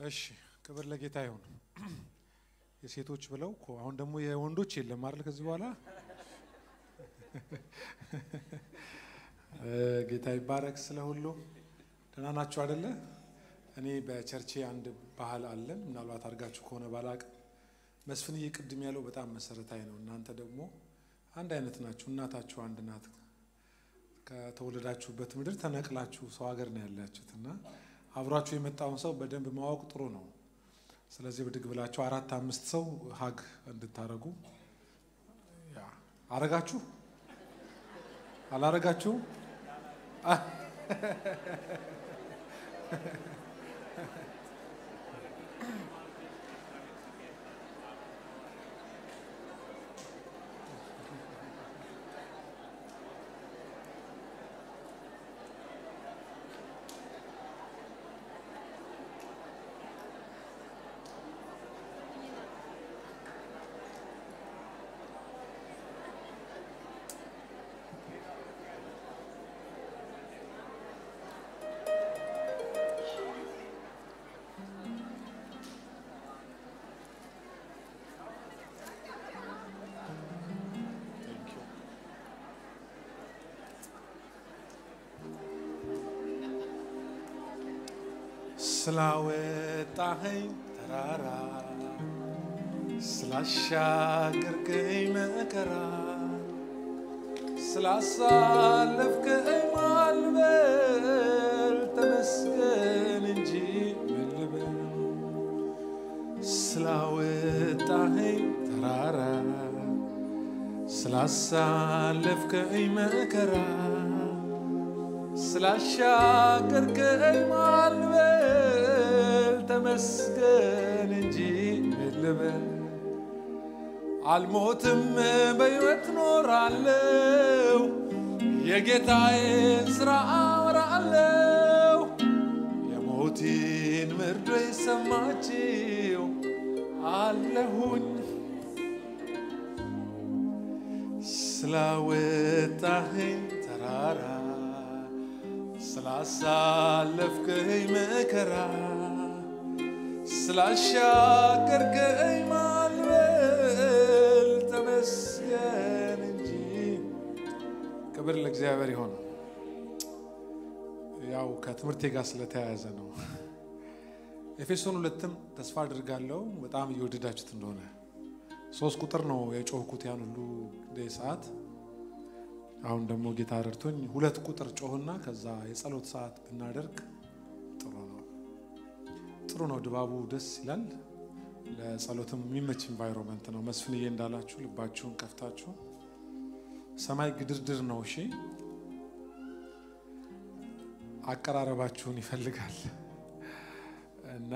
እሺ ክብር ለጌታ ይሁን። የሴቶች ብለው እኮ አሁን ደግሞ የወንዶች የለም አይደል? ከዚህ በኋላ ጌታ ይባረክ። ስለ ሁሉ ደህና ናችሁ አይደለ? እኔ በቸርቼ አንድ ባህል አለ፣ ምናልባት አድርጋችሁ ከሆነ ባላቅ። መስፍንዬ ቅድም ያለው በጣም መሰረታዊ ነው። እናንተ ደግሞ አንድ አይነት ናችሁ። እናታችሁ አንድ ናት። ከተወለዳችሁበት ምድር ተነቅላችሁ ሰው ሀገር ነው ያላችሁት እና አብሯችሁ የመጣውን ሰው በደንብ ማወቅ ጥሩ ነው። ስለዚህ ብድግ ብላችሁ አራት አምስት ሰው ሀግ እንድታረጉ አረጋችሁ አላረጋችሁ? ስላወጣኸኝ ተራራ ስላሻገርከኝ መከራ ስላሳለፍከኝ ማልበል ተመስገን እንጂ ምን ልበል። ስላወጣኸኝ ተራራ ስላሳለፍከኝ መከራ ስላሻገርከኝ ማልበል ተመስገን እንጂ ምን ልበል። አልሞትም በሕይወት ኖራለው የጌታዬን ሥራ አወራለው። የሞቴን መርዶ የሰማችው አለሁኝ ስላወጣኸኝ ተራራ ስላሳለፍከኝ መከራ ስላሻገርከኝ ማልበል ተመስገን እንጂ። ክብር ለእግዚአብሔር ይሆን። ያው ከትምህርቴ ጋር ስለተያያዘ ነው። ኤፌሶን ሁለትም ተስፋ አድርጋለሁ በጣም እየወደዳችሁት እንደሆነ ሶስት ቁጥር ነው የጮህኩት ያን ሁሉ ሰዓት አሁን ደግሞ ጌታ ረድቶኝ ሁለት ቁጥር ጮህና ከዛ የጸሎት ሰዓት ብናደርግ ጥሩ ነው። ጥሩ ነው። ድባቡ ደስ ይላል። ለጸሎትም የሚመች ኢንቫይሮንመንት ነው። መስፍንዬ እንዳላችሁ ልባችሁን ከፍታችሁ ሰማይ ግድርድር ነው። እሺ፣ አቀራረባችሁን ይፈልጋል እና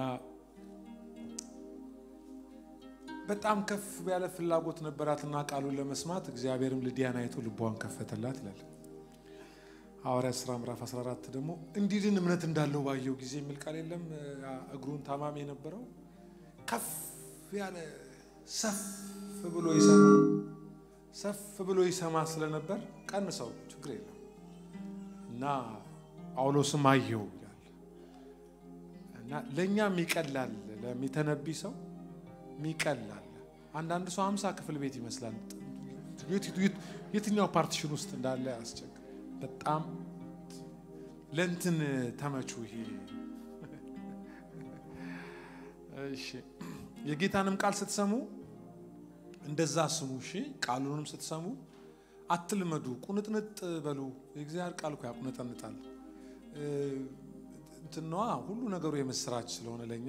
በጣም ከፍ ያለ ፍላጎት ነበራትና ቃሉን ለመስማት እግዚአብሔርም ልዲያን አይቶ ልቧን ከፈተላት ይላል ሐዋርያት ሥራ ምዕራፍ 14 ደግሞ እንዲድን እምነት እንዳለው ባየው ጊዜ የሚል ቃል የለም። እግሩን ታማሚ የነበረው ከፍ ያለ ሰፍ ብሎ ይሰማ ሰፍ ብሎ ይሰማ ስለነበር ቀንሰው ችግር የለም እና ጳውሎስም አየው ይላል እና ለእኛም ይቀላል ለሚተነቢ ሰው ሚቀላል አንዳንድ ሰው ሀምሳ ክፍል ቤት ይመስላል። የትኛው ፓርቲሽን ውስጥ እንዳለ ያስቸግር። በጣም ለእንትን ተመቹ። ይሄ እሺ፣ የጌታንም ቃል ስትሰሙ እንደዛ ስሙ። እሺ፣ ቃሉንም ስትሰሙ አትልመዱ፣ ቁንጥንጥ በሉ። የእግዚአብሔር ቃል እኮ ያቁነጠንጣል። እንትነዋ ሁሉ ነገሩ የምስራች ስለሆነ ለእኛ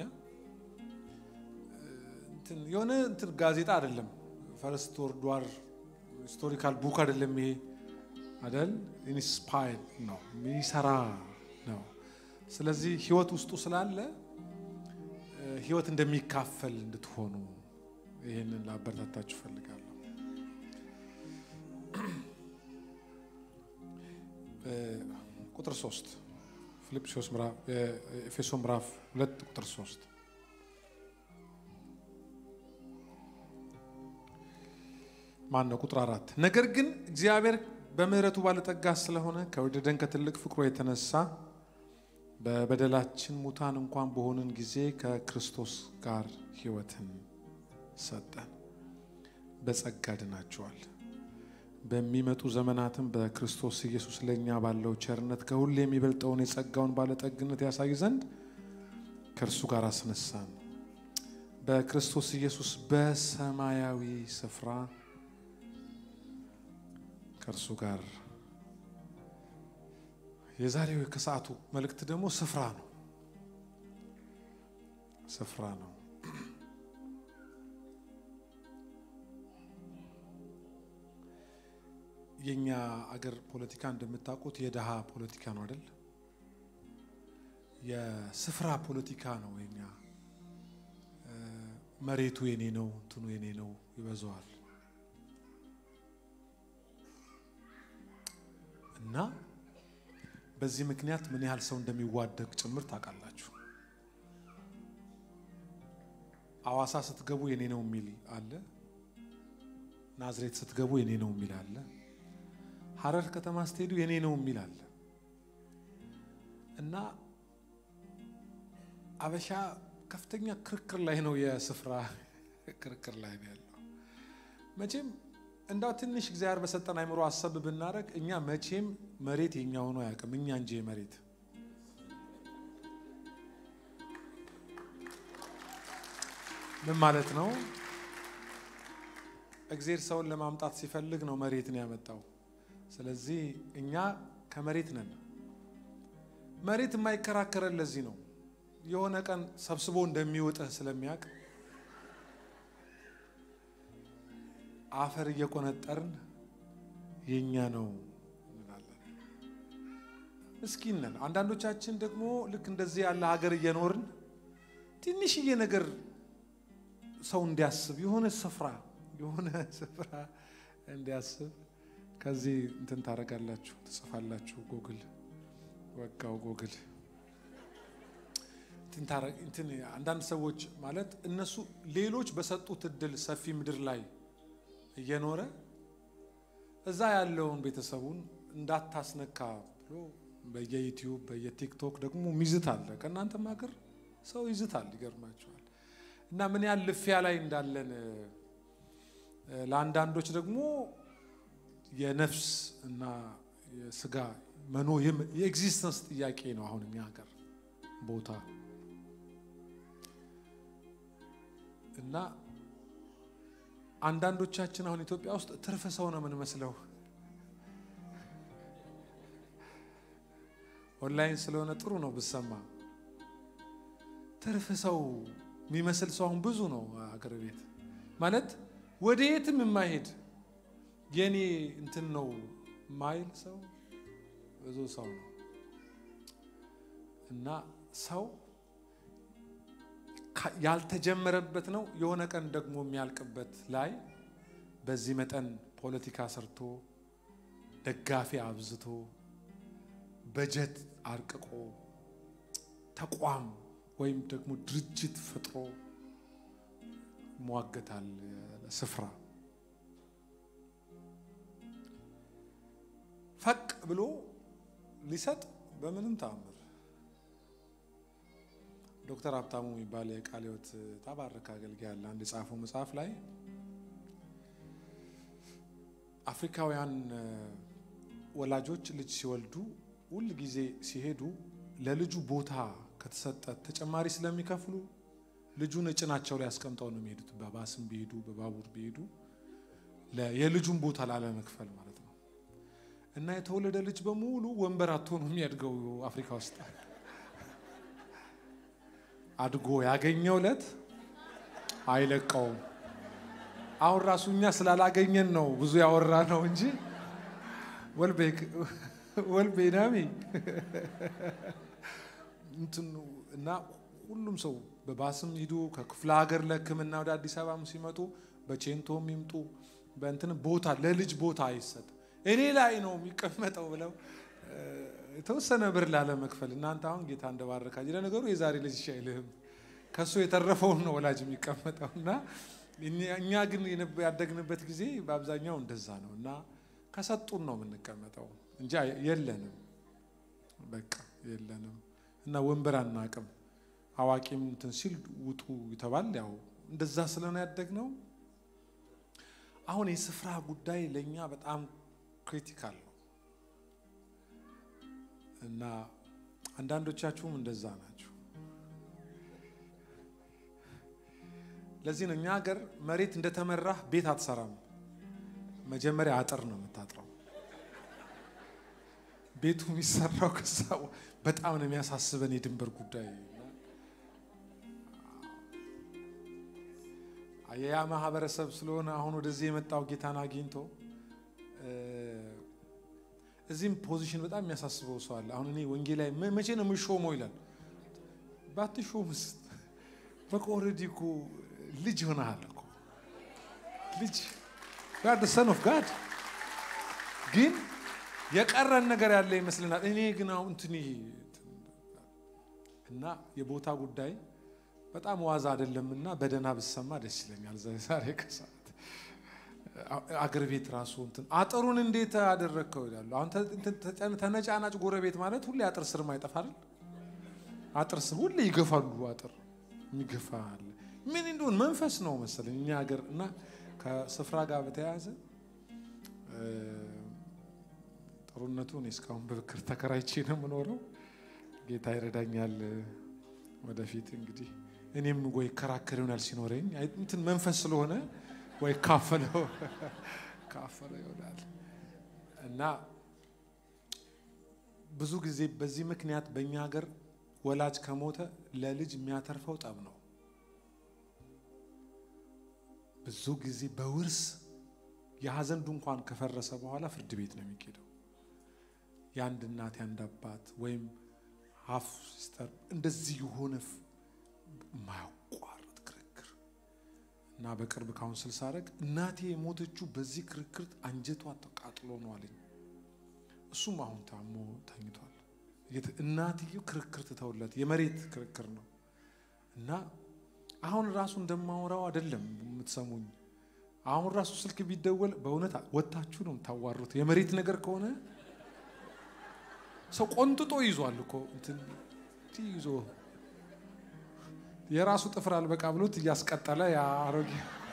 የሆነ እንትን ጋዜጣ አይደለም። ፈርስት ወርልድ ዋር ሂስቶሪካል ቡክ አይደለም። ይሄ አይደል ኢንስፓየር ነው የሚሰራ ነው። ስለዚህ ህይወት ውስጡ ስላለ ህይወት እንደሚካፈል እንድትሆኑ ይህንን ላበረታታችሁ እፈልጋለሁ። ቁጥር ሶስት ፊልጵስዩስ ኤፌሶን ምዕራፍ ሁለት ቁጥር ሶስት ማን ነው? ቁጥር አራት ነገር ግን እግዚአብሔር በምሕረቱ ባለጠጋ ስለሆነ ከወደደን ከትልቅ ፍቅሩ የተነሳ በበደላችን ሙታን እንኳን በሆንን ጊዜ ከክርስቶስ ጋር ሕይወትን ሰጠን። በጸጋ ድናችኋል። በሚመጡ ዘመናትም በክርስቶስ ኢየሱስ ለእኛ ባለው ቸርነት ከሁሉ የሚበልጠውን የጸጋውን ባለጠግነት ያሳይ ዘንድ ከእርሱ ጋር አስነሳን። በክርስቶስ ኢየሱስ በሰማያዊ ስፍራ ከእርሱ ጋር የዛሬው ከሰዓቱ መልእክት ደግሞ ስፍራ ነው። ስፍራ ነው። የኛ አገር ፖለቲካ እንደምታውቁት የድሃ ፖለቲካ ነው አይደል? የስፍራ ፖለቲካ ነው። የኛ መሬቱ የኔ ነው፣ እንትኑ የኔ ነው ይበዛዋል እና በዚህ ምክንያት ምን ያህል ሰው እንደሚዋደቅ ጭምር ታውቃላችሁ። አዋሳ ስትገቡ የኔ ነው የሚል አለ። ናዝሬት ስትገቡ የኔ ነው የሚል አለ። ሐረር ከተማ ስትሄዱ የኔ ነው የሚል አለ እና አበሻ ከፍተኛ ክርክር ላይ ነው። የስፍራ ክርክር ላይ ነው ያለው። መቼም እንዳው ትንሽ እግዚአብሔር በሰጠን አይምሮ አሰብ ብናደረግ እኛ መቼም መሬት የኛ ሆኖ አያውቅም። እኛ እንጂ መሬት ምን ማለት ነው? እግዜር ሰውን ለማምጣት ሲፈልግ ነው መሬትን ያመጣው። ስለዚህ እኛ ከመሬት ነን። መሬት የማይከራከረን ለዚህ ነው። የሆነ ቀን ሰብስቦ እንደሚውጥህ ስለሚያውቅ አፈር እየቆነጠርን የኛ ነው እንላለን። ምስኪን ነን። አንዳንዶቻችን ደግሞ ልክ እንደዚህ ያለ ሀገር እየኖርን ትንሽዬ ነገር ሰው እንዲያስብ የሆነ ስፍራ የሆነ ስፍራ እንዲያስብ ከዚህ እንትን ታደርጋላችሁ፣ ትጽፋላችሁ። ጎግል ወጋው ጎግል እንትን አንዳንድ ሰዎች ማለት እነሱ ሌሎች በሰጡት እድል ሰፊ ምድር ላይ እየኖረ እዛ ያለውን ቤተሰቡን እንዳታስነካ ብሎ በየዩቲዩብ በየቲክቶክ ደግሞ ሚዝት አለ። ከእናንተም ሀገር ሰው ይዝታል። ይገርማቸዋል። እና ምን ያህል ልፊያ ላይ እንዳለን ለአንዳንዶች ደግሞ የነፍስ እና የስጋ መኖ የኤግዚስተንስ ጥያቄ ነው። አሁን እኛ ሀገር ቦታ እና አንዳንዶቻችን አሁን ኢትዮጵያ ውስጥ ትርፍ ሰው ነው የምንመስለው። ኦንላይን ስለሆነ ጥሩ ነው ብሰማ። ትርፍ ሰው የሚመስል ሰው አሁን ብዙ ነው አገር ቤት ማለት ወደ የትም የማይሄድ የኔ እንትን ነው ማይል ሰው ብዙ ሰው ነው እና ሰው ያልተጀመረበት ነው የሆነ ቀን ደግሞ የሚያልቅበት ላይ በዚህ መጠን ፖለቲካ ሰርቶ ደጋፊ አብዝቶ በጀት አርቅቆ ተቋም ወይም ደግሞ ድርጅት ፈጥሮ ይሟገታል ስፍራ ፈቅ ብሎ ሊሰጥ በምንም ተአምር ዶክተር ሀብታሙ የሚባል የቃለ ሕይወት ተባረከ አገልጋይ ያለ አንድ የጻፈው መጽሐፍ ላይ አፍሪካውያን ወላጆች ልጅ ሲወልዱ ሁል ጊዜ ሲሄዱ ለልጁ ቦታ ከተሰጠ ተጨማሪ ስለሚከፍሉ ልጁን እጭናቸው ላይ አስቀምጠው ነው የሚሄዱት። በባስም ቢሄዱ በባቡር ቢሄዱ የልጁን ቦታ ላለመክፈል ማለት ነው። እና የተወለደ ልጅ በሙሉ ወንበር አጥቶ ነው የሚያድገው አፍሪካ ውስጥ አድጎ ያገኘው ዕለት አይለቀውም። አሁን ራሱ እኛ ስላላገኘን ነው ብዙ ያወራ ነው እንጂ ወልቤ ናሚ እንትኑ እና ሁሉም ሰው በባስም ሂዱ ከክፍለ ሀገር ለሕክምና ወደ አዲስ አበባም ሲመጡ በቼንቶም ይምጡ በእንትን ቦታ ለልጅ ቦታ አይሰጥ እኔ ላይ ነው የሚቀመጠው ብለው የተወሰነ ብር ላለመክፈል እናንተ አሁን ጌታ እንደባረካችሁ ለነገሩ የዛሬ ልጅ አይልህም ከእሱ የተረፈውን ነው ወላጅ የሚቀመጠው እና እኛ ግን ያደግንበት ጊዜ በአብዛኛው እንደዛ ነው እና ከሰጡን ነው የምንቀመጠው እንጂ የለንም፣ በቃ የለንም። እና ወንበር አናቅም። አዋቂም እንትን ሲል ውጡ ይተባል። ያው እንደዛ ስለሆነ ያደግነው አሁን የስፍራ ጉዳይ ለእኛ በጣም ክሪቲካል ነው እና አንዳንዶቻችሁም እንደዛ ናቸው። ለዚህ ነው እኛ ሀገር መሬት እንደተመራህ ቤት አትሰራም። መጀመሪያ አጥር ነው የምታጥረው። ቤቱ የሚሰራው ከዛ በጣም ነው የሚያሳስበን የድንበር ጉዳይ። ያ ማህበረሰብ ስለሆነ አሁን ወደዚህ የመጣው ጌታን አግኝቶ እዚህም ፖዚሽን በጣም የሚያሳስበው ሰው አለ። አሁን እኔ ወንጌላዊ መቼ ነው የምሾመው ይላል። ባትሾምስ በቃ ኦልሬዲ እኮ ልጅ ሆነሃል እኮ ልጅ ጋድ ሰን ኦፍ ጋድ ግን የቀረን ነገር ያለ ይመስልናል። እኔ ግን አሁን እንትን እና የቦታ ጉዳይ በጣም ዋዛ አይደለም እና በደህና ብሰማ ደስ ይለኛል። ዛሬ ከሰዓት አገር ቤት ራሱ እንትን አጥሩን እንዴት አደረግከው ይላሉ። አሁን ተነጫናጭ ጎረቤት ማለት ሁሌ አጥር ስር ማይጠፋ አይደል? አጥር ስር ሁሌ ይገፋሉ። አጥር የሚገፋ አለ። ምን እንደሆን መንፈስ ነው መሰለኝ እኛ ሀገር እና ከስፍራ ጋር በተያያዘ ጥሩነቱ እኔ እስካሁን በብክር ተከራይቼ ነው የምኖረው። ጌታ ይረዳኛል። ወደፊት እንግዲህ እኔም ወይ ከራከር ይሆናል ሲኖረኝ እንትን መንፈስ ስለሆነ ወይ ካፈለው ካፈለው ይሆናል እና ብዙ ጊዜ በዚህ ምክንያት በእኛ ሀገር ወላጅ ከሞተ ለልጅ የሚያተርፈው ጠብ ነው። ብዙ ጊዜ በውርስ የሀዘን ድንኳን ከፈረሰ በኋላ ፍርድ ቤት ነው የሚኬደው። የአንድ እናት የአንድ አባት ወይም ሀፍ ሲስተር እንደዚህ የሆነ የማያቋርጥ ክርክር እና በቅርብ ካውንስል ሳደርግ እናቴ የሞተችው በዚህ ክርክር አንጀቷ ተቃጥሎ ነው አለኝ። እሱም አሁን ታሞ ተኝቷል። እናትየው ክርክር ትተውለት የመሬት ክርክር ነው እና አሁን ራሱ እንደማወራው አይደለም የምትሰሙኝ። አሁን ራሱ ስልክ ቢደወል በእውነት ወታችሁ ነው የምታዋሩት። የመሬት ነገር ከሆነ ሰው ቆንጥጦ ይዟል እኮ እንትን ይዞ የራሱ ጥፍር አልበቃ ብሎት እያስቀጠለ ያ አሮጌ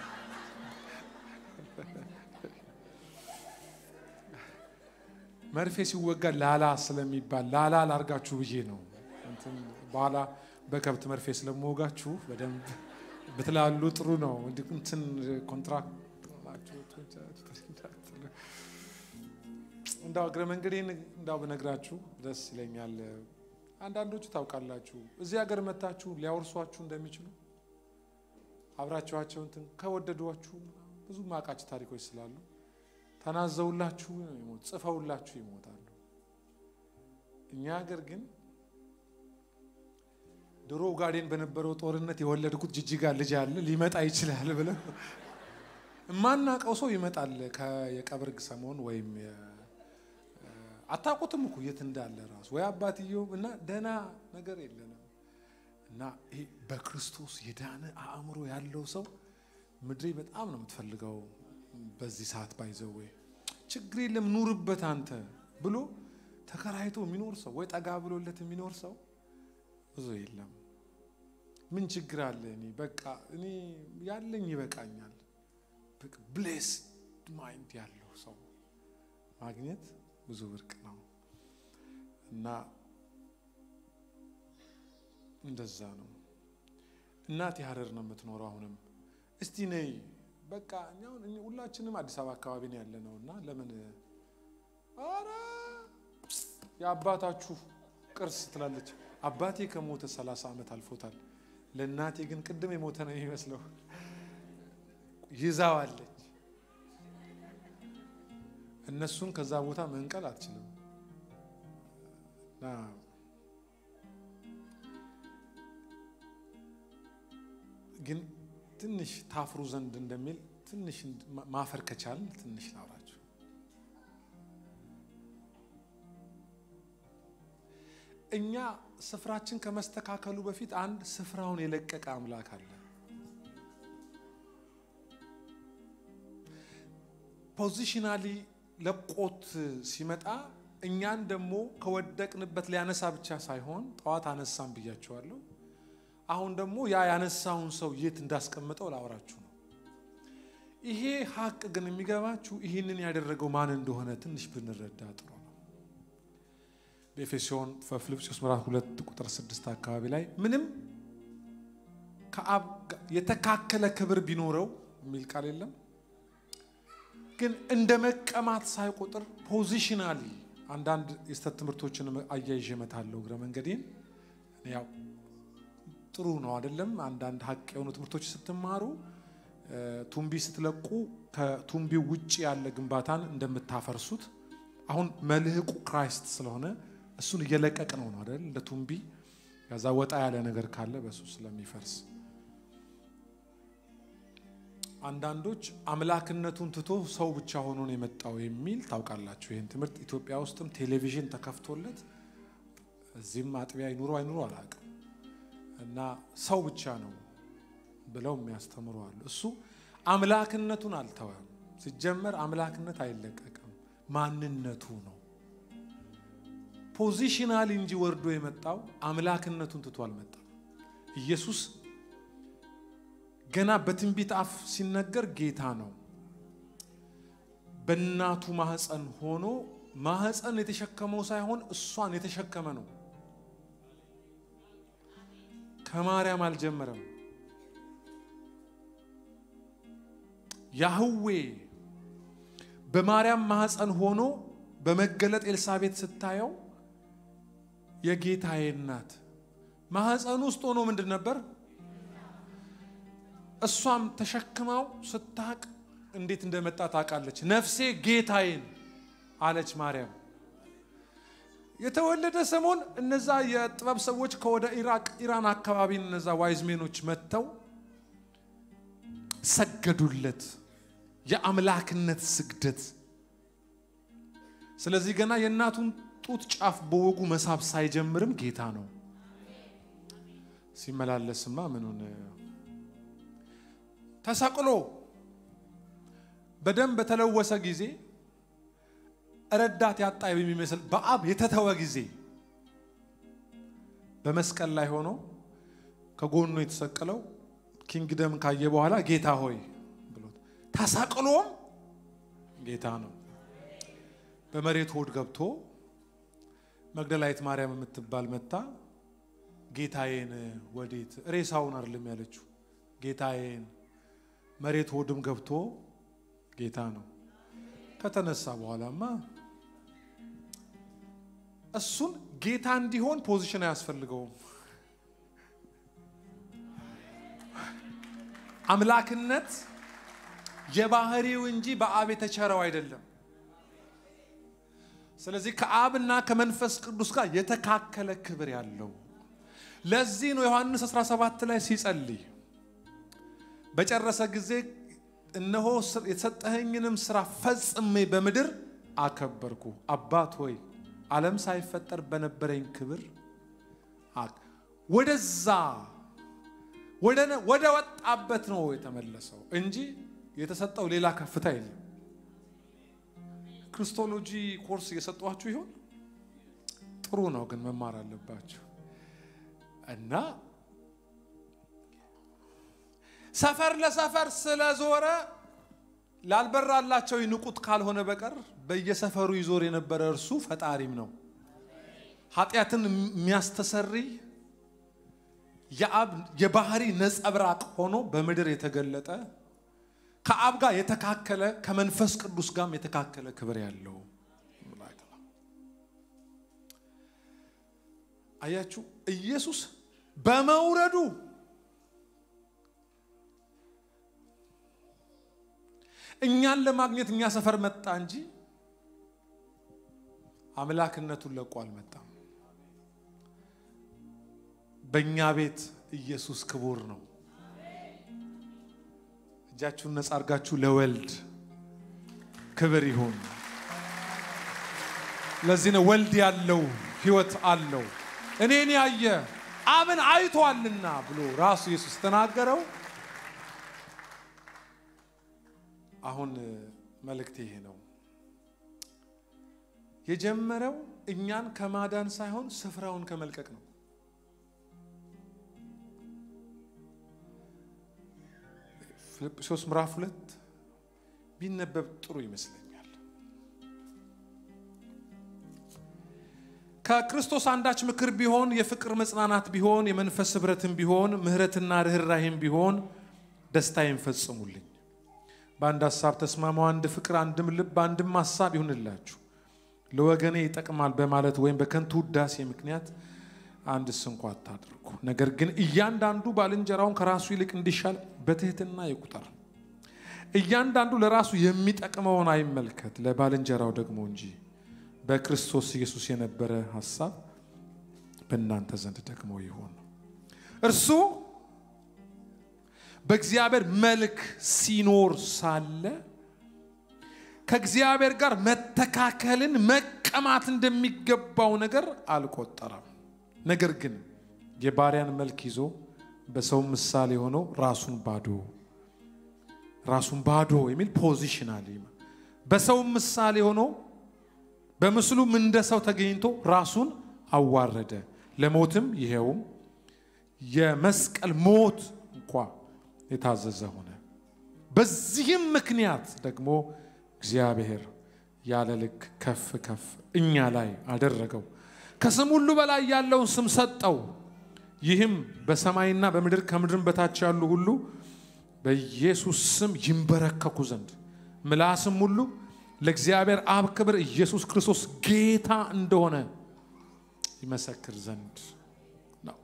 መርፌ ሲወጋ ላላ ስለሚባል ላላ ላርጋችሁ ብዬ ነው። በኋላ በከብት መርፌ ስለምወጋችሁ በደንብ ብትላሉ ጥሩ ነው። እንትን ኮንትራክት እንዳው እግረ መንገዴን እንዳው ብነግራችሁ ደስ ይለኛል። አንዳንዶቹ ታውቃላችሁ እዚህ ሀገር መታችሁ ሊያወርሷችሁ እንደሚችሉ አብራችኋቸው እንትን ከወደዷችሁ ብዙ ማቃች ታሪኮች ስላሉ ተናዘውላችሁ ጽፈውላችሁ ይሞታሉ። እኛ ሀገር ግን ድሮ ኡጋዴን በነበረው ጦርነት የወለድኩት ጅጅጋ ልጅ አለ ሊመጣ ይችላል ብለው የማናውቀው ሰው ይመጣል። የቀብር ሰሞን ወይም አታውቁትም እኮ የት እንዳለ ራሱ ወይ አባትየው እና ደህና ነገር የለንም። እና ይሄ በክርስቶስ የዳነ አእምሮ ያለው ሰው ምድሬ በጣም ነው የምትፈልገው። በዚህ ሰዓት ባይዘው ወይ ችግር የለም ኑርበት አንተ ብሎ ተከራይቶ የሚኖር ሰው ወይ ጠጋ ብሎለት የሚኖር ሰው ብዙ የለም። ምን ችግር አለ? እኔ በቃ እኔ ያለኝ ይበቃኛል። ብሌስ ማይንድ ያለው ሰው ማግኘት ብዙ ብርቅ ነው እና እንደዛ ነው። እናቴ ሀረር ነው የምትኖረው። አሁንም እስቲ ነይ በቃ ሁላችንም አዲስ አበባ አካባቢ ነው ያለ ነው እና ለምን ኧረ የአባታችሁ ቅርስ ትላለች። አባቴ ከሞተ ሰላሳ ዓመት አልፎታል። ለእናቴ ግን ቅድም የሞተ ነው የሚመስለው። ይዛዋለች። እነሱን ከዛ ቦታ መንቀል አትችልም። ግን ትንሽ ታፍሩ ዘንድ እንደሚል ትንሽ ማፈር ከቻል ትንሽ ላውራችሁ። እኛ ስፍራችን ከመስተካከሉ በፊት አንድ ስፍራውን የለቀቀ አምላክ አለ። ፖዚሽናሊ ለቆት ሲመጣ እኛን ደግሞ ከወደቅንበት ሊያነሳ ብቻ ሳይሆን ጠዋት አነሳን ብያቸዋለሁ። አሁን ደግሞ ያ ያነሳውን ሰው የት እንዳስቀምጠው ላወራችሁ ነው። ይሄ ሀቅ ግን የሚገባችሁ ይህንን ያደረገው ማን እንደሆነ ትንሽ ብንረዳ ጥሩ ነው። በኤፌሶን በፊልጵስዩስ ምዕራፍ ሁለት ቁጥር ስድስት አካባቢ ላይ ምንም ከአብ የተካከለ ክብር ቢኖረው የሚል ቃል የለም፣ ግን እንደ መቀማት ሳይቆጥር ፖዚሽናሊ አንዳንድ የስተት ትምህርቶችን አያይዤ እመታለሁ እግረ መንገዴን ያው ጥሩ ነው አይደለም። አንዳንድ ሀቅ የሆኑ ትምህርቶች ስትማሩ ቱምቢ ስትለቁ ከቱምቢው ውጭ ያለ ግንባታን እንደምታፈርሱት አሁን መልህቁ ክራይስት ስለሆነ እሱን እየለቀቅ ነው ነው አይደል? እንደ ቱምቢ ከዛ ወጣ ያለ ነገር ካለ በሱ ስለሚፈርስ አንዳንዶች አምላክነቱን ትቶ ሰው ብቻ ሆኖ ነው የመጣው የሚል ታውቃላችሁ። ይህን ትምህርት ኢትዮጵያ ውስጥም ቴሌቪዥን ተከፍቶለት እዚህም አጥቢያ ይኑሮ አይኑሮ አላውቅም እና ሰው ብቻ ነው ብለው የሚያስተምሩ አሉ። እሱ አምላክነቱን አልተወም። ሲጀመር አምላክነት አይለቀቅም፣ ማንነቱ ነው። ፖዚሽናል እንጂ ወርዶ የመጣው አምላክነቱን ትቶ አልመጣም። ኢየሱስ ገና በትንቢት አፍ ሲነገር ጌታ ነው። በእናቱ ማህፀን ሆኖ ማህፀን የተሸከመው ሳይሆን እሷን የተሸከመ ነው። ከማርያም አልጀመረም። ያህዌ በማርያም ማህፀን ሆኖ በመገለጥ ኤልሳቤት ስታየው የጌታዬ እናት ማህፀን ውስጥ ሆኖ ምንድን ነበር? እሷም ተሸክማው ስታቅ እንዴት እንደመጣ ታውቃለች። ነፍሴ ጌታዬን አለች ማርያም። የተወለደ ሰሞን እነዛ የጥበብ ሰዎች ከወደ ኢራቅ ኢራን አካባቢ እነዛ ዋይዝሜኖች መጥተው ሰገዱለት። የአምላክነት ስግደት። ስለዚህ ገና የእናቱን ጡት ጫፍ በወጉ መሳብ ሳይጀምርም ጌታ ነው። ሲመላለስማ ምኑን ተሰቅሎ በደም በተለወሰ ጊዜ ረዳት ያጣ የሚመስል በአብ የተተወ ጊዜ በመስቀል ላይ ሆኖ ከጎኑ የተሰቀለው ኪንግደም ካየ በኋላ ጌታ ሆይ ብሎት ተሰቅሎም ጌታ ነው። በመሬት ሆድ ገብቶ መግደላዊት ማርያም የምትባል መታ ጌታዬን ወዴት ሬሳውን አይደለም ያለችው ጌታዬን መሬት ሆድም ገብቶ ጌታ ነው። ከተነሳ በኋላማ እሱን ጌታ እንዲሆን ፖዚሽን አያስፈልገውም። አምላክነት የባህሪው እንጂ በአብ የተቸረው አይደለም። ስለዚህ ከአብና ከመንፈስ ቅዱስ ጋር የተካከለ ክብር ያለው ለዚህ ነው ዮሐንስ 17 ላይ ሲጸልይ በጨረሰ ጊዜ እነሆ የተሰጠኸኝንም ስራ ፈጽሜ በምድር አከበርኩ። አባት ሆይ ዓለም ሳይፈጠር በነበረኝ ክብር ወደዛ ወደ ወጣበት ነው የተመለሰው እንጂ የተሰጠው ሌላ ከፍታ የለም። ክርስቶሎጂ ኮርስ እየሰጧችሁ ይሆን? ጥሩ ነው፣ ግን መማር አለባችሁ እና ሰፈር ለሰፈር ስለዞረ ላልበራላቸው ይንቁት ካልሆነ በቀር በየሰፈሩ ይዞር የነበረ እርሱ ፈጣሪም ነው። ኃጢአትን የሚያስተሰርይ የአብ የባህሪ ነጸብራቅ ሆኖ በምድር የተገለጠ ከአብ ጋር የተካከለ ከመንፈስ ቅዱስ ጋርም የተካከለ ክብር ያለው አያችሁ ኢየሱስ በመውረዱ እኛን ለማግኘት እኛ ሰፈር መጣ እንጂ አምላክነቱን ለቆ አልመጣም። በእኛ ቤት ኢየሱስ ክቡር ነው። እጃችሁን ነጻ አድርጋችሁ ለወልድ ክብር ይሁን። ለዚህ ነው ወልድ ያለው ሕይወት አለው እኔን ያየ አብን አይቷልና ብሎ ራሱ ኢየሱስ ተናገረው። አሁን መልእክት ይሄ ነው። የጀመረው እኛን ከማዳን ሳይሆን ስፍራውን ከመልቀቅ ነው። ፊልጵስዩስ ምዕራፍ ሁለት ቢነበብ ጥሩ ይመስለኛል። ከክርስቶስ አንዳች ምክር ቢሆን የፍቅር መጽናናት ቢሆን የመንፈስ ኅብረትም ቢሆን ምሕረትና ርኅራሄም ቢሆን ደስታዬን ፈጽሙልኝ። በአንድ ሀሳብ ተስማሙ፣ አንድ ፍቅር፣ አንድም ልብ፣ አንድም ሀሳብ ይሁንላችሁ። ለወገኔ ይጠቅማል በማለት ወይም በከንቱ ውዳሴ ምክንያት አንድስ እንኳ አታድርጉ። ነገር ግን እያንዳንዱ ባልንጀራውን ከራሱ ይልቅ እንዲሻል በትህትና ይቁጠር። እያንዳንዱ ለራሱ የሚጠቅመውን አይመልከት፣ ለባልንጀራው ደግሞ እንጂ። በክርስቶስ ኢየሱስ የነበረ ሀሳብ በእናንተ ዘንድ ደግሞ ይሁን። እርሱ በእግዚአብሔር መልክ ሲኖር ሳለ ከእግዚአብሔር ጋር መተካከልን መቀማት እንደሚገባው ነገር አልቆጠረም። ነገር ግን የባሪያን መልክ ይዞ በሰው ምሳሌ ሆኖ ራሱን ባዶ ራሱን ባዶ የሚል ፖዚሽናል በሰው ምሳሌ ሆኖ በምስሉም እንደ ሰው ተገኝቶ ራሱን አዋረደ፣ ለሞትም ይሄውም የመስቀል ሞት እንኳ የታዘዘ ሆነ። በዚህም ምክንያት ደግሞ እግዚአብሔር ያለ ልክ ከፍ ከፍ እኛ ላይ አደረገው፣ ከስም ሁሉ በላይ ያለውን ስም ሰጠው። ይህም በሰማይና በምድር ከምድርም በታች ያሉ ሁሉ በኢየሱስ ስም ይንበረከኩ ዘንድ ምላስም ሁሉ ለእግዚአብሔር አብ ክብር ኢየሱስ ክርስቶስ ጌታ እንደሆነ ይመሰክር ዘንድ ነው።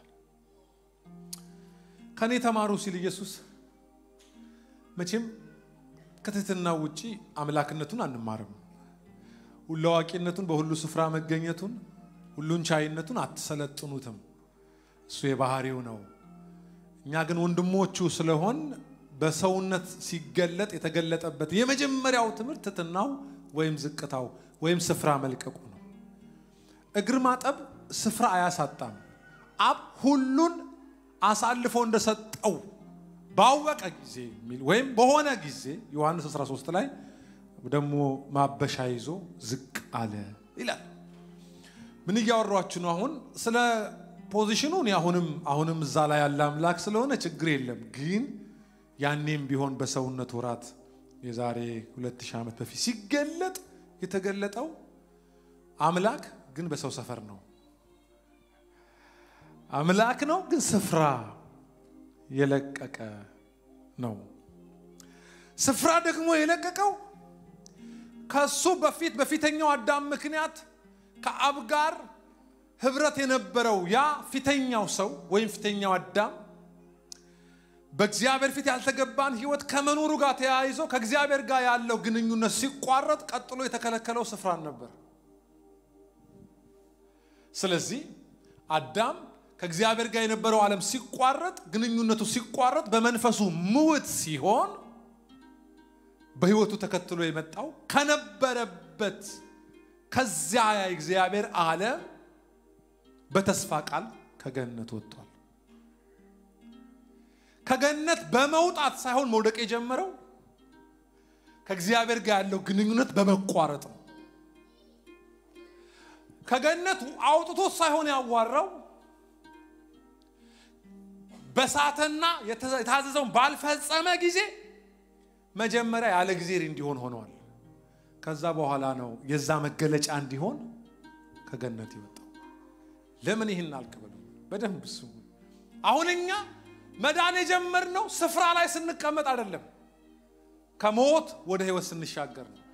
ከኔ ተማሩ ሲል ኢየሱስ መቼም ከትህትና ውጪ አምላክነቱን አንማርም። ሁሉ አዋቂነቱን፣ በሁሉ ስፍራ መገኘቱን፣ ሁሉን ቻይነቱን አትሰለጥኑትም። እሱ የባህሪው ነው። እኛ ግን ወንድሞቹ ስለሆን በሰውነት ሲገለጥ የተገለጠበት የመጀመሪያው ትምህርት ትሕትናው ወይም ዝቅታው ወይም ስፍራ መልቀቁ ነው። እግር ማጠብ ስፍራ አያሳጣም። አብ ሁሉን አሳልፎ እንደሰጠው ባወቀ ጊዜ የሚል ወይም በሆነ ጊዜ ዮሐንስ 13 ላይ ደግሞ ማበሻ ይዞ ዝቅ አለ ይላል። ምን እያወሯችሁ ነው? አሁን ስለ ፖዚሽኑ እኔ አሁንም አሁንም እዛ ላይ ያለ አምላክ ስለሆነ ችግር የለም። ግን ያኔም ቢሆን በሰውነት ወራት የዛሬ 2000 ዓመት በፊት ሲገለጥ የተገለጠው አምላክ ግን በሰው ሰፈር ነው። አምላክ ነው ግን ስፍራ የለቀቀ ነው። ስፍራ ደግሞ የለቀቀው ከሱ በፊት በፊተኛው አዳም ምክንያት ከአብ ጋር ህብረት የነበረው ያ ፊተኛው ሰው ወይም ፊተኛው አዳም በእግዚአብሔር ፊት ያልተገባን ህይወት ከመኖሩ ጋር ተያይዞ ከእግዚአብሔር ጋር ያለው ግንኙነት ሲቋረጥ ቀጥሎ የተከለከለው ስፍራን ነበር። ስለዚህ አዳም ከእግዚአብሔር ጋር የነበረው ዓለም ሲቋረጥ፣ ግንኙነቱ ሲቋረጥ፣ በመንፈሱ ምውት ሲሆን በህይወቱ ተከትሎ የመጣው ከነበረበት ከዚያ የእግዚአብሔር ዓለም በተስፋ ቃል ከገነት ወጥቷል። ከገነት በመውጣት ሳይሆን መውደቅ የጀመረው ከእግዚአብሔር ጋር ያለው ግንኙነት በመቋረጥ ነው። ከገነት አውጥቶት ሳይሆን ያዋራው በሳተና የታዘዘውን ባልፈጸመ ጊዜ መጀመሪያ ያለ ጊዜር እንዲሆን ሆነዋል። ከዛ በኋላ ነው የዛ መገለጫ እንዲሆን ከገነት ይወጣው። ለምን ይህን አልክበሉ? በደንብ ስሙ። አሁን እኛ መዳን የጀመርነው ስፍራ ላይ ስንቀመጥ አይደለም፣ ከሞት ወደ ህይወት ስንሻገር ነው።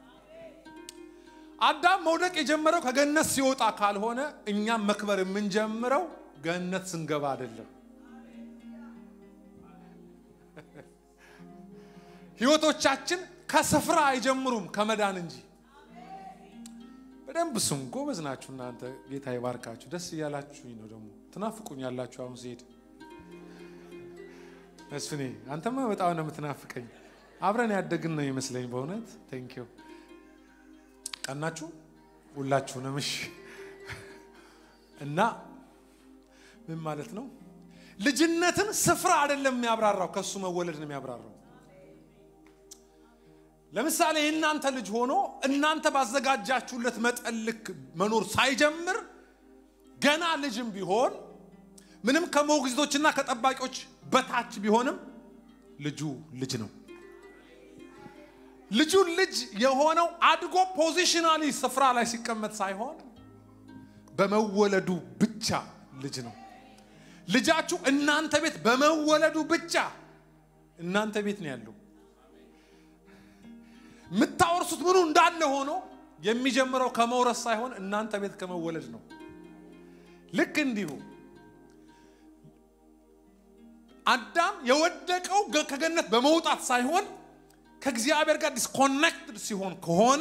አዳም መውደቅ የጀመረው ከገነት ሲወጣ ካልሆነ እኛም መክበር የምንጀምረው ገነት ስንገባ አይደለም። ህይወቶቻችን ከስፍራ አይጀምሩም ከመዳን እንጂ። በደንብ ስሙ። ጎበዝ ናችሁ እናንተ። ጌታ ይባርካችሁ። ደስ እያላችሁኝ ነው። ደግሞ ትናፍቁኝ ያላችሁ አሁን ሲሄድ መስፍኔ፣ አንተማ በጣም ነው የምትናፍቀኝ። አብረን ያደግን ነው ይመስለኝ። በእውነት ቴንኪው። ቀናችሁ ሁላችሁንም። እሺ። እና ምን ማለት ነው? ልጅነትን ስፍራ አይደለም የሚያብራራው፣ ከሱ መወለድ ነው የሚያብራራው። ለምሳሌ የእናንተ ልጅ ሆኖ እናንተ ባዘጋጃችሁለት መጠን ልክ መኖር ሳይጀምር ገና ልጅም ቢሆን ምንም ከሞግዚቶችና ከጠባቂዎች በታች ቢሆንም ልጁ ልጅ ነው። ልጁ ልጅ የሆነው አድጎ ፖዚሽናሊ ስፍራ ላይ ሲቀመጥ ሳይሆን በመወለዱ ብቻ ልጅ ነው። ልጃችሁ እናንተ ቤት በመወለዱ ብቻ እናንተ ቤት ነው ያለው። የምታወርሱት ምኑ እንዳለ ሆኖ የሚጀምረው ከመውረስ ሳይሆን እናንተ ቤት ከመወለድ ነው። ልክ እንዲሁ አዳም የወደቀው ከገነት በመውጣት ሳይሆን ከእግዚአብሔር ጋር ዲስኮኔክትድ ሲሆን ከሆነ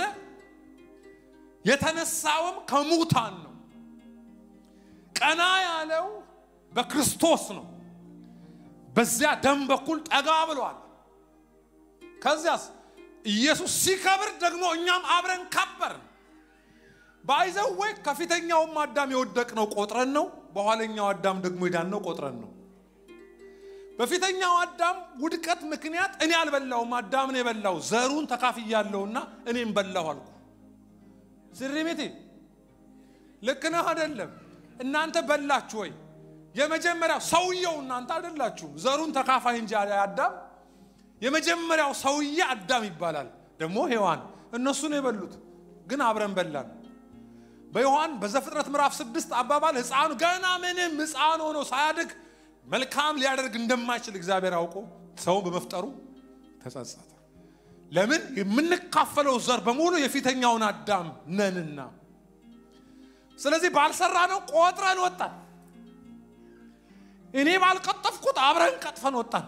የተነሳውም ከሙታን ነው። ቀና ያለው በክርስቶስ ነው። በዚያ ደም በኩል ጠጋ ብሏል። ከዚያስ ኢየሱስ ሲከብር ደግሞ እኛም አብረን ከበርን። ባይዘው ወይ ከፊተኛውም አዳም የወደቅነው ቆጥረን ነው። በኋለኛው አዳም ደግሞ የዳነው ቆጥረን ነው። በፊተኛው አዳም ውድቀት ምክንያት እኔ አልበላውም፣ አዳምን የበላው ዘሩን ተካፍያለሁና እኔም በላሁ አልኩ። ስሪሜቴ ልክ ነህ አይደለም? እናንተ በላችሁ ወይ? የመጀመሪያው ሰውየው እናንተ አይደላችሁም። ዘሩን ተካፋይ እንጂ አዳም የመጀመሪያው ሰውዬ አዳም ይባላል። ደግሞ ሔዋን እነሱ ነው የበሉት፣ ግን አብረን በላን። በዮሐን በዘፍጥረት ምዕራፍ ስድስት አባባል ሕፃኑ ገና ምንም ሕፃን ሆኖ ሳያድግ መልካም ሊያደርግ እንደማይችል እግዚአብሔር አውቆ ሰውን በመፍጠሩ ተጸጸተ። ለምን? የምንካፈለው ዘር በሙሉ የፊተኛውን አዳም ነንና። ስለዚህ ባልሰራ ነው ቆጥረን ወጣን። እኔ ባልቀጠፍኩት አብረን ቀጥፈን ወጣን።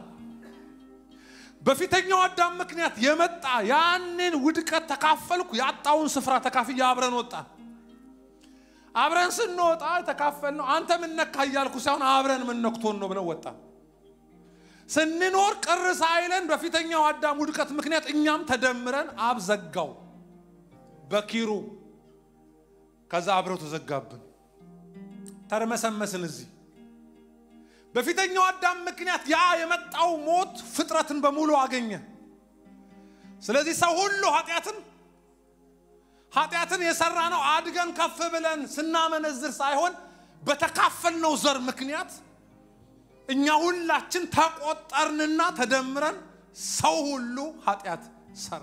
በፊተኛው አዳም ምክንያት የመጣ ያንን ውድቀት ተካፈልኩ፣ ያጣውን ስፍራ ተካፍያ አብረን ወጣን። አብረን ስንወጣ የተካፈልነው አንተ ምን ነካ እያልኩ ሳይሆን አብረን ምን ነክቶን ነው ብለው ወጣን። ስንኖር ቅር ሳይለን በፊተኛው አዳም ውድቀት ምክንያት እኛም ተደምረን አብ ዘጋው በኪሩ ከዛ አብረው ተዘጋብን፣ ተርመሰመስን እዚህ በፊተኛው አዳም ምክንያት ያ የመጣው ሞት ፍጥረትን በሙሉ አገኘ። ስለዚህ ሰው ሁሉ ኃጢአትን ኃጢአትን የሰራ ነው አድገን ከፍ ብለን ስናመነዝር ሳይሆን በተካፈልነው ዘር ምክንያት እኛ ሁላችን ተቆጠርንና ተደምረን ሰው ሁሉ ኃጢአት ሰራ።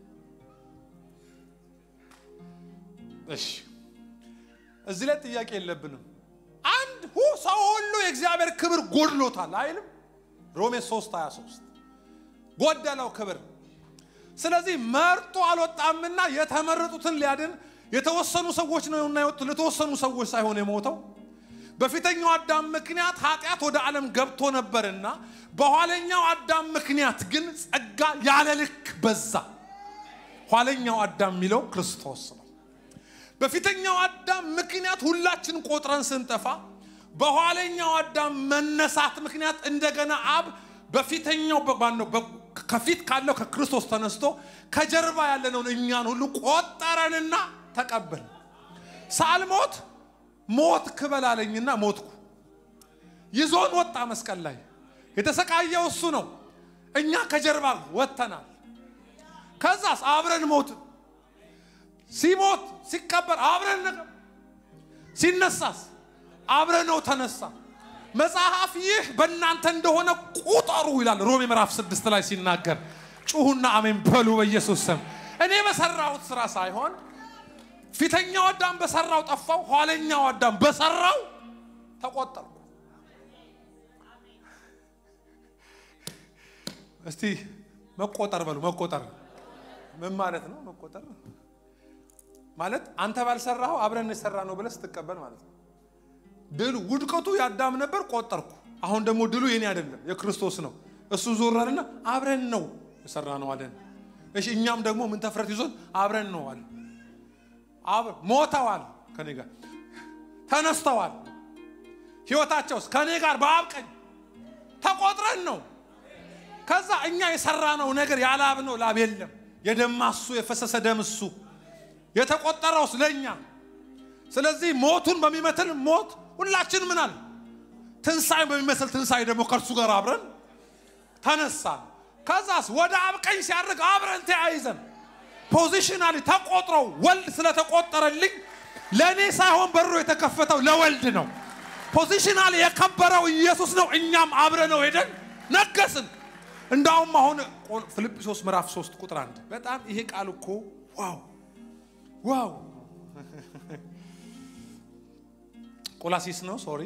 እሺ እዚህ ላይ ጥያቄ የለብንም። አንድ ሁ ሰው ሁሉ የእግዚአብሔር ክብር ጎድሎታል አይልም? ሮሜ 3 23 ጎደለው ክብር። ስለዚህ መርጦ አልወጣምና የተመረጡትን ሊያድን የተወሰኑ ሰዎች ነውና የወጡት ለተወሰኑ ሰዎች ሳይሆን የሞተው በፊተኛው አዳም ምክንያት ኃጢአት ወደ ዓለም ገብቶ ነበርና በኋለኛው አዳም ምክንያት ግን ጸጋ ያለ ልክ በዛ። ኋለኛው አዳም የሚለው ክርስቶስ ነው። በፊተኛው አዳም ምክንያት ሁላችን ቆጥረን ስንጠፋ በኋለኛው አዳም መነሳት ምክንያት እንደገና አብ በፊተኛው ባነው ከፊት ካለው ከክርስቶስ ተነስቶ ከጀርባ ያለነውን እኛን ሁሉ ቆጠረንና ተቀበል። ሳልሞት ሞት ክበላለኝና ሞትኩ። ይዞን ወጣ መስቀል ላይ የተሰቃየው እሱ ነው። እኛ ከጀርባ ወጥተናል። ከዛስ አብረን ሞትን። ሲሞት ሲቀበር አብረን ነገ ሲነሳስ አብረነው ተነሳ። መጽሐፍ ይህ በእናንተ እንደሆነ ቁጠሩ ይላል ሮሜ ምዕራፍ ስድስት ላይ ሲናገር፣ ጩሁና አሜን በሉ በኢየሱስ ስም። እኔ በሰራሁት ስራ ሳይሆን ፊተኛው አዳም በሰራው ጠፋው፣ ኋለኛው አዳም በሰራው ተቆጠርኩ። እስቲ መቆጠር በሉ። መቆጠር ምን ማለት ነው? መቆጠር ማለት አንተ ባልሰራኸው አብረን የሰራ ነው ብለህ ስትቀበል ማለት ነው። ድሉ ውድቀቱ የአዳም ነበር፣ ቆጠርኩ። አሁን ደግሞ ድሉ የኔ አይደለም የክርስቶስ ነው። እሱ ዞረንና አብረን ነው የሰራ ነው አለን። እሺ እኛም ደግሞ ምን ተፍረት ይዞን አብረን ነው አለ። ሞተዋል፣ ከኔ ጋር ተነስተዋል። ህይወታቸውስ ከኔ ጋር በአብ ቀኝ ተቆጥረን ነው። ከዛ እኛ የሰራነው ነገር ያላብ ነው፣ ላብ የለም። የደማሱ የፈሰሰ ደም እሱ የተቆጠረውስ ለእኛ። ስለዚህ ሞቱን በሚመስል ሞት ሁላችን ምን አለ ትንሣኤ በሚመስል ትንሣኤ ደግሞ ከእርሱ ጋር አብረን ተነሳን። ከዛስ ወደ አብ ቀኝ ሲያደርግ አብረን ተያይዘን ፖዚሽናሊ ተቆጥረው ወልድ ስለተቆጠረልኝ ለእኔ ሳይሆን በሩ የተከፈተው ለወልድ ነው። ፖዚሽናሊ የከበረው ኢየሱስ ነው። እኛም አብረ ነው ሄደን ነገስን። እንዳውም አሁን ፊልጵስዩስ ምዕራፍ 3 ቁጥር አንድ በጣም ይሄ ቃል እኮ ዋው ዋው ቆላሲስ ነው ሶሪ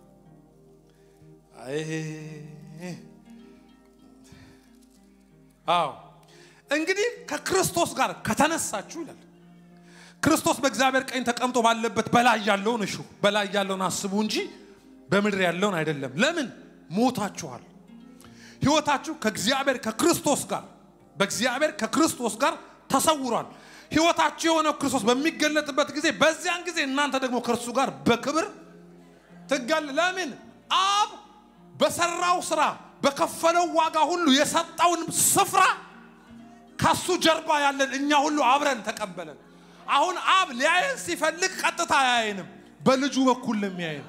አዎ እንግዲህ ከክርስቶስ ጋር ከተነሳችሁ ይላል ክርስቶስ በእግዚአብሔር ቀኝ ተቀምጦ ባለበት በላይ ያለውን እሹ በላይ ያለውን አስቡ እንጂ በምድር ያለውን አይደለም ለምን ሞታችኋል ህይወታችሁ ከእግዚአብሔር ከክርስቶስ ጋር በእግዚአብሔር ከክርስቶስ ጋር ተሰውሯል ህይወታችሁ የሆነው ክርስቶስ በሚገለጥበት ጊዜ በዚያን ጊዜ እናንተ ደግሞ ከእርሱ ጋር በክብር ትገል ለምን አብ በሰራው ስራ በከፈለው ዋጋ ሁሉ የሰጠውን ስፍራ ከሱ ጀርባ ያለን እኛ ሁሉ አብረን ተቀበለን አሁን አብ ሊያየን ሲፈልግ ቀጥታ አያየንም በልጁ በኩል የሚያየን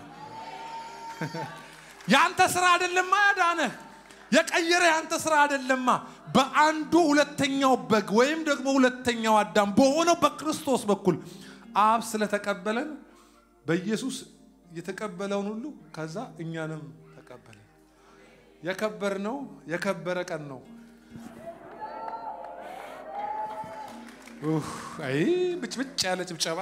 ያንተ ስራ አይደለማ ያዳነህ የቀየረ ያንተ ስራ አይደለማ በአንዱ ሁለተኛው በግ ወይም ደግሞ ሁለተኛው አዳም በሆነው በክርስቶስ በኩል አብ ስለተቀበለን በኢየሱስ የተቀበለውን ሁሉ ከዛ እኛንም ተቀበለን የከበር ነው የከበረ ቀን ነው አይ ብጭብጭ ያለ ጭብጨባ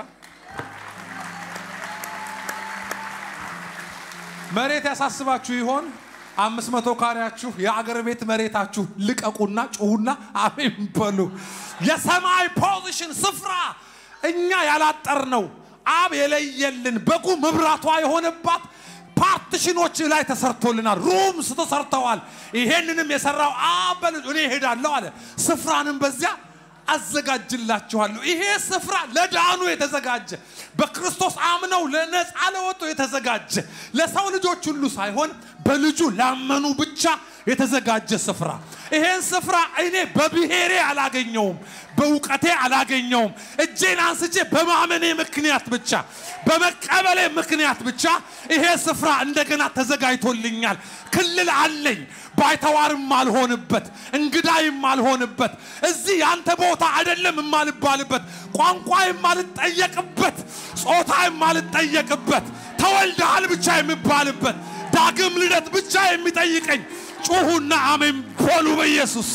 መሬት ያሳስባችሁ ይሆን አምስት መቶ ካሬያችሁ የአገር ቤት መሬታችሁ ልቀቁና ጩሁና አሜን በሉ የሰማይ ፖዚሽን ስፍራ እኛ ያላጠር ነው አብ የለየልን በጉ መብራቷ የሆነባት ፓርቲሽኖች ላይ ተሰርቶልናል ሩምስ ተሰርተዋል ይሄንንም የሰራው አብ በልጁ እኔ እሄዳለሁ አለ ስፍራንም በዚያ አዘጋጅላችኋለሁ ይሄ ስፍራ ለዳኑ የተዘጋጀ በክርስቶስ አምነው ለነፃ ለወጡ የተዘጋጀ ለሰው ልጆች ሁሉ ሳይሆን በልጁ ላመኑ ብቻ የተዘጋጀ ስፍራ ይሄን ስፍራ እኔ በብሔሬ አላገኘውም በእውቀቴ አላገኘውም እጄን አንስቼ በማመኔ ምክንያት ብቻ በመቀበሌ ምክንያት ብቻ ይሄ ስፍራ እንደገና ተዘጋጅቶልኛል ክልል አለኝ ባይተዋርም አልሆንበት እንግዳ የማልሆንበት እዚህ ያንተ ቦታ አይደለም የማልባልበት ቋንቋ የማልጠየቅበት ጾታ የማልጠየቅበት ተወልደሃል ብቻ የሚባልበት ዳግም ልደት ብቻ የሚጠይቀኝ ጩሁና አሜን በሉ በኢየሱስ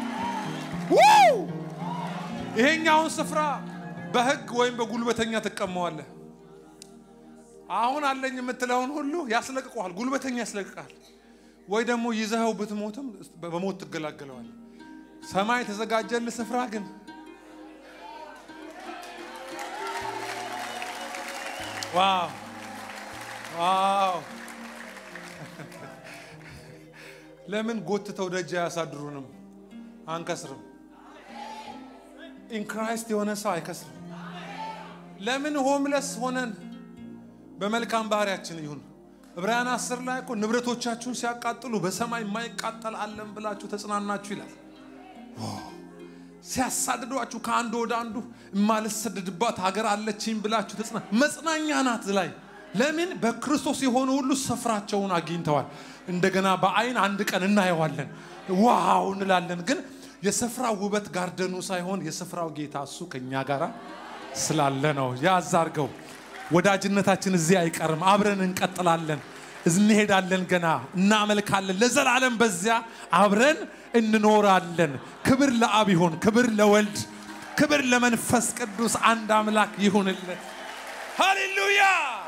ይሄኛውን ስፍራ በህግ ወይም በጉልበተኛ ትቀመዋለህ አሁን አለኝ የምትለውን ሁሉ ያስለቅቀዋል ጉልበተኛ ያስለቅቃል ወይ ደግሞ ይዘኸው ብትሞትም በሞት ትገላገለዋል ሰማይ የተዘጋጀልህ ስፍራ ግን ዋው ዋው ለምን ጎትተው ደጅ አያሳድሩንም አንከስርም ኢንክራይስት የሆነ ሰው አይከስርም ለምን ሆምለስ ሆነን በመልካም ባህሪያችን ይሁን ዕብራውያን አስር ላይ እኮ ንብረቶቻችሁን ሲያቃጥሉ በሰማይ የማይቃጠል አለን ብላችሁ ተጽናናችሁ ይላል ሲያሳድዷችሁ ከአንዱ ወደ አንዱ የማልሰደድባት ሀገር አለችኝ ብላችሁ ተጽና መጽናኛ ናት ላይ ለምን በክርስቶስ የሆኑ ሁሉ ስፍራቸውን አግኝተዋል እንደገና በአይን አንድ ቀን እናየዋለን ዋው እንላለን ግን የስፍራው ውበት ጋርደኑ ሳይሆን የስፍራው ጌታ እሱ ከኛ ጋር ስላለ ነው ያዛርገው ወዳጅነታችን እዚህ አይቀርም አብረን እንቀጥላለን እንሄዳለን ገና እናመልካለን ለዘላለም በዚያ አብረን እንኖራለን ክብር ለአብ ይሁን ክብር ለወልድ ክብር ለመንፈስ ቅዱስ አንድ አምላክ ይሁንልን ሃሌሉያ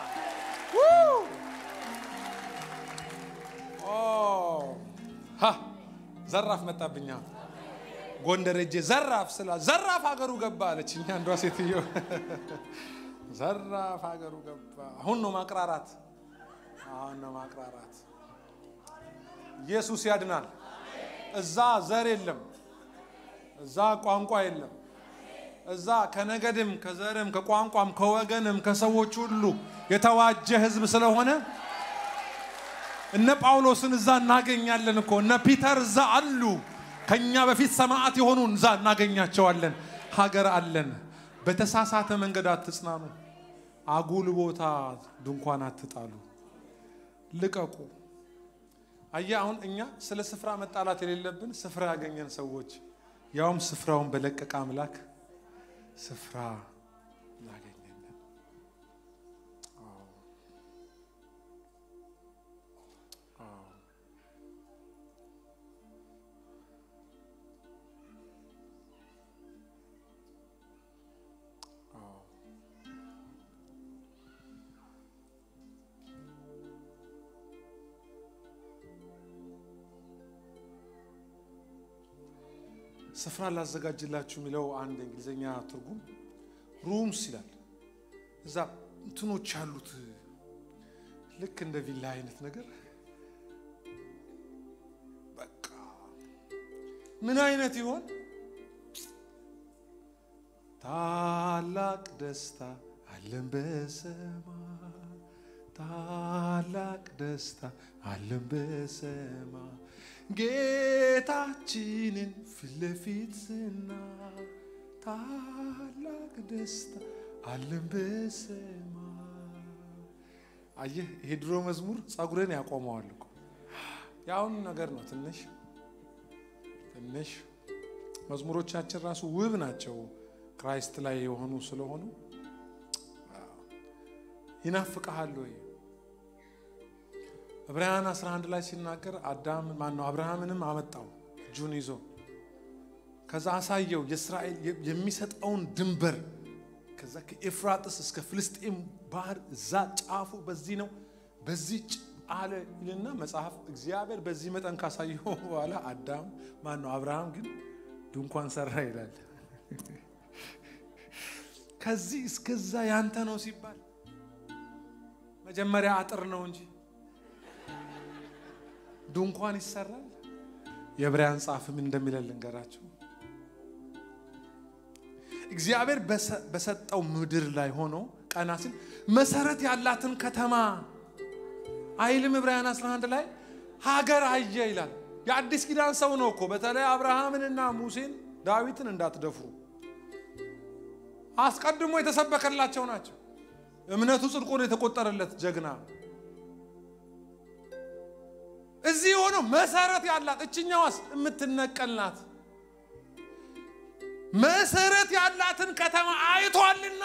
ዘራፍ መጣብኛ ጎንደር እጄ ዘራፍ ስላ ዘራፍ ሀገሩ ገባ አለች እኛ አንዷ ሴትዮ ዘራፍ ሀገሩ ገባ አሁን ነው ማቅራራት አሁን ነው ማቅራራት ኢየሱስ ያድናል እዛ ዘር የለም እዛ ቋንቋ የለም እዛ ከነገድም ከዘርም ከቋንቋም ከወገንም ከሰዎች ሁሉ የተዋጀ ህዝብ ስለሆነ እነ ጳውሎስን እዛ እናገኛለን እኮ እነ ፒተር እዛ አሉ ከኛ በፊት ሰማዕት የሆኑ እዛ እናገኛቸዋለን ሀገር አለን በተሳሳተ መንገድ አትጽናኑ አጉል ቦታ ድንኳን አትጣሉ ልቀቁ አየህ፣ አሁን እኛ ስለ ስፍራ መጣላት የሌለብን ስፍራ ያገኘን ሰዎች፣ ያውም ስፍራውን በለቀቀ አምላክ ስፍራ ላገኘን። አዎ፣ አዎ። አዎ። ስፍራ ላዘጋጅላችሁ የሚለው አንድ እንግሊዝኛ ትርጉም ሩምስ ይላል። እዛ እንትኖች ያሉት ልክ እንደ ቪላ አይነት ነገር በቃ ምን አይነት ይሆን? ታላቅ ደስታ አለን በሰማይ ታላቅ ደስታ አለን በሰማይ ጌታችንን ፊት ለፊት ስናይ ታላቅ ደስታ አለን በሰማይ። አየህ፣ ይሄ ድሮ መዝሙር ጸጉርን ያቆመዋል እኮ የአሁኑ ነገር ነው። ትንሽ ትንሽ መዝሙሮቻችን ራሱ ውብ ናቸው ክራይስት ላይ የሆኑ ስለሆኑ ይናፍቀሃል ወይ? ዕብራውያን 11 ላይ ሲናገር አዳም ማን ነው አብርሃምንም አመጣው እጁን ይዞ ከዛ አሳየው የእስራኤል የሚሰጠውን ድንበር ከዛ ከኤፍራጥስ እስከ ፍልስጤም ባህር እዛ ጫፉ በዚህ ነው በዚህ አለ ይልና መጽሐፍ እግዚአብሔር በዚህ መጠን ካሳየው በኋላ አዳም ማን ነው አብርሃም ግን ድንኳን ሰራ ይላል። ከዚህ እስከዛ ያንተ ነው ሲባል መጀመሪያ አጥር ነው እንጂ ድንኳን ይሰራል። የዕብራውያን ጻፍ ምን እንደሚለን ልንገራችሁ። እግዚአብሔር በሰጠው ምድር ላይ ሆኖ ቀና ሲል መሰረት ያላትን ከተማ አይልም። ዕብራውያን 11 ላይ ሀገር አየ ይላል። የአዲስ ኪዳን ሰው ነው እኮ በተለይ አብርሃምንና ሙሴን ዳዊትን እንዳትደፍሩ አስቀድሞ የተሰበከላቸው ናቸው። እምነቱ ጽድቆ የተቆጠረለት ጀግና እዚህ ሆኖ መሰረት ያላት እችኛዋስ የምትነቀል ናት። መሰረት ያላትን ከተማ አይቷልና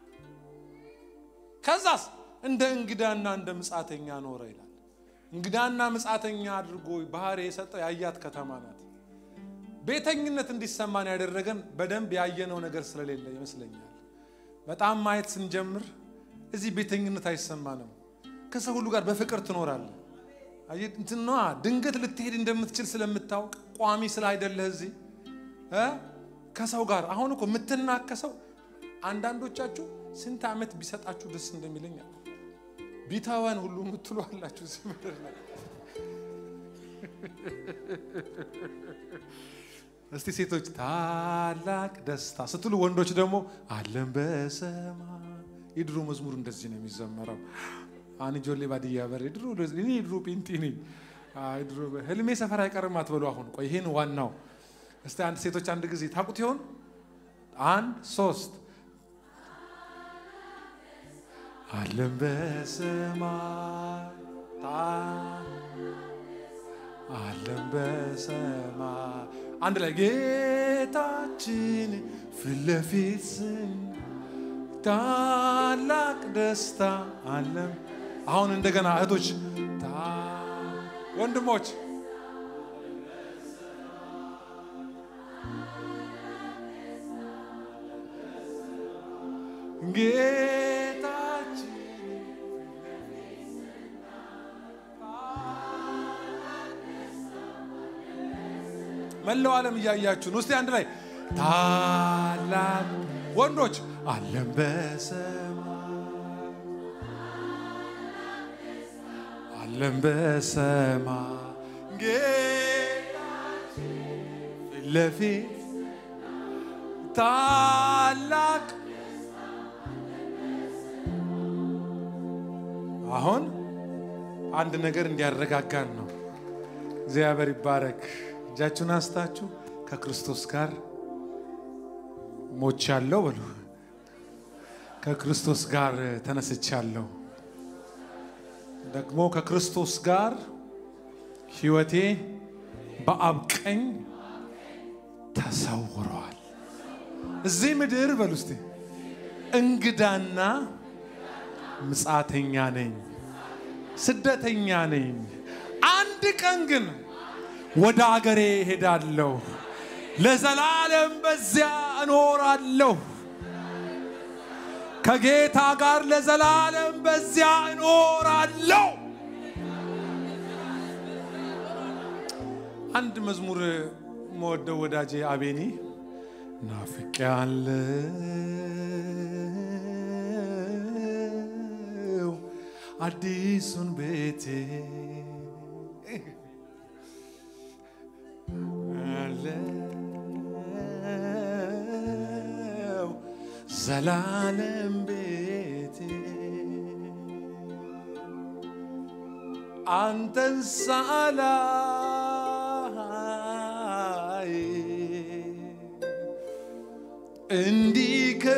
ከዛስ እንደ እንግዳና እንደ ምጻተኛ ኖረ ይላል። እንግዳና ምጻተኛ አድርጎ ባህር የሰጠው ያያት ከተማ ናት። ቤተኝነት እንዲሰማን ያደረገን በደንብ ያየነው ነገር ስለሌለ ይመስለኛል። በጣም ማየት ስንጀምር እዚህ ቤተኝነት አይሰማንም። ከሰው ሁሉ ጋር በፍቅር ትኖራለህ። እንትኗ ድንገት ልትሄድ እንደምትችል ስለምታውቅ ቋሚ ስላይደለህ እዚህ ከሰው ጋር አሁን እኮ የምትናከሰው አንዳንዶቻችሁ ስንት ዓመት ቢሰጣችሁ ደስ እንደሚለኝ ቢተወን ሁሉ የምትሉ አላችሁ እዚህ ምድር ላይ። እስቲ ሴቶች ታላቅ ደስታ ስትሉ፣ ወንዶች ደግሞ አለን በሰማይ። የድሮ መዝሙር እንደዚህ ነው የሚዘመረው። አን ጆሌ ባድያ በር ድሮ እኔ ድሮ ጴንጤ ነኝ። ድሮ ህልሜ ሰፈር አይቀርም አትበሉ። አሁን ቆይ ይሄን ዋናው እስቲ አንድ ሴቶች አንድ ጊዜ ታውቁት ይሆን? አንድ ሶስት አለን በሰማይ አለን በሰማይ አንድ ላይ ጌታችን ፊት ለፊት ስን ታላቅ ደስታ አለን። አሁን እንደገና እህቶች፣ ወንድሞች ጌታችን መላው ዓለም እያያችሁን ውስጥ አንድ ላይ ታላቅ ወንዶች አለን በሰማይ አለን በሰማይ ጌታችን ፊት ለፊት ታላቅ አሁን አንድ ነገር እንዲያረጋጋን ነው። እግዚአብሔር ይባረክ። እጃችሁን አንስታችሁ ከክርስቶስ ጋር ሞቻለሁ በሉ። ከክርስቶስ ጋር ተነስቻለሁ፣ ደግሞ ከክርስቶስ ጋር ሕይወቴ በአብ ቀኝ ተሰውሯል። እዚህ ምድር በሉ እስቲ እንግዳና ምጻተኛ ነኝ፣ ስደተኛ ነኝ። አንድ ቀን ግን ወደ አገሬ ሄዳለሁ፣ ለዘላለም በዚያ እኖራለሁ። ከጌታ ጋር ለዘላለም በዚያ እኖራለሁ። አንድ መዝሙር መወደው ወዳጄ አቤኒ ናፍቄያለሁ አዲሱን ቤቴ አለው ዘላለም ቤቴ አንተን ሳላይ እንዲህ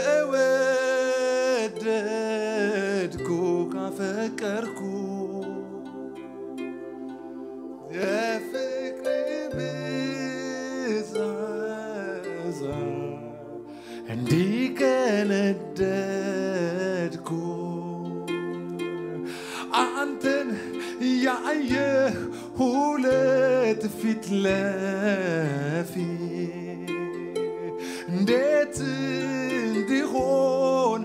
ከወደድኩ ካፈቀርኩ የፍቅር ብዛዛ እንዲህ ከነደድኩ አንተን ያየ ሁለት ፊት ለፊት እንዴት እንዲሆን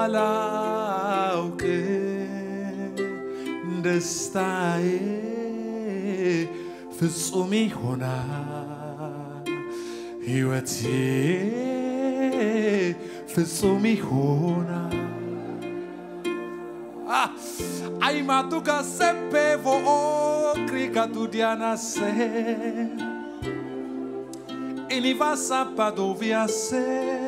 አላውቅ ደስታዬ ፍጹም ይሆናል ሕይወቴ ፍጹም ይሆናል Ai ma tu che sapevo crica tu dianasse e ni va sabato via se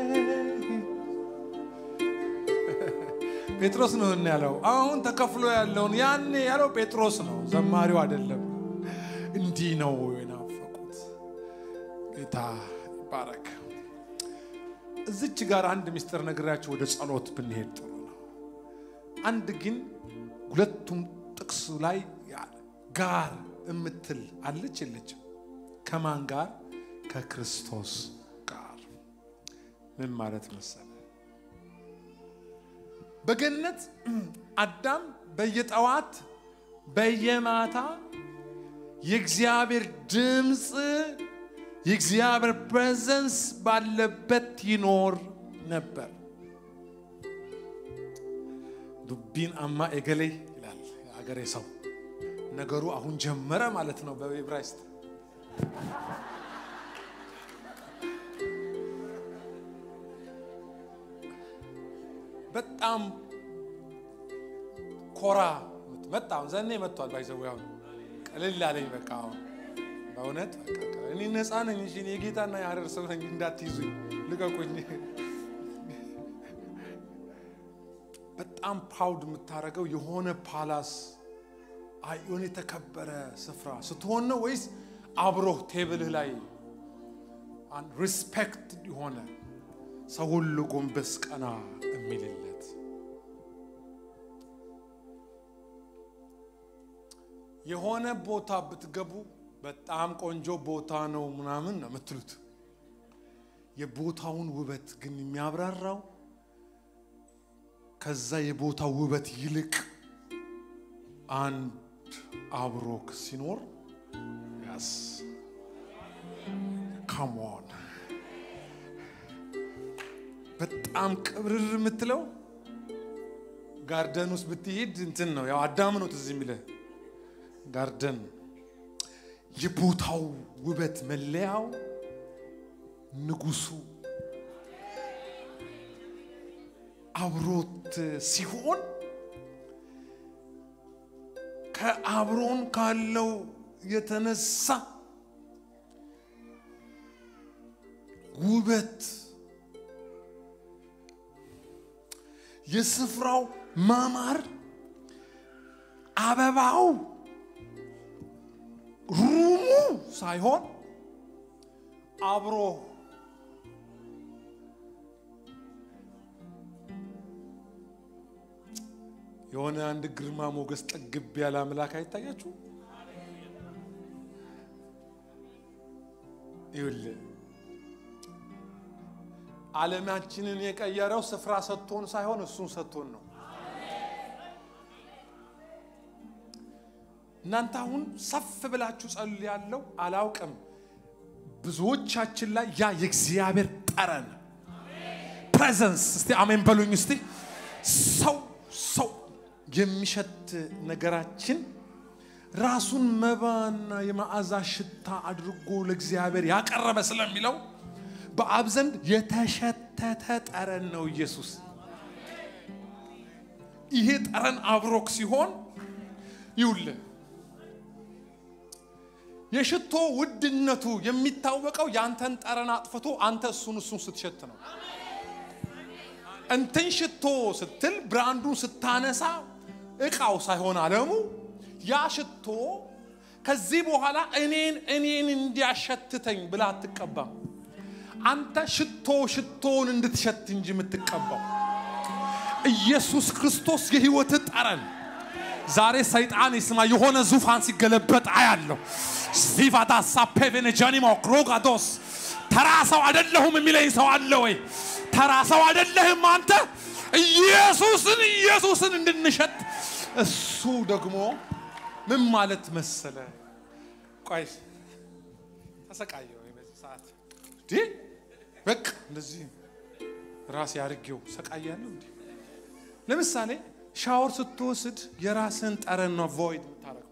ጴጥሮስ ነው እና ያለው አሁን ተከፍሎ ያለውን ያኔ ያለው ጴጥሮስ ነው፣ ዘማሪው አይደለም። እንዲህ ነው የናፈቁት። ጌታ ይባረክ። እዚች ጋር አንድ ምስጢር ነግራችሁ ወደ ጸሎት ብንሄድ ጥሩ ነው። አንድ ግን ሁለቱም ጥቅሱ ላይ ጋር የምትል አለች የለችም? ከማን ጋር? ከክርስቶስ ጋር። ምን ማለት መሰለ? በገነት አዳም በየጠዋት በየማታ የእግዚአብሔር ድምፅ የእግዚአብሔር ፕሬዘንስ ባለበት ይኖር ነበር። ዱቢን አማ ኤገሌ ይላል የአገሬ ሰው። ነገሩ አሁን ጀመረ ማለት ነው በዕብራይስጥ። በጣም ኮራ መጣ። አሁን ዘኔ መጥቷል። ባይዘው አሁን ቀልል አለኝ። በቃ አሁን በእውነት በቃ እኔ ነፃ ነኝ። እሺ እኔ የጌታና የሀረር ሰው ነኝ። እንዳትይዙኝ፣ ልቀቁኝ። በጣም ፕራውድ የምታደርገው የሆነ ፓላስ የሆነ የተከበረ ስፍራ ስትሆን ነው ወይስ አብሮህ ቴብልህ ላይ ሪስፔክት የሆነ ሰው ሁሉ ጎንበስ ቀና የሚልለት የሆነ ቦታ ብትገቡ በጣም ቆንጆ ቦታ ነው ምናምን ነው የምትሉት። የቦታውን ውበት ግን የሚያብራራው ከዛ የቦታው ውበት ይልቅ አንድ አብሮክ ሲኖር ያስ ካሞን በጣም ቅብርር የምትለው ጋርደን ውስጥ ብትሄድ እንትን ነው ያው አዳም ነው ትዝ የሚልህ ጋርደን የቦታው ውበት መለያው ንጉሱ አብሮት ሲሆን ከአብሮን ካለው የተነሳ ውበት የስፍራው ማማር አበባው ሩሙ ሳይሆን አብሮ የሆነ አንድ ግርማ ሞገስ ጠግብ ያለ አምላክ አይታያችሁ? ይኸውልህ ዓለማችንን የቀየረው ስፍራ ሰጥቶን ሳይሆን እሱን ሰጥቶን ነው። እናንተ አሁን ሰፍ ብላችሁ ጸል ያለው አላውቅም። ብዙዎቻችን ላይ ያ የእግዚአብሔር ጠረን ፕሬዘንስ፣ እስቲ አሜን በሉኝ። እስቲ ሰው ሰው የሚሸት ነገራችን ራሱን መባና የመዓዛ ሽታ አድርጎ ለእግዚአብሔር ያቀረበ ስለሚለው በአብ ዘንድ የተሸተተ ጠረን ነው ኢየሱስ። ይሄ ጠረን አብሮክ ሲሆን ይውልህ የሽቶ ውድነቱ የሚታወቀው ያንተን ጠረን አጥፍቶ አንተ እሱን እሱን ስትሸት ነው። እንትን ሽቶ ስትል ብራንዱን ስታነሳ እቃው ሳይሆን አለሙ ያ ሽቶ ከዚህ በኋላ እኔን እኔን እንዲያሸትተኝ ብላ አትቀባም። አንተ ሽቶ ሽቶውን እንድትሸት እንጂ የምትቀባው ኢየሱስ ክርስቶስ የህይወት ጠረን። ዛሬ ሰይጣን ይስማ የሆነ ዙፋን ሲገለበጥ አያለሁ። ሲቫታ ሳፔቬነ ጃኒሞ ክሮጋዶስ ተራ ሰው አይደለሁም የሚለኝ ሰው አለ ወይ? ተራ ሰው አይደለህም አንተ። ኢየሱስን ኢየሱስን እንድንሸጥ እሱ ደግሞ ምን ማለት መሰለ? ቆይ ተሰቃየው በዚህ ሰዓት እንዴ በቃ እንደዚህ ራሴ አድርጌው ሰቃያለሁ እንዴ። ለምሳሌ ሻወር ስትወስድ የራስን ጠረን ነው ቮይድ የምታደርገው።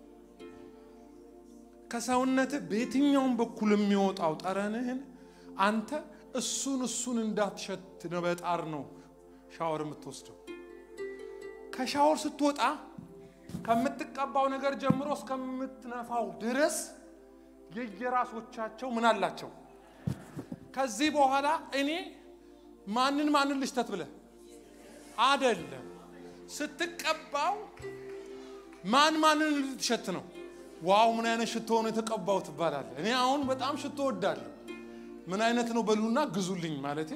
ከሰውነት በየትኛውም በኩል የሚወጣው ጠረንህን አንተ እሱን እሱን እንዳትሸት ነው በጣር ነው ሻወር የምትወስደው። ከሻወር ስትወጣ ከምትቀባው ነገር ጀምሮ እስከምትነፋው ድረስ የየራሶቻቸው ምን አላቸው። ከዚህ በኋላ እኔ ማንን ማንን ልሽተት ብለህ አደለም ስትቀባው ማን ማንን ልትሸት ነው? ዋው ምን አይነት ሽቶ ነው የተቀባው ትባላለህ። እኔ አሁን በጣም ሽቶ ወዳለሁ። ምን አይነት ነው በሉና ግዙልኝ ማለቴ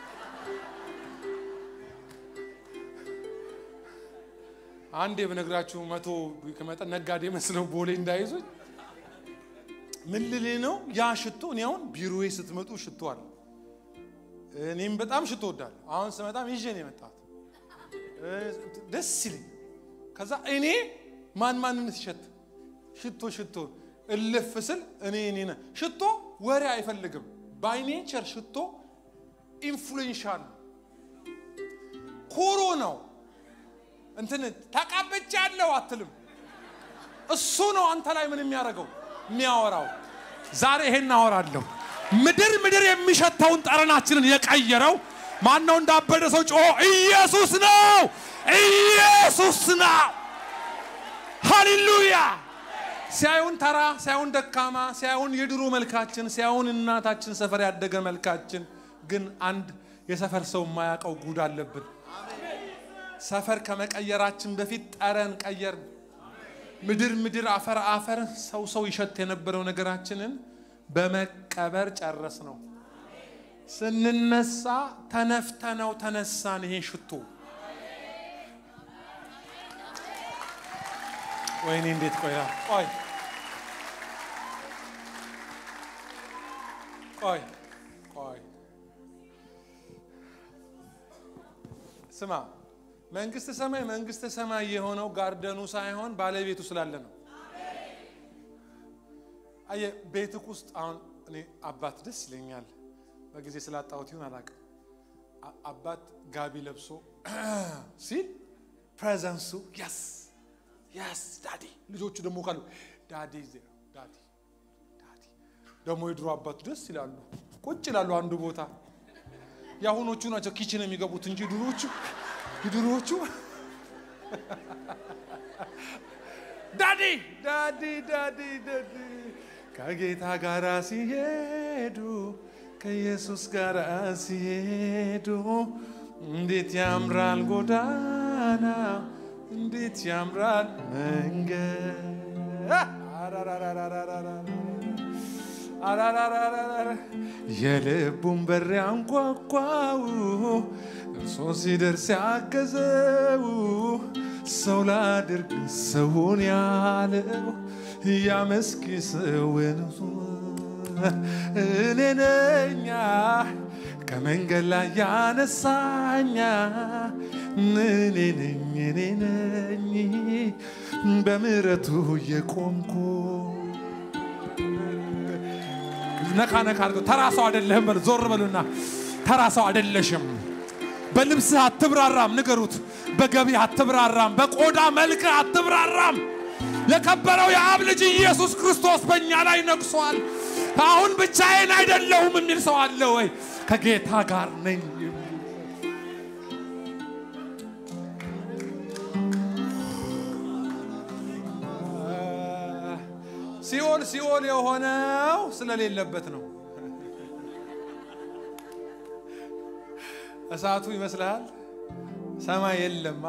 አንዴ በነግራችሁ መቶ ከመጠን ነጋዴ መስለው ቦሌ እንዳይዙኝ ምን ልል ነው ያ ሽቶ። እኔ አሁን ቢሮዬ ስትመጡ ሽቶ አለ። እኔም በጣም ሽቶ ወዳለሁ። አሁን ስመጣም ይዤ ነው የመጣሁት። ደስ ይለኝ። ከዛ እኔ ማን ማንን ሲሸት ሽቶ ሽቶ እልፍ ስል እኔ እኔ ነህ። ሽቶ ወሬ አይፈልግም። ባይ ኔቸር ሽቶ ኢንፍሉዌንሻል ኩሩ ነው። እንትን ተቀብቻለሁ አትልም። እሱ ነው አንተ ላይ ምን የሚያደርገው የሚያወራው። ዛሬ ይሄን አወራለሁ። ምድር ምድር የሚሸተውን ጠረናችንን የቀየረው ማን ነው? እንዳበደ ሰው ጮሆ ኢየሱስ ነው፣ ኢየሱስ ነው። ሃሌሉያ። ሲያዩን ተራ፣ ሲያዩን ደካማ፣ ሲያዩን የድሮ መልካችን፣ ሲያዩን እናታችን ሰፈር ያደገ መልካችን፣ ግን አንድ የሰፈር ሰው የማያውቀው ጉድ አለብን። ሰፈር ከመቀየራችን በፊት ጠረን ቀየርን። ምድር ምድር፣ አፈር አፈር፣ ሰው ሰው ይሸት የነበረው ነገራችንን በመቀበር ጨረስ ነው። ስንነሳ ተነፍተነው ተነሳን። ይሄ ሽቶ ወይኔ እንዴት ቆያ ቆይ ቆይ ቆይ ስማ መንግስተ ሰማይ መንግስተ ሰማይ የሆነው ጋርደኑ ሳይሆን ባለቤቱ ስላለ ነው። አየህ ቤትክ ውስጥ አሁን እኔ አባት ደስ ይለኛል። በጊዜ ስላጣሁት ይሁን አላውቅም። አባት ጋቢ ለብሶ ሲል ፕሬዘንሱ ያስ ያስ ዳዲ፣ ልጆቹ ደግሞ ካሉ ዳዲ ዳዲ ዳዲ። ደግሞ የድሮ አባቱ ደስ ይላሉ፣ ቁጭ ይላሉ አንዱ ቦታ። የአሁኖቹ ናቸው ኪችን የሚገቡት እንጂ ድሮቹ ድሮቹ ዳዲ ዳዲ ዳዲ ዳዲ ከጌታ ጋር ሲሄዱ ከኢየሱስ ጋር ሲሄዱ እንዴት ያምራል ጎዳና እንዴት ያምራል መንገድ የልቡን በር ያንኳኳው እርሶ ሲደርስ ያገዘው ሰው ላድርግ ሰውን ያለው ያመስኪ ሰውን እኔ ነኛ ከመንገድ ላይ ያነሳኛ እኔ ነኝ እኔ ነኝ በምሕረቱ የቆምኩ ነካ ነካ አድርገው ተራ ሰው አይደለህም በሉ ዞር በሉና ተራ ሰው አይደለሽም በልብስህ አትብራራም ንገሩት በገቢ አትብራራም በቆዳ መልክህ አትብራራም የከበረው የአብ ልጅ ኢየሱስ ክርስቶስ በእኛ ላይ ነግሷል አሁን ብቻዬን አይደለሁም የሚል ሰው አለ ወይ ከጌታ ጋር ነኝ የሚል ሲኦል ሲኦል የሆነው ስለሌለበት ነው እሳቱ ይመስልሃል ሰማይ የለማ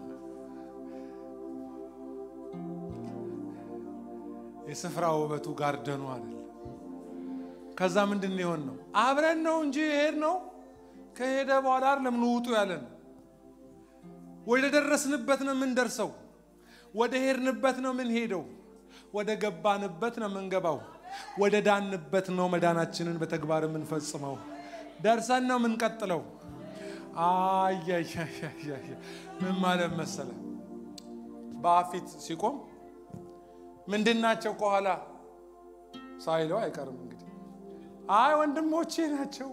የስፍራ ውበቱ ጋርደኑ አይደል ከዛ ምንድን ነው የሆን ነው አብረን ነው እንጂ ሄድ ነው ከሄደ በኋላ ለምን ውጡ ያለን ወደ ደረስንበት ነው የምንደርሰው ወደ ሄድንበት ነው የምንሄደው ወደ ገባንበት ነው የምንገባው ወደ ዳንበት ነው መዳናችንን በተግባር የምንፈጽመው ደርሰን ነው የምንቀጥለው አያያያያ ምን ማለት መሰለ በአፊት ሲቆም ምንድናቸው ከኋላ ሳይለው አይቀርም እንግዲህ አይ ወንድሞቼ ናቸው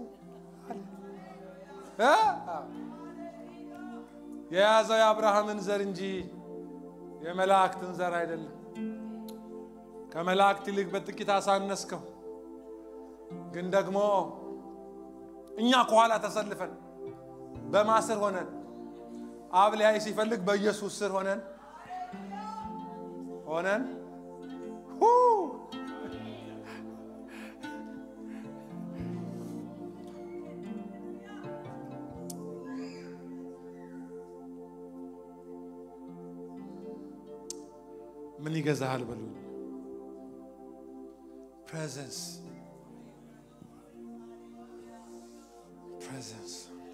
እ? የያዘው የአብርሃምን ዘር እንጂ የመላእክትን ዘር አይደለም ከመላእክት ይልቅ በጥቂት አሳነስከው ግን ደግሞ እኛ ከኋላ ተሰልፈን በማስር ሆነን አብ ሊያይ ሲፈልግ በኢየሱስ ስር ሆነን ሆነን ሁ ምን ይገዛሃል በሉኝ ፕሬዘንስ ፕሬዘንስ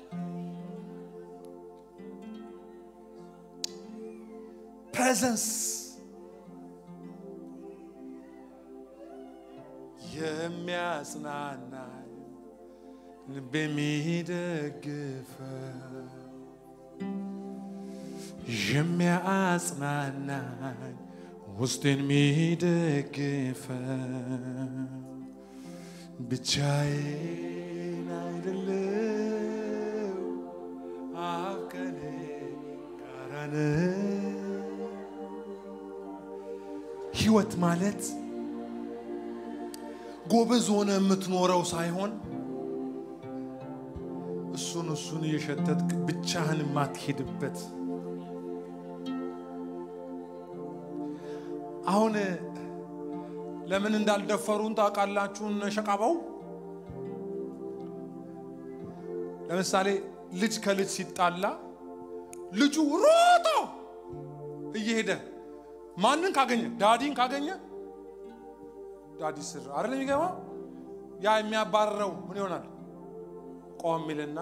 ፕሬዘንስ የሚያጽናና ልብ የሚደግፈው የሚያጽናናኝ ውስጤን የሚደግፈው ብቻዬን አይደለም አብ ከኔ ጋር ነው። ህይወት ማለት ጎበዝ ሆነ የምትኖረው ሳይሆን እሱን እሱን እየሸተትክ ብቻህን የማትሄድበት አሁን ለምን እንዳልደፈሩን ታውቃላችሁ? እነ ሸቃባው ለምሳሌ ልጅ ከልጅ ሲጣላ ልጁ ሮጦ እየሄደ ማንን ካገኘ ዳዲን ካገኘ ዳዲ ስር አይደለም የሚገባ ያ የሚያባርረው ምን ይሆናል? ቆም ሚልና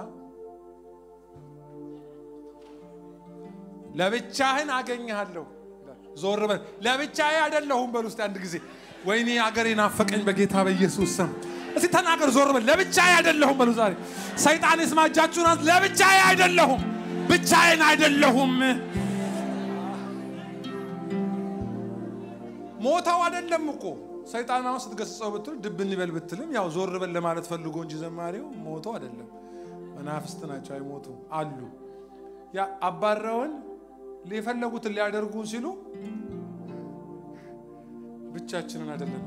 ለብቻህን አገኘሃለሁ ዞር በል ለብቻዬ አይደለሁም በል ውስጥ አንድ ጊዜ ወይኔ አገሬ ናፈቀኝ በጌታ በኢየሱስ ስም እስቲ ተናገር ዞር በል ለብቻዬ አይደለሁም በሉ ዛሬ ሰይጣን ይስማ እጃችሁን አንሱ ለብቻዬ አይደለሁም ብቻዬን አይደለሁም ሞተው አይደለም እኮ ሰይጣን አሁን ስትገስጸው ብትል ድብን ይበል ብትልም ያው ዞር በል ለማለት ፈልጎ እንጂ ዘማሪው ሞቶ አይደለም መናፍስት ናቸው አይሞቱ አሉ ያ አባረውን የፈለጉትን ሊያደርጉን ሲሉ ብቻችንን አይደለም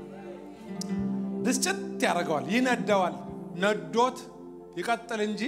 ብስጭት ያደርገዋል ይነደዋል ነዶት ይቀጥል እንጂ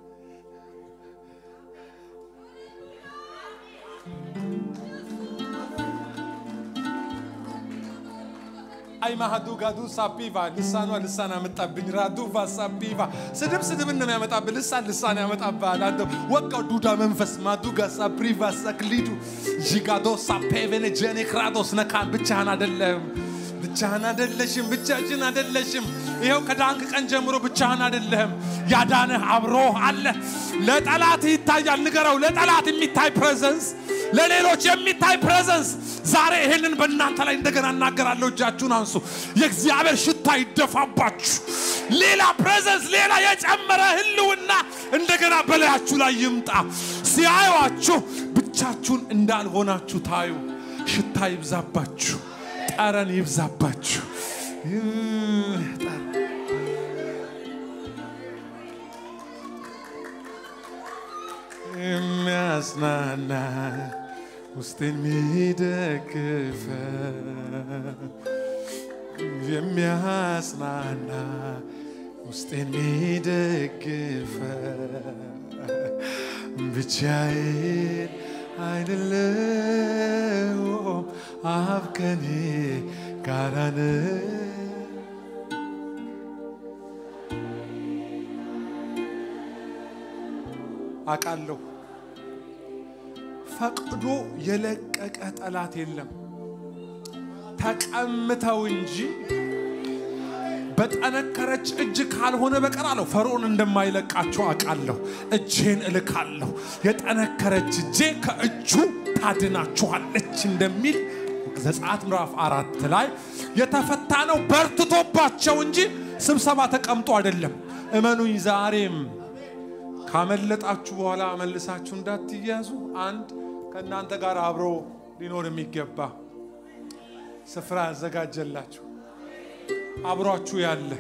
አይ ማሃዱ ጋዱ ሳፒቫ ልሳኗ ልሳን ያመጣብኝ ራዱቫ ሳፒቫ ስድብ ስድብን ነው የሚያመጣብህ። ልሳን ልሳን ያመጣብሃል። አንተ ወቃው ዱዳ መንፈስ ማዱጋ ሳፕሪቫ ሳክሊዱ ጂጋዶ ሳፔቬኔ ጀኔ ክራዶስ ነካን ብቻህን አደለህም። ብቻህን አደለሽም። ብቻችን አደለሽም። ይኸው ከዳንክ ቀን ጀምሮ ብቻህን አደለህም። ያዳንህ አብሮ አለ። ለጠላት ይታያል። ንገረው፣ ለጠላት የሚታይ ፕሬዘንስ ለሌሎች የሚታይ ፕሬዘንስ ዛሬ ይሄንን በእናንተ ላይ እንደገና እናገራለሁ። እጃችሁን አንሱ። የእግዚአብሔር ሽታ ይደፋባችሁ። ሌላ ፕሬዘንስ፣ ሌላ የጨመረ ህልውና እንደገና በላያችሁ ላይ ይምጣ። ሲያዩአችሁ ብቻችሁን እንዳልሆናችሁ ታዩ። ሽታ ይብዛባችሁ፣ ጠረን ይብዛባችሁ። የሚያጽናና ውስጤን የሚደግፈ የሚያጽናና ውስጤን የሚደግፈ ብቻዬን አይደለሁም አብ ከኔ ጋር ነው። አውቃለሁ ፈቅዶ የለቀቀ ጠላት የለም። ተቀምተው እንጂ በጠነከረች እጅ ካልሆነ በቀር አለው ፈርዖን እንደማይለቃቸው አውቃለሁ። እጄን እልካለሁ፣ የጠነከረች እጄ ከእጁ ታድናችኋለች እንደሚል ዘጸአት ምዕራፍ አራት ላይ የተፈታ ነው በርትቶባቸው እንጂ ስብሰባ ተቀምጦ አይደለም። እመኑኝ ዛሬም ካመለጣችሁ በኋላ መልሳችሁ እንዳትያዙ አንድ ከእናንተ ጋር አብሮ ሊኖር የሚገባ ስፍራ ያዘጋጀላችሁ አብሯችሁ ያለ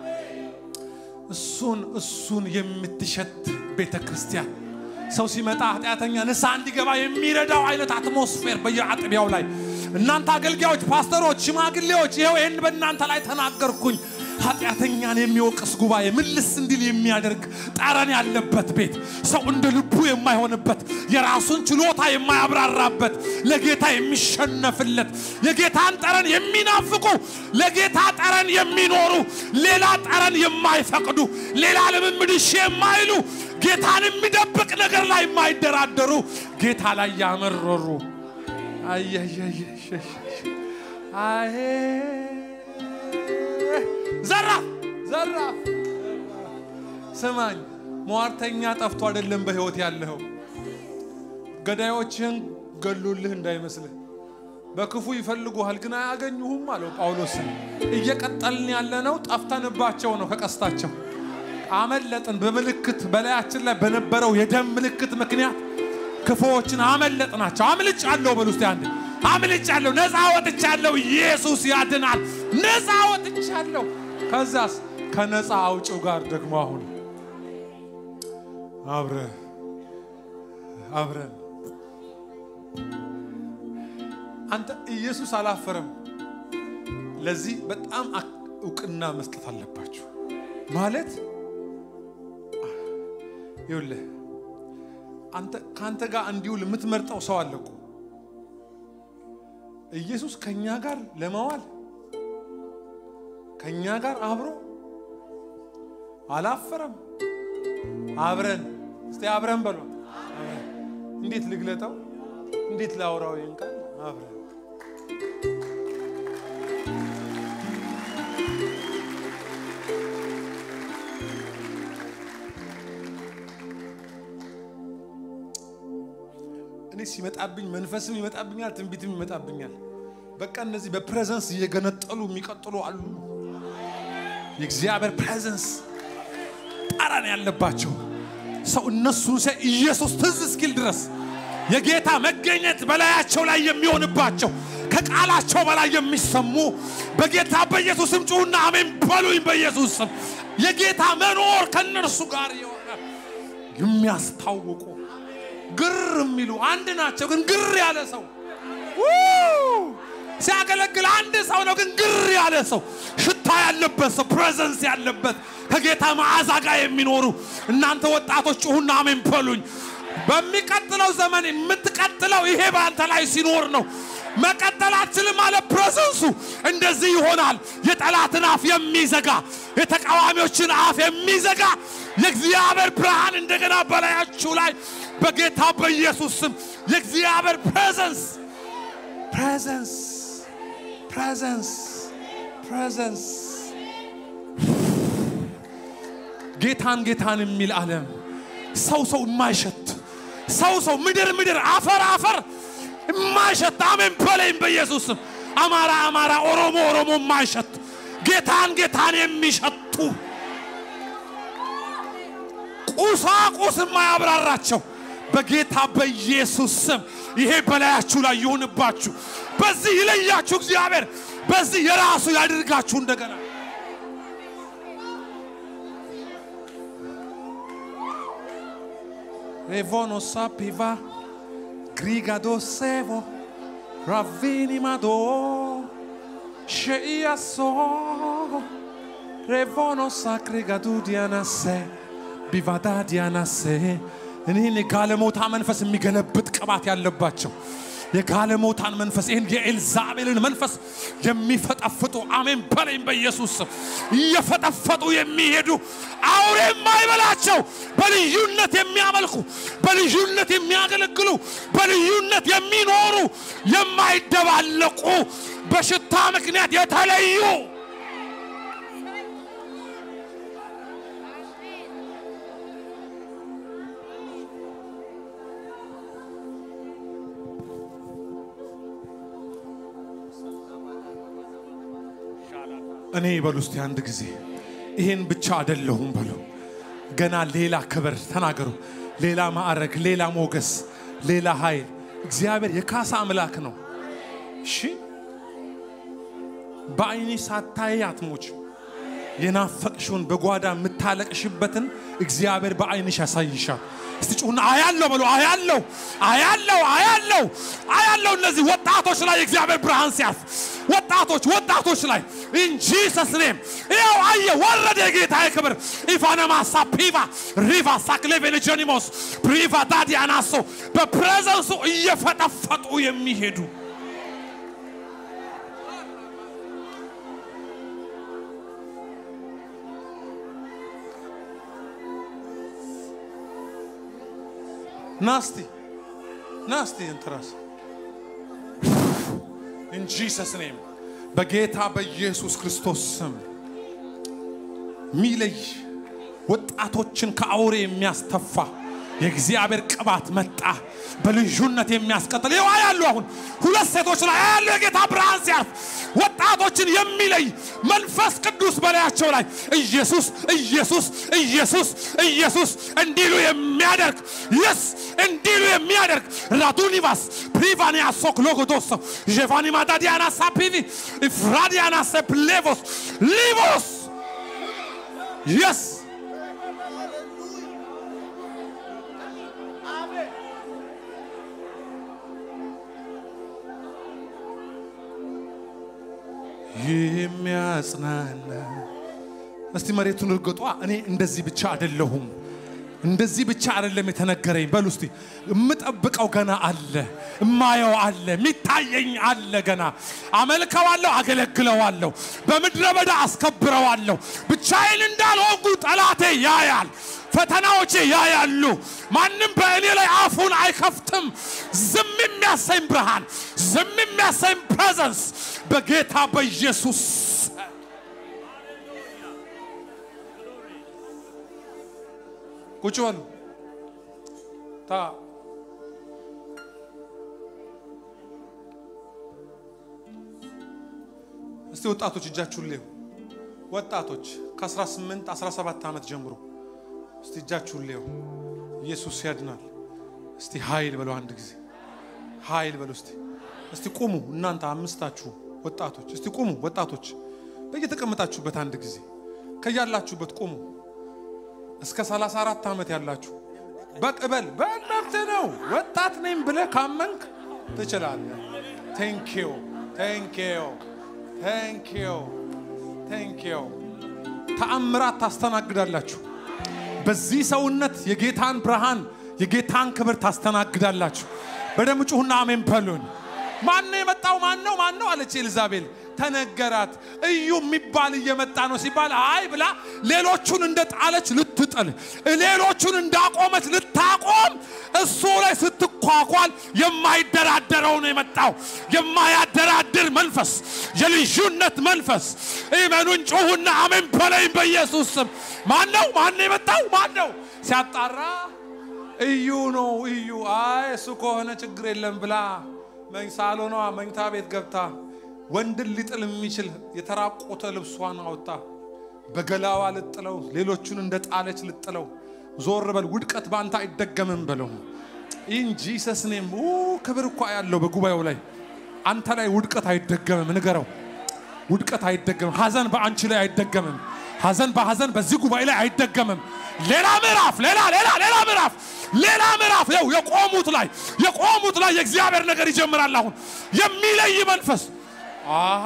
እሱን እሱን የምትሸት ቤተ ክርስቲያን ሰው ሲመጣ ኃጢአተኛ ንስሐ እንዲገባ የሚረዳው አይነት አትሞስፌር በየአጥቢያው ላይ እናንተ አገልጋዮች፣ ፓስተሮች፣ ሽማግሌዎች ይኸው ይህን በእናንተ ላይ ተናገርኩኝ። ኃጢአተኛን የሚወቅስ ጉባኤ ምልስ እንዲል የሚያደርግ ጠረን ያለበት ቤት ሰው እንደ ልቡ የማይሆንበት የራሱን ችሎታ የማያብራራበት ለጌታ የሚሸነፍለት የጌታን ጠረን የሚናፍቁ ለጌታ ጠረን የሚኖሩ ሌላ ጠረን የማይፈቅዱ ሌላ ልምምድ እሺ የማይሉ ጌታን የሚደብቅ ነገር ላይ የማይደራደሩ ጌታ ላይ ያመረሩ አየ ዘራፍ ዘራፍ። ስማኝ፣ ሟርተኛ ጠፍቶ አይደለም በሕይወት ያለኸው። ገዳዮችህን ገሉልህ እንዳይመስልህ። በክፉ ይፈልጉሃል ግን አያገኙሁም አለው ጳውሎስን። እየቀጠልን ያለነው ጠፍተንባቸው ነው ከቀስታቸው አመለጥን። በምልክት በላያችን ላይ በነበረው የደም ምልክት ምክንያት ክፉዎችን አመለጥናቸው። አምልጫለሁ በሉ እስቲ አንድ አምልጫለሁ፣ ነፃ ወጥቻለሁ። ኢየሱስ ያድናል። ነፃ ወጥቻለሁ። ከዛስ ከነፃ አውጭው ጋር ደግሞ አሁን አብረ አብረን አንተ ኢየሱስ አላፈረም። ለዚህ በጣም እውቅና መስጠት አለባችሁ። ማለት ይኸውልህ አንተ ከአንተ ጋር እንዲውል የምትመርጠው ሰው አለ እኮ ኢየሱስ ከኛ ጋር ለመዋል ከኛ ጋር አብሮ አላፈረም። አብረን እስቲ አብረን በሏ። እንዴት ልግለጠው? እንዴት ላውራው? ይህን ቃል አብረን እኔ ሲመጣብኝ መንፈስም ይመጣብኛል፣ ትንቢትም ይመጣብኛል። በቃ እነዚህ በፕሬዘንስ እየገነጠሉ የሚቀጥሉ አሉ። የእግዚአብሔር ፕሬዘንስ ጠረን ያለባቸው ሰው እነሱን ሲያይ ኢየሱስ ትዝ እስኪል ድረስ የጌታ መገኘት በላያቸው ላይ የሚሆንባቸው ከቃላቸው በላይ የሚሰሙ በጌታ በኢየሱስ ስም ጩሁና አሜን በሉኝ። በኢየሱስ ስም የጌታ መኖር ከእነርሱ ጋር የሆነ የሚያስታውቁ ግር የሚሉ አንድ ናቸው፣ ግን ግር ያለ ሰው ሲያገለግል አንድ ሰው ነው፣ ግን ግር ያለ ሰው ሽታ ያለበት ሰው ፕሬዘንስ ያለበት ከጌታ መዓዛ ጋር የሚኖሩ እናንተ ወጣቶች ጩሁና አሜን በሉኝ። በሚቀጥለው ዘመን የምትቀጥለው ይሄ በአንተ ላይ ሲኖር ነው። መቀጠል አትችልም አለ። ፕሬዘንሱ እንደዚህ ይሆናል። የጠላትን አፍ የሚዘጋ የተቃዋሚዎችን አፍ የሚዘጋ የእግዚአብሔር ብርሃን እንደገና በላያችሁ ላይ በጌታ በኢየሱስ ስም የእግዚአብሔር ፕሬዘንስ ፕሬዘንስ ፕሬዘንስ ፕሬዘንስ ጌታን ጌታን የሚል ዓለም ሰው ሰው የማይሸት ሰው ሰው ምድር ምድር አፈር አፈር የማይሸት አሜን በለኝ በኢየሱስ ስም። አማራ አማራ፣ ኦሮሞ ኦሮሞ የማይሸት ጌታን ጌታን የሚሸቱ ቁሳቁስ የማያብራራቸው በጌታ በኢየሱስ ስም ይሄ በላያችሁ ላይ ይሁንባችሁ። በዚህ ይለያችሁ እግዚአብሔር፣ በዚህ የራሱ ያድርጋችሁ እንደገና ሬቮኖ ሳፒቫ ግሪጋዶ ሴቮ ራቪኒ ማዶ ሸኢያሶ ሬቮኖ ሳክሪጋዱ ዲያናሴ ቢቫዳ ዲያናሴ እኒህን የጋለሞታ መንፈስ የሚገለብጥ ቅባት ያለባቸው የጋለሞታን መንፈስ ይህን የኤልዛቤልን መንፈስ የሚፈጠፍጡ አሜን በለኝ በኢየሱስ ስም እየፈጠፈጡ የሚሄዱ አውሬ የማይበላቸው በልዩነት የሚያመልኩ በልዩነት የሚያገለግሉ በልዩነት የሚኖሩ የማይደባለቁ በሽታ ምክንያት የተለዩ እኔ በሉ እስቲ አንድ ጊዜ ይሄን ብቻ አይደለሁም በሉ። ገና ሌላ ክብር ተናገሩ። ሌላ ማዕረግ፣ ሌላ ሞገስ፣ ሌላ ኃይል። እግዚአብሔር የካሳ አምላክ ነው። እሺ በአይኒ ሳታይ አትሞች። የናፈቅሽውን በጓዳ የምታለቅሽበትን እግዚአብሔር በአይንሽ ያሳይሻል። እስቲ ጩሁና አያለው በሉ። አያለው አያለው አያለው አያለው። እነዚህ ወጣቶች ላይ የእግዚአብሔር ብርሃን ሲያርፍ ወጣቶች ወጣቶች ላይ ኢን ጂሰስ ኔም ይኸው አየ ወረደ የጌታ ክብር ኢፋነማሳ ፒቫ ሪቫ ሳክሌቬልጀኒሞስ ፕሪቫ ዳዲያናሶ በፕሬዘንሱ እየፈጠፈጡ የሚሄዱ ናስቲ ናስቲ እንትራስ ኢን ጂሰስ ኔም በጌታ በኢየሱስ ክርስቶስ ስም ሚለይ ወጣቶችን ከአውሬ የሚያስተፋ የእግዚአብሔር ቅባት መጣ። በልዩነት የሚያስቀጥል ይዋ ያሉ አሁን ሁለት ሴቶች ላይ ያሉ የጌታ ብርሃን ሲያርፍ ወጣቶችን የሚለይ መንፈስ ቅዱስ በላያቸው ላይ ኢየሱስ ኢየሱስ ኢየሱስ ኢየሱስ እንዲሉ የሚያደርግ የስ እንዲሉ የሚያደርግ ራዱኒቫስ ፕሪቫኒያ ሶክ ሎጎዶሶ ዤቫኒ ማዳዲያና ሳፒቪ ፍራዲያና ሰፕሌቮስ ሊቮስ የስ የሚያጽናና እስቲ መሬቱን እርግጧ። እኔ እንደዚህ ብቻ አይደለሁም፣ እንደዚህ ብቻ አይደለም የተነገረኝ። በሉ እስቲ የምጠብቀው ገና አለ፣ እማየው አለ፣ የሚታየኝ አለ። ገና አመልከዋለሁ፣ አገለግለዋለሁ፣ በምድረ በዳ አስከብረዋለሁ። ብቻዬን እንዳልሆንኩ ጠላቴ ያያል፣ ፈተናዎቼ ያያሉ። ማንም በእኔ ላይ አፉን አይከፍትም። ዝም የሚያሰኝ ብርሃን፣ ዝም የሚያሰኝ ፕሬዘንስ በጌታ በኢየሱስ ቁጭ በሉ። ታ እስቲ ወጣቶች እጃችሁን ሌው ወጣቶች ከ18 17 ዓመት ጀምሮ እስቲ እጃችሁን ሌው ኢየሱስ ያድናል። እስቲ ኃይል በለው አንድ ጊዜ ኃይል በለው እስቲ እስቲ ቁሙ እናንተ አምስታችሁ ወጣቶች እስቲ ቁሙ ወጣቶች በየተቀመጣችሁበት አንድ ጊዜ ከያላችሁበት ቁሙ እስከ 34 ዓመት ያላችሁ በቅበል በእናንተ ነው ወጣት ነኝ ብለህ ካመንክ ትችላለህ ቴንኪዩ ቴንኪዩ ቴንኪዩ ቴንኪዩ ተአምራት ታስተናግዳላችሁ በዚህ ሰውነት የጌታን ብርሃን የጌታን ክብር ታስተናግዳላችሁ በደም ጩሁና አሜን በሉን ማን ነው የመጣው ማን ነው ማን ነው አለች ኤልዛቤል ተነገራት እዩ የሚባል እየመጣ ነው ሲባል አይ ብላ ሌሎቹን እንደ ጣለች ልትጥል ሌሎቹን እንዳቆመች ልታቆም እሱ ላይ ስትኳኳል የማይደራደረው ነው የመጣው የማያደራድር መንፈስ የልዩነት መንፈስ ኢመኑን ጩሁና አሜን በለኝ በኢየሱስ ስም ማን ነው ማን ነው የመጣው ማን ነው ሲያጣራ እዩ ነው እዩ አይ እሱ ከሆነ ችግር የለም ብላ ሳሎኗ መኝታ ቤት ገብታ ወንድን ሊጥል የሚችል የተራቆተ ልብሷን አውጣ በገላዋ ልጥለው፣ ሌሎቹን እንደ ጣለች ልጥለው። ዞር በል ውድቀት በአንተ አይደገምም በለው። ኢን ጂሰስ ኔም ክብር እኳ ያለው በጉባኤው ላይ አንተ ላይ ውድቀት አይደገምም። ንገረው፣ ውድቀት አይደገምም። ሐዘን በአንቺ ላይ አይደገምም። ሐዘን በሐዘን በዚህ ጉባኤ ላይ አይደገምም። ሌላ ምዕራፍ፣ ሌላ ሌላ ሌላ ምዕራፍ፣ ሌላ ምዕራፍ። ይኸው የቆሙት ላይ የቆሙት ላይ የእግዚአብሔር ነገር ይጀምራል። አሁን የሚለይ መንፈስ አሃ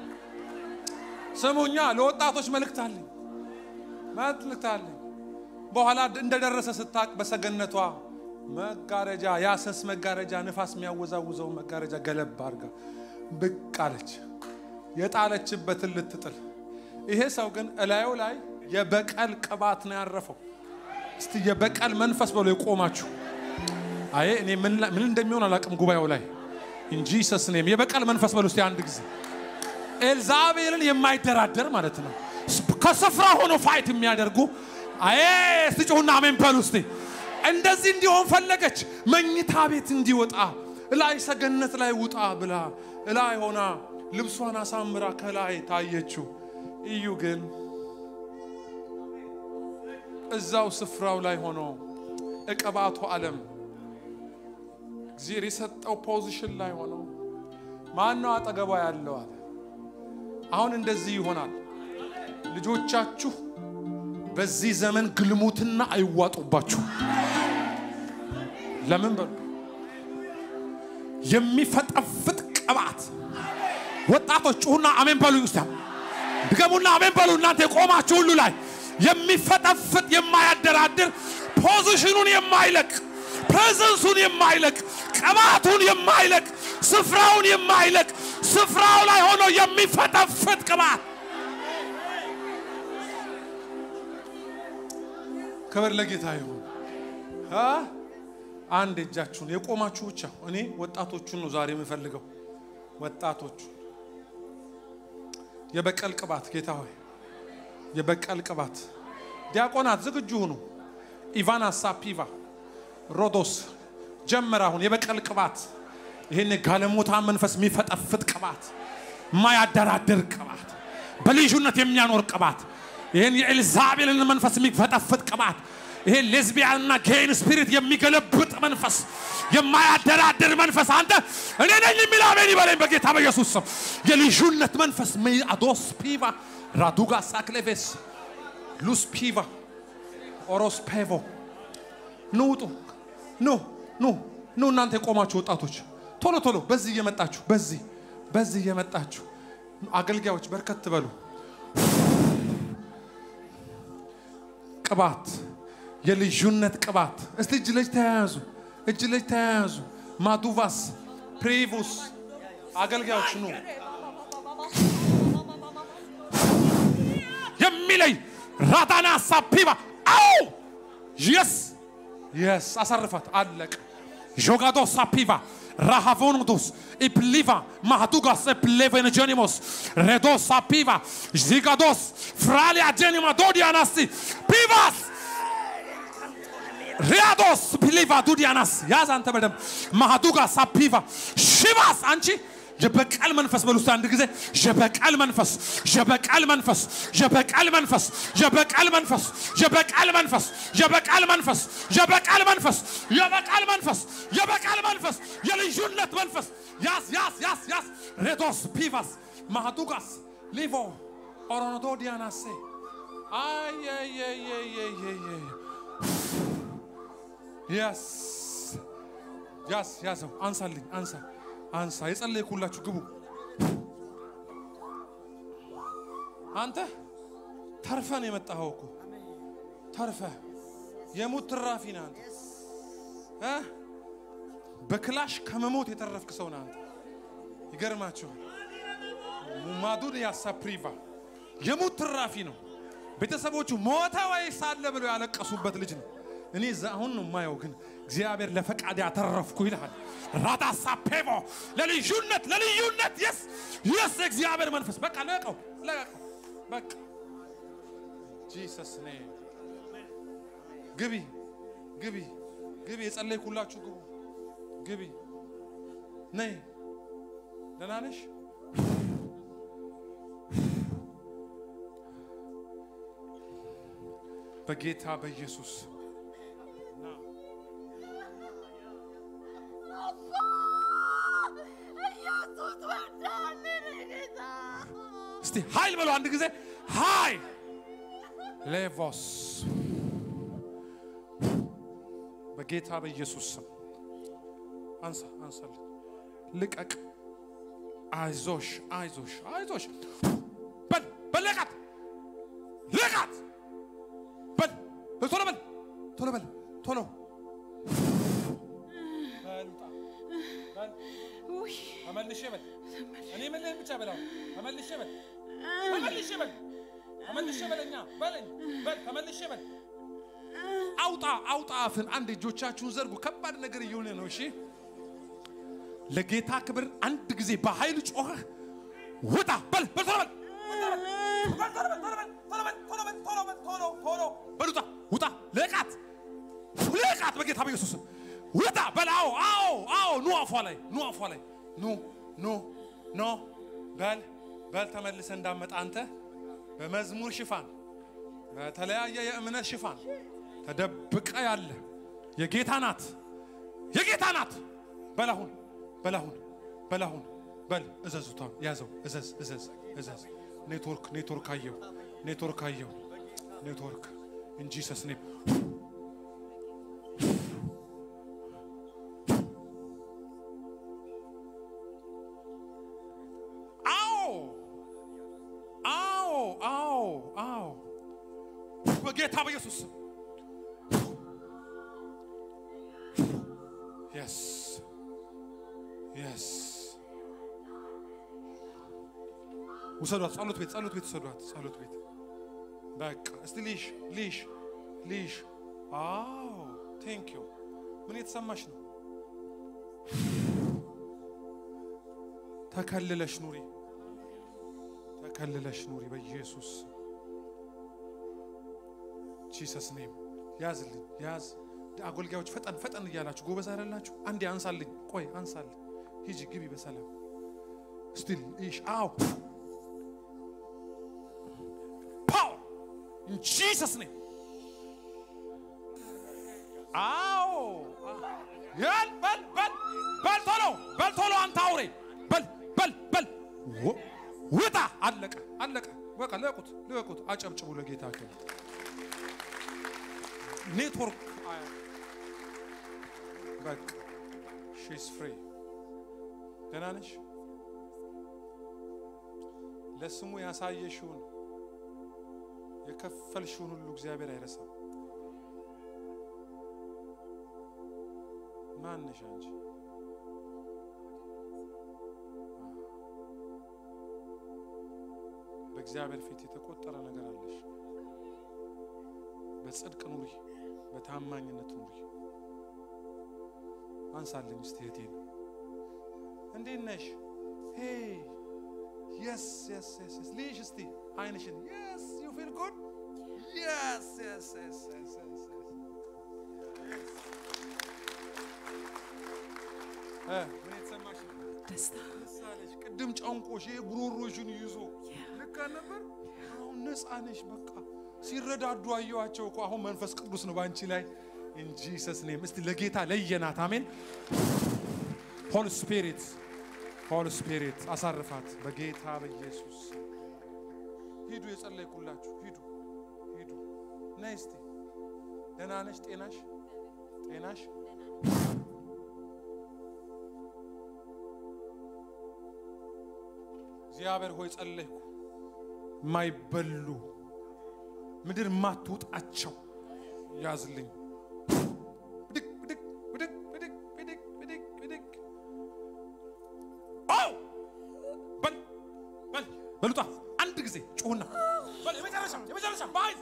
ስሙኛ፣ ለወጣቶች መልእክት አለኝ፣ መልእክት አለኝ። በኋላ እንደደረሰ ስታቅ በሰገነቷ መጋረጃ ያሰስ መጋረጃ ንፋስ የሚያወዛውዘው መጋረጃ ገለባ አድርጋ ብቅ አለች፣ የጣለችበትን ልትጥል። ይሄ ሰው ግን እላዩ ላይ የበቀል ቅባት ነው ያረፈው። እስቲ የበቀል መንፈስ ብሎ የቆማችሁ አይ እኔ ምን እንደሚሆን አላውቅም። ጉባኤው ላይ እንጂ ሰስኔም የበቀል መንፈስ በሉ እስቲ አንድ ጊዜ ኤልዛቤልን የማይደራደር ማለት ነው። ከስፍራ ሆኖ ፋይት የሚያደርጉ አይ እስቲ ጩሁና አሜን በሉ እስቲ። እንደዚህ እንዲሆን ፈለገች። መኝታ ቤት እንዲወጣ እላይ ሰገነት ላይ ውጣ ብላ እላይ ሆና ልብሷን አሳምራ ከላይ ታየችው። እዩ ግን እዛው ስፍራው ላይ ሆኖ እቀባቱ ዓለም እግዚአብሔር የሰጠው ፖዚሽን ላይ ሆኖ ማነው አጠገቧ ያለው አለ። አሁን እንደዚህ ይሆናል። ልጆቻችሁ በዚህ ዘመን ግልሙትና አይዋጡባችሁ። ለምን በሉ የሚፈጠፍጥ ቅባት። ወጣቶች ጩሁና አሜን በሉ። ውስጥ ድገሙና አሜን በሉ። እናንተ የቆማችሁ ሁሉ ላይ የሚፈጠፍጥ የማያደራድር ፖዚሽኑን የማይለቅ ፕሬዘንሱን የማይለቅ ቅባቱን የማይለቅ ስፍራውን የማይለቅ ስፍራው ላይ ሆኖ የሚፈጠፍጥ ቅባት። ክብር ለጌታ ይሁን። አንድ እጃችሁን የቆማችሁ ብቻ። እኔ ወጣቶቹን ነው ዛሬ የምፈልገው። ወጣቶቹ የበቀል ቅባት ጌታ ሆይ የበቀል ቅባት። ዲያቆናት ዝግጁ ሁኑ። ኢቫና ሳፒቫ ሮዶስ ጀመር። አሁን የበቀል ቅባት ይህን ጋለሞታ መንፈስ የሚፈጠፍጥ ቅባት፣ የማያደራድር ቅባት፣ በልዩነት የሚያኖር ቅባት፣ ይህን የኤልዛቤልን መንፈስ የሚፈጠፍጥ ቅባት፣ ይሄን ሌዝቢያንና ጌይን ስፒሪት የሚገለብጥ መንፈስ፣ የማያደራድር መንፈስ። አንተ እኔ ነኝ የሚል አሜን ይበለኝ በጌታ በኢየሱስ ስም። የልዩነት መንፈስ አዶስ ፒቫ ራዱጋ ሳክሌቬስ ሉስ ፒቫ ኦሮስ ፔቮ ኑ ውጡ፣ ኑ ኑ ኑ። እናንተ የቆማችሁ ወጣቶች ቶሎ ቶሎ በዚህ እየመጣችሁ በዚህ በዚህ እየመጣችሁ አገልጋዮች በርከት በሉ። ቅባት የልዩነት ቅባት። እስቲ እጅ ለእጅ ተያያዙ፣ እጅ ለእጅ ተያያዙ። ማዱቫስ ፕሪቡስ አገልጋዮች ኑ የሚለይ ራዳና ሳፒባ አው የስ የስ አሰርፋት አለቅ ጆጋዶ ሳፒቫ rahavonudus ipliva mahdugas eplevengenimos redos sapiva zigados fralia genima dodianasi pivas ሪያዶስ ፒሊቫ ዱዲያናስ ያዝ አንተ በደም ማሃዱጋ ሳፒቫ ሽባስ አንቺ የበቀል መንፈስ በሉ እስቲ አንድ ጊዜ የበቀል መንፈስ የበቀል መንፈስ የበቀል መንፈስ የበቀል መንፈስ የበቀል መንፈስ የበቀል መንፈስ የበቀል መንፈስ የበቀል መንፈስ የበቀል መንፈስ የልዩነት መንፈስ ያስ ያስ ያስ ያስ ሬዶስ ፒቫስ ማሃዱጋስ ሊቮ ኦሮኖዶ ዲያናሴ አየየየየየ ያስ ያስ ያዘው አንሳልኝ አንሳ አንሳ የጸለይኩላችሁ ግቡ። አንተ ተርፈን የመጣኸው እኮ ተርፈ የሙት ትራፊ ነህ አንተ እ በክላሽ ከመሞት የተረፍክ ሰው ነህ አንተ። ይገርማችኋል። ማዱን ያሳፕሪቫ የሙት ትራፊ ነው። ቤተሰቦቹ ሞተ ወይስ አለ ብለው ያለቀሱበት ልጅ ነው። እኔ እዛ አሁን ነው የማየው፣ ግን እግዚአብሔር ለፈቃድ ያተረፍኩ ይልሃል። ራዳሳ ፔቮ ለልዩነት ለልዩነት የስ የስ እግዚአብሔር መንፈስ በቃ ለቀው ለቀው በቃ ጂሰስ ኔ ግቢ ግቢ ግቢ የጸለይኩላችሁ ግቡ ግቢ ነይ ደህና ነሽ? በጌታ በኢየሱስ እስቲ ኃይል በለው አንድ ጊዜ ኃይል ሌቮስ በጌታ በኢየሱስ ስም አንሳ አንሳልኝ ልቀቅ አይዞሽ አይዞሽ አይዞሽ በል በል ልቀት ልቀት በል ቶሎ በል ቶሎ በል ቶሎ በል ውጣ በል ተመልሼ በል እኔ የምልህን ብቻ በል አሁን ተመልሼ በል ተመልሼ በል ተመልሼ በለኛ በለኝ በል ተመልሼ በል አውጣ አውጣ አፍን አንድ እጆቻችሁን ዘርጉ ከባድ ነገር እየሆነ ነው እሺ ለጌታ ክብር አንድ ጊዜ በኃይል ጮኸህ ውጣ በል በል ቶሎ በል በል ውጣ ውጣ ልቃት ልቃት በጌታ በኢየሱስ ውጣ በል አዎ አዎ አዎ ኑ አፏ ላይ ኑ አፏ ላይ ኑ ኑ ኖ በል በል ተመልሰ እንዳመጣ አንተ በመዝሙር ሽፋን በተለያየ የእምነት ሽፋን ተደብቀ ያለ የጌታ ናት የጌታ ናት በላሁን በላሁን በላሁን በል እዘዙታ ያዘው እዘዝ እዘዝ እዘዝ ኔትወርክ ኔትወርክ አየው ኔትወርክ አየው ኔትወርክ እንጂ ሰስኔ አዎ አዎ አዎ አዎ በጌታ በኢየሱስ ስም የስ የስ ውሰዷት። ጸሎት ቤት ጸሎት ቤት ውሰዷት። ጸሎት ቤት በቃ እስቲ ሊሽ ሊሽ ሊሽ። አዎ ቴንክ ዩ። ምን የተሰማሽ ነው? ተከልለሽ ኑሪ፣ ተከልለሽ ኑሪ በኢየሱስ ጂሰስ ኔም። ያዝልኝ፣ ያዝ አገልጋዮች ፈጠን ፈጠን እያላችሁ ጎበዝ አይደላችሁ? አንዴ አንሳልኝ፣ ቆይ አንሳልኝ። ሂጂ ግቢ በሰላም ስቲል ኢሽ አው ፓወር ኢን ጂሰስ ኔም አዎ ያል በል በል በል ቶሎ በል ቶሎ አንተ አውሬ በል በል በል ውጣ። አለቀ አለቀ። በቃ ልቀቁት ልቀቁት። አጨብጭቡ ለጌታ ክብር። ኔትወርክ በቃ ሺስ ፍሪ። ደህና ነሽ? ለስሙ ያሳየሽውን የከፈልሽውን ሁሉ እግዚአብሔር አይረሳም። ማን ነሽ አንቺ? በእግዚአብሔር ፊት የተቆጠረ ነገር አለሽ። በጽድቅ ኑሪ፣ በታማኝነት ኑሪ። አንሳለኝ እስቲ እህቴን፣ እንዴት ነሽ? ሄ የስ የስ የስ የስ ልይሽ እስቲ አይንሽን። የስ ዩ ፊል ጉድ የስ የስ የስ የስ የስ እ ምን የተሰማሽ ነው? ደስታ ደስ አለሽ? ቅድም ጨንቆሽ ይሄ ጉሮሮሽን ይዞ ልክ ነበር። አሁን ነፃ ነሽ። በቃ ሲረዳዱ አየዋቸው እኮ። አሁን መንፈስ ቅዱስ ነው በአንቺ ላይ እንጂ ሰስኔም እስቲ ለጌታ ለየናት። አሜን። ሆል ስፒሪት ሆል ስፒሪት አሳርፋት በጌታ በኢየሱስ ሂዱ። የጸለይኩላችሁ ሂዱ፣ ሂዱ። ነይ እስቲ ደህና ነሽ? ጤናሽ ጤናሽ እግዚአብሔር ሆይ ጸለይኩ። የማይበሉ ምድር ማትውጣቸው ያዝልኝ። ብድግ ብድግ ብድግ ብድግ ብድግ ብድግ ብድግ አው በል በል በሉጣ አንድ ጊዜ ጩሁና በል የመጨረሻ የመጨረሻ ባይ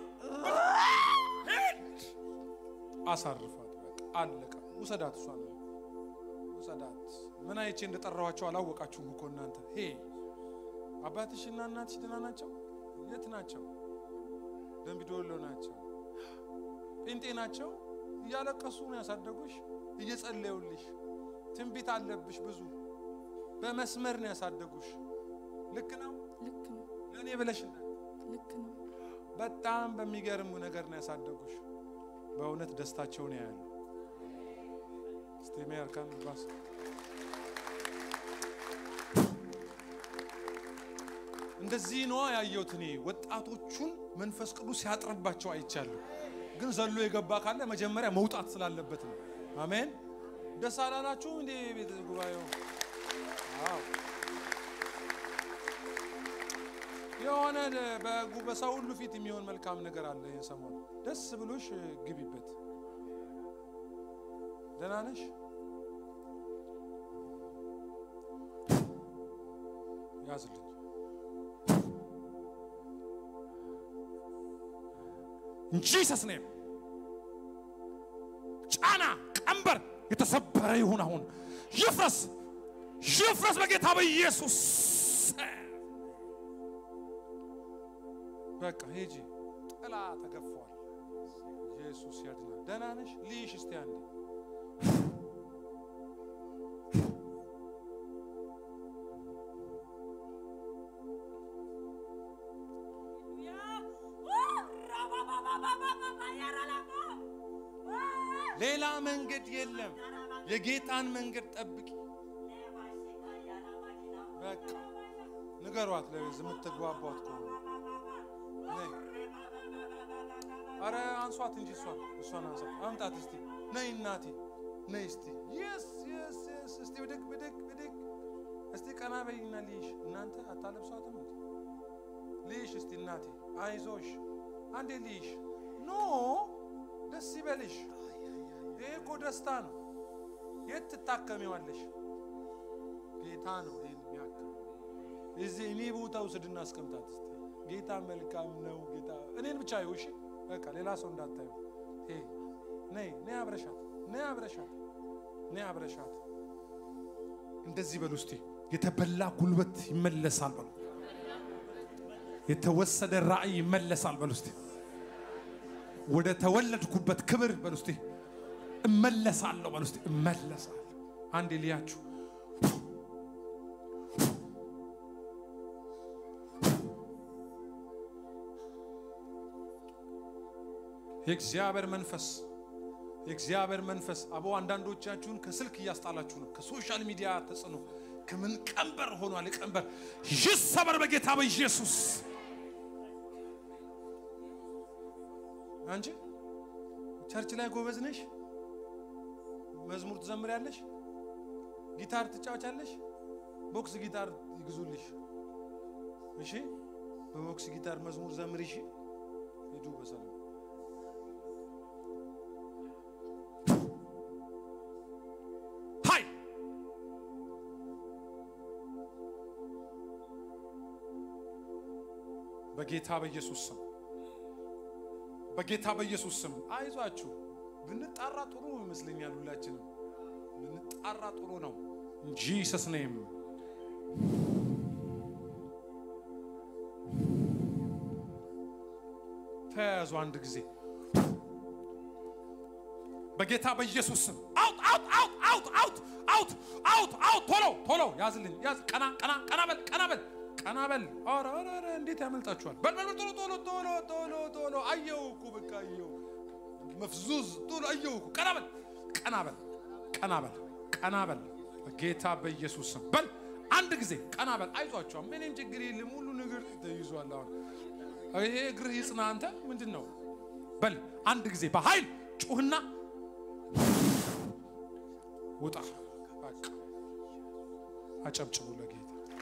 አሳርፋት። በቃ አለቀ። ውሰዳት፣ እሷ ነው ውሰዳት። ምን አይቼ እንደጠራኋቸው አላወቃችሁም እኮ እናንተ ሄ አባትሽና እናትሽ ደህና ናቸው? የት ናቸው? ደምቢዶሎ ናቸው። ጴንጤ ናቸው። እያለቀሱ ነው ያሳደጉሽ፣ እየጸለዩልሽ። ትንቢት አለብሽ ብዙ በመስመር ነው ያሳደጉሽ። ልክ ነው። ልክ ነው። ለእኔ ብለሽ እንዳት ልክ ነው። በጣም በሚገርም ነገር ነው ያሳደጉሽ። በእውነት ደስታቸውን ያያሉ። ስቴሜ አርካን ባስ እንደዚህ ነዋ ያየሁት እኔ ወጣቶቹን መንፈስ ቅዱስ ሲያጥርባቸው አይቻለሁ። ግን ዘሎ የገባ ካለ መጀመሪያ መውጣት ስላለበት ነው። አሜን። ደስ አላላችሁም እንዴ ቤተ ጉባኤው? አዎ የሆነ በጉ- በሰው ሁሉ ፊት የሚሆን መልካም ነገር አለ። ይህን ሰሞን ደስ ብሎሽ ግቢበት። ደህና ነሽ? ያዝልኝ። ጂሰስ ኔም ጫና ቀንበር የተሰበረ ይሁን። አሁን ይፍረስ፣ ይፍረስ በጌታ በኢየሱስ በቃ ሂጂ። ጥላ ተገፏል። ኢየሱስ ያድናል። ደህና ነሽ? ልይሽ እስቲ አንዴ ሌላ መንገድ የለም። የጌታን መንገድ ጠብቂ። በቃ ንገሯት፣ ለቤዝ የምትግባቧት ከሆነ ነይ። አረ አንሷት እንጂ እሷን እሷን አንሷት። አምጣት እስቲ ነይ እናቴ ነይ እስቲ የስ የስ የስ እስቲ ብድግ ብድግ ብድግ እስቲ ቀና በይና ልይሽ። እናንተ አታለብሷትም እንዴ? ልይሽ እስቲ እናቴ አይዞሽ፣ አንዴ ልይሽ። ኖ ደስ ይበልሽ። ይሄ እኮ ደስታ ነው። የት ትታከሚዋለሽ? ጌታ ነው ይሄን የሚያክም እዚህ እኔ ቦታ ውስድና አስቀምጣት እስቲ። ጌታ መልካም ነው። ጌታ እኔን ብቻ ይው እሺ፣ በቃ ሌላ ሰው እንዳታዩ። ይሄ ነይ ነይ አብረሻት ነይ አብረሻት ነይ አብረሻት። እንደዚህ በሉ እስቲ። የተበላ ጉልበት ይመለሳል በሉ። የተወሰደ ራእይ ይመለሳል በሉ እስቲ። ወደ ተወለድኩበት ክብር በሉ እስቲ። እመለሳለሁ በሉ እስቲ። እመለሳለሁ። አንዴ ልያችሁ የእግዚአብሔር መንፈስ የእግዚአብሔር መንፈስ አቦ አንዳንዶቻችሁን ከስልክ እያስጣላችሁ ነው። ከሶሻል ሚዲያ ተጽዕኖ ከምን ቀንበር ሆኗል። የቀንበር ይሰበር በጌታ በኢየሱስ አንቺ ቸርች ላይ ጎበዝ ነሽ፣ መዝሙር ትዘምሪያለሽ፣ ጊታር ትጫወቻለሽ። ቦክስ ጊታር ይግዙልሽ። እሺ፣ በቦክስ ጊታር መዝሙር ዘምሪ። እሺ፣ ሂዱ በሰላም ሃይ በጌታ በኢየሱስ ስም በጌታ በኢየሱስ ስም አይዟችሁ። ብንጣራ ጥሩ ይመስለኛል። ሁላችንም ብንጣራ ጥሩ ነው። ጂሰስ ኔም ተያያዙ አንድ ጊዜ በጌታ በኢየሱስ ስም አውት አውት አውት አውት አውት አውት አውት አውት ቶሎ ቶሎ ያዝልኝ ያዝ ቀና ቀና ቀና በል ቀና በል ቀና በል። ኧረ ኧረ ኧረ እንዴት ያመልጣችኋል? በል በል በል ቶሎ ቶሎ ቶሎ ቶሎ ቶሎ አየሁ እኮ በቃ አየሁ። መፍዙዝ ቶሎ አየሁ እኮ ቀና በል ቀና በል ቀና በል ቀና በል በጌታ በኢየሱስ ስም በል አንድ ጊዜ ቀና በል። አይዟችኋ ምንም ችግር የለም። ሁሉ ነገር ተይዟል። አሁን ይሄ እግርህ ይጽና። አንተ ምንድን ነው? በል አንድ ጊዜ በኃይል ጩህና ውጣ። በቃ አጨብጭቡ ለጌታ።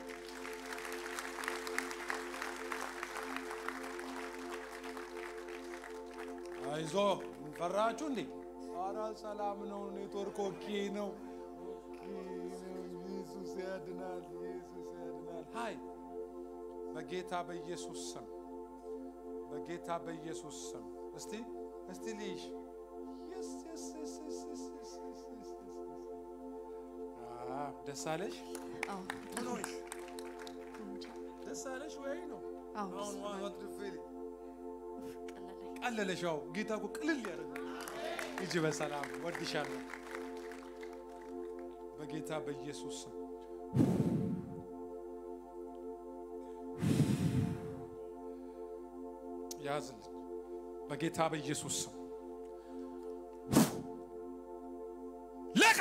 አይዞ ፈራችሁ እንዴ? ኧረ ሰላም ነው። ኔትወርክ ኦኬ ነው። ኦኬ ነው። ኢየሱስ ያድናል። ኢየሱስ ያድናል። ሃይ በጌታ በኢየሱስ ስም በጌታ በኢየሱስ ስም እስቲ እስቲ ልይሽ Yes, yes, yes, yes, yes, yes, yes, yes, yes, yes. አዎ፣ ደስ አለሽ? አዎ ምን ሆንሽ? ደስ አለሽ ወይ ነው? አዎ አሁን ደስ what do you feel? ቀለለኝ። ቀለለሽ? አዎ፣ ጌታ እኮ ቅልል ያደርግ። ሂጂ በሰላም ወድሻለሁ። በጌታ በኢየሱስ ስም ያዝልኝ በጌታ በኢየሱስ ስም ለቃ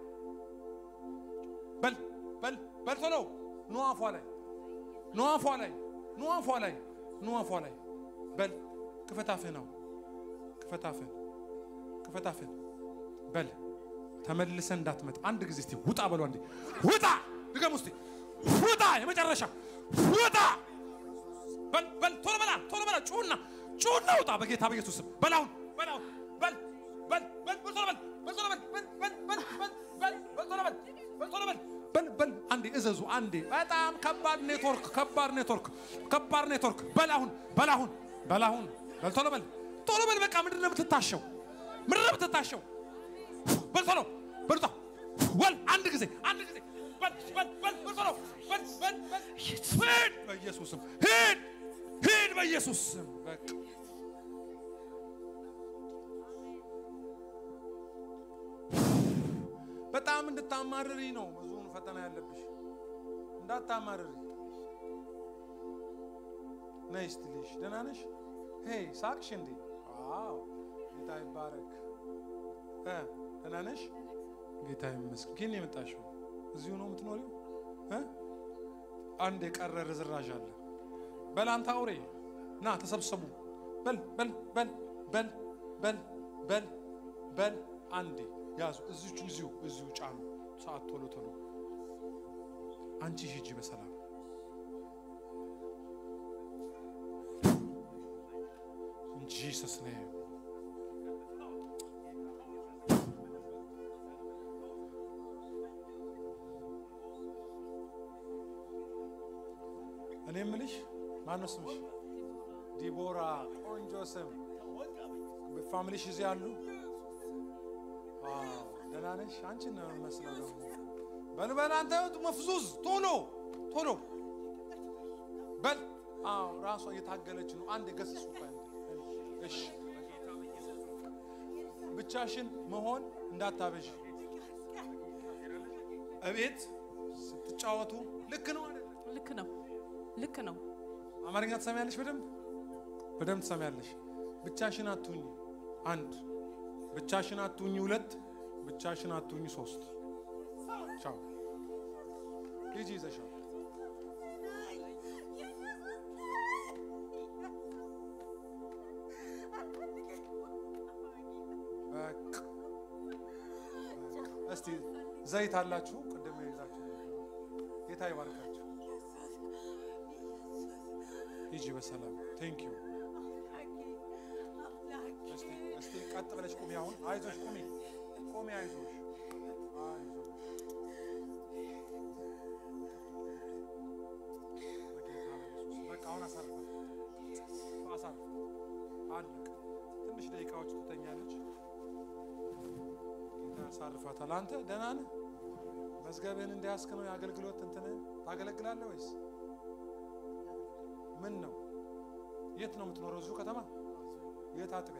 በል በል በል ቶሎ ኑ አፏ ላይ ኑ አፏ ላይ ኑ አፏ ላይ ኑ አፏ ላይ በል ክፈታፍህ ነው ክፈታፍህ ክፈታፍህ በል ተመልሰ እንዳትመጣ አንድ ጊዜ እስቲ ውጣ በሉ አንዴ ውጣ ድገም ውስጥ ውጣ የመጨረሻ ውጣ በል በል ቶሎ በላ ቶሎ በላ ጩና ጩና ውጣ በጌታ በኢየሱስ ስም በላውን በላውን በል በል በል በል ቶሎ በል በል ቶሎ በል በል በል በል በል በል በል ቶሎ በል በል ቶሎ በል በል በል አንዴ እዘዙ አንዴ በጣም ከባድ ኔትወርክ ከባድ ኔትወርክ ከባድ ኔትወርክ በላሁን በላሁን በላሁን በል ቶሎ በል ቶሎ በል በቃ ምንድን ነው የምትታሸው ምንድን ነው የምትታሸው በል ቶሎ በል ውጣ ወል አንድ ጊዜ አንድ ጊዜ በል በል በል በል ቶሎ በል በል በል ሂድ በኢየሱስ ስም ሂድ ሂድ በኢየሱስ ስም በቃ በጣም እንድታማርሪ ነው ብዙውን ፈተና ያለብሽ እንዳታማርሪ ነይ እስቲ ልሽ ደህና ነሽ ሄይ ሳቅሽ እንዴ ዋው ጌታ ይባረክ እ ደህና ነሽ ጌታ ይመስገን ግን የመጣሽው እዚሁ ነው የምትኖሪው እ አንድ የቀረ ርዝራዥ አለ በል አንተ አውሬ ና ተሰብሰቡ በል በል በል በል በል በል በል አንዴ ያዙ እዚቹ እዚሁ እዚሁ ጫኑ ሰዓት ቶሎ ቶሎ አንቺ ሂጂ በሰላም In Jesus' name. እኔ የምልሽ ማነው ስምሽ? ዲቦራ ቆንጆ ስም። ፋሚሊሽ እዚህ አሉ? አዎ፣ ደህና ነሽ? አንቺን ነው የምመስለው ደግሞ። በል በል አንተ መፍዙዝ ቶሎ ቶሎ በል። አዎ ራሷ እየታገለች ነው። አንድ ገስጹ። እሺ ብቻሽን መሆን እንዳታበዥ። እቤት ስትጫወቱ ልክ ነው አይደል? ልክ ነው፣ ልክ ነው። አማርኛ ትሰሚያለሽ? በደንብ በደንብ ትሰሚያለሽ። ብቻሽን አትሁኝ። አንድ ብቻሽን አትሁኝ። ሁለት ብቻሽን አትሁኝ። ሶስት ቻው። ሂጂ ይዘሻል። በቃ እስቲ ዘይት አላችሁ? ቅድም ይዛችሁ ጌታ ይባርካችሁ። ሂጂ በሰላም ቴንክ ዩ። እስቲ እስቲ ቀጥ ብለሽ ቁሚ። አሁን አይዞሽ፣ ቁሚ ቁሚ፣ አይዞሽ አይዞሽ። በጌታ በኢየሱስ በቃ አሁን አሳርፋት፣ አሳርፍ። አለቀ። ትንሽ ደቂቃዎች ትተኛለች። ጌታ ያሳርፋታል። አንተ ደህና ነህ? መዝገብህን እንዲያስክ ነው የአገልግሎት እንትንህን ታገለግላለህ ወይስ ምን ነው? የት ነው የምትኖረው? እዚሁ ከተማ? የት አጥቢያ?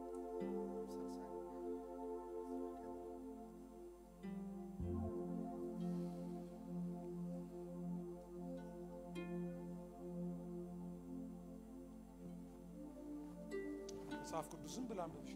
መጽሐፍ ቅዱስን ብላ አንብብሽ።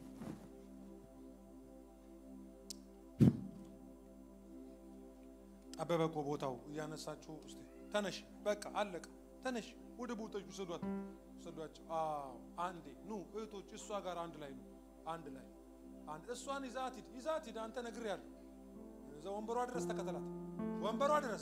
ጠበበ እኮ ቦታው እያነሳችሁ እስቲ ተነሽ፣ በቃ አለቀ። ተነሽ፣ ወደ ቦታች ውሰዷት፣ ውሰዷቸው። አዎ አንዴ ኑ እህቶች፣ እሷ ጋር አንድ ላይ ነው፣ አንድ ላይ አንድ እሷን ይዛት ሂድ፣ ይዛት ሂድ። አንተ ነግሬሃለሁ። እዛ ወንበሯ ድረስ ተከተላት፣ ወንበሯ ድረስ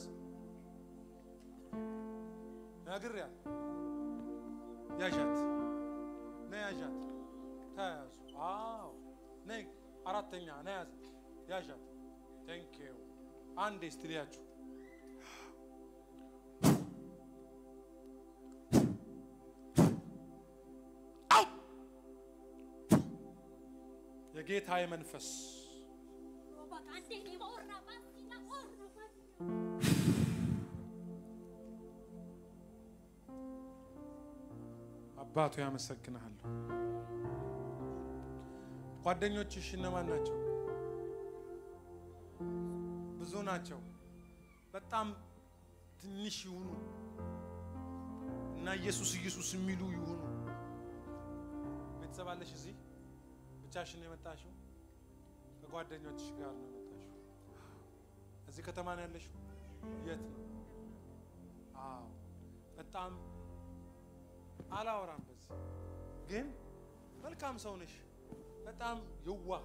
ነግሬሃለሁ። ያዣት፣ ነይ ያዣት፣ ተያዙ። አዎ ነይ፣ አራተኛ ነይ ያዝ፣ ያዣት። ቴንክ ዩ አንዴ ስትልያችሁ አው የጌታዬ መንፈስ አባቱ ያመሰግንሃለሁ። ጓደኞችሽ እነማን ናቸው? ብዙ ናቸው። በጣም ትንሽ ይሁኑ እና ኢየሱስ ኢየሱስ የሚሉ ይሁኑ። ቤተሰብ አለሽ እዚህ? ብቻሽን ነው የመጣሽው? ከጓደኞችሽ ጋር ነው የመጣሽው? እዚህ ከተማ ነው ያለሽው? የት ነው? አዎ በጣም አላወራም በዚህ ግን መልካም ሰው ነሽ። በጣም የዋህ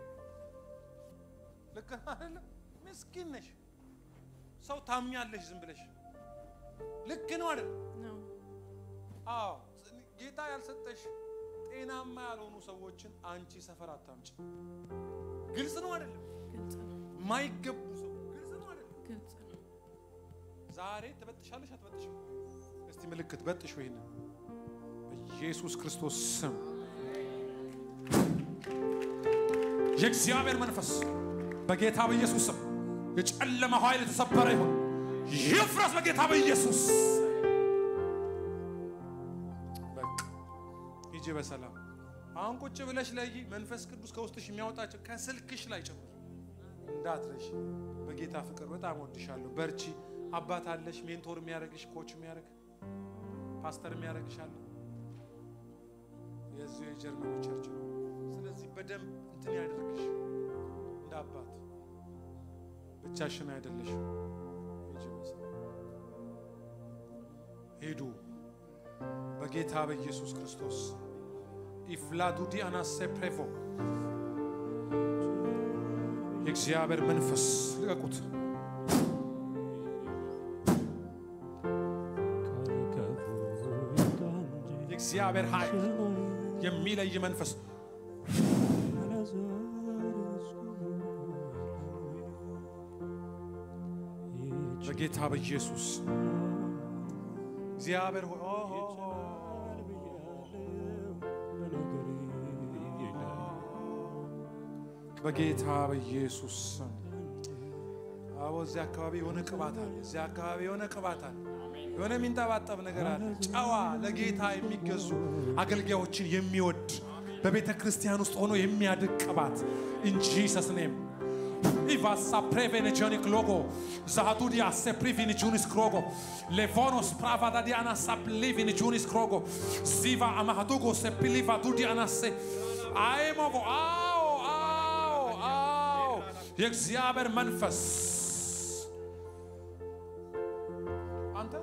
ልክ አይደለ? ምስኪን ነሽ። ሰው ታምኛለሽ ዝም ብለሽ ልክ ነው አይደል? ነው አዎ ጌታ ያልሰጠሽ ጤናማ ያልሆኑ ሰዎችን አንቺ ሰፈር አታምጪ። ግልጽ ነው አይደለም? ግልጽ ነው የማይገቡ ሰው ግልጽ ነው አይደለም? ግልጽ ነው። ዛሬ ትበጥሻለሽ አትበጥሽም? እስቲ ምልክት በጥሽ ወይን በኢየሱስ ክርስቶስ ስም የእግዚአብሔር መንፈስ በጌታ በኢየሱስ ስም የጨለመ ኃይል የተሰበረ ይሁን ይፍረስ በጌታ በኢየሱስ በቃ ሂጂ በሰላም አሁን ቁጭ ብለሽ ለይ መንፈስ ቅዱስ ከውስጥሽ የሚያወጣቸው ከስልክሽ ላይ ጭምር እንዳትረሽ በጌታ ፍቅር በጣም ወድሻለሁ በርቺ አባት አለሽ ሜንቶር የሚያደርግሽ ኮች የሚያደርግ ፓስተር የሚያደርግሽ አለ የዚሁ የጀርመኑ ቸርች ነው ስለዚህ በደንብ እንትን ያደርግሽ እንደ አባት ብቻሽን አይደለሽ ሂጂ በሰላም ሂዱ በጌታ በኢየሱስ ክርስቶስ ኢፍላዱዲ አናሴ ፕሬቮ የእግዚአብሔር መንፈስ ልቀቁት። የእግዚአብሔር ኃይል የሚለይ መንፈስ በጌታ በኢየሱስ እግዚአብሔር ሆይ ኦ፣ ኦ፣ ኦ፣ በጌታ በኢየሱስ ስም አቦ እዚያ አካባቢ የሆነ ቅባት አለ። እዚያ አካባቢ የሆነ ቅባት አለ። የሆነ የሚንጠባጠብ ነገር አለ። ጨዋ ለጌታ የሚገዙ አገልጋዮችን የሚወድ በቤተ ክርስቲያን ውስጥ ሆኖ የሚያድግ ቅባት እንጂ ሰስኔም ኢቫሳ ፕሬቬኔጆኒክ ሎጎ ዛዱዲያ ሴፕሪቪኒ ጁኒስ ክሮጎ ሌቮኖስ ፕራቫዳ ዲያና ሳፕሊቪኒ ጁኒስ ክሮጎ ዚቫ አማሃዱጎ ሴፕሊቫ ዱዲያናሴ አይሞጎ አዎ አዎ አዎ የእግዚአብሔር መንፈስ አንተ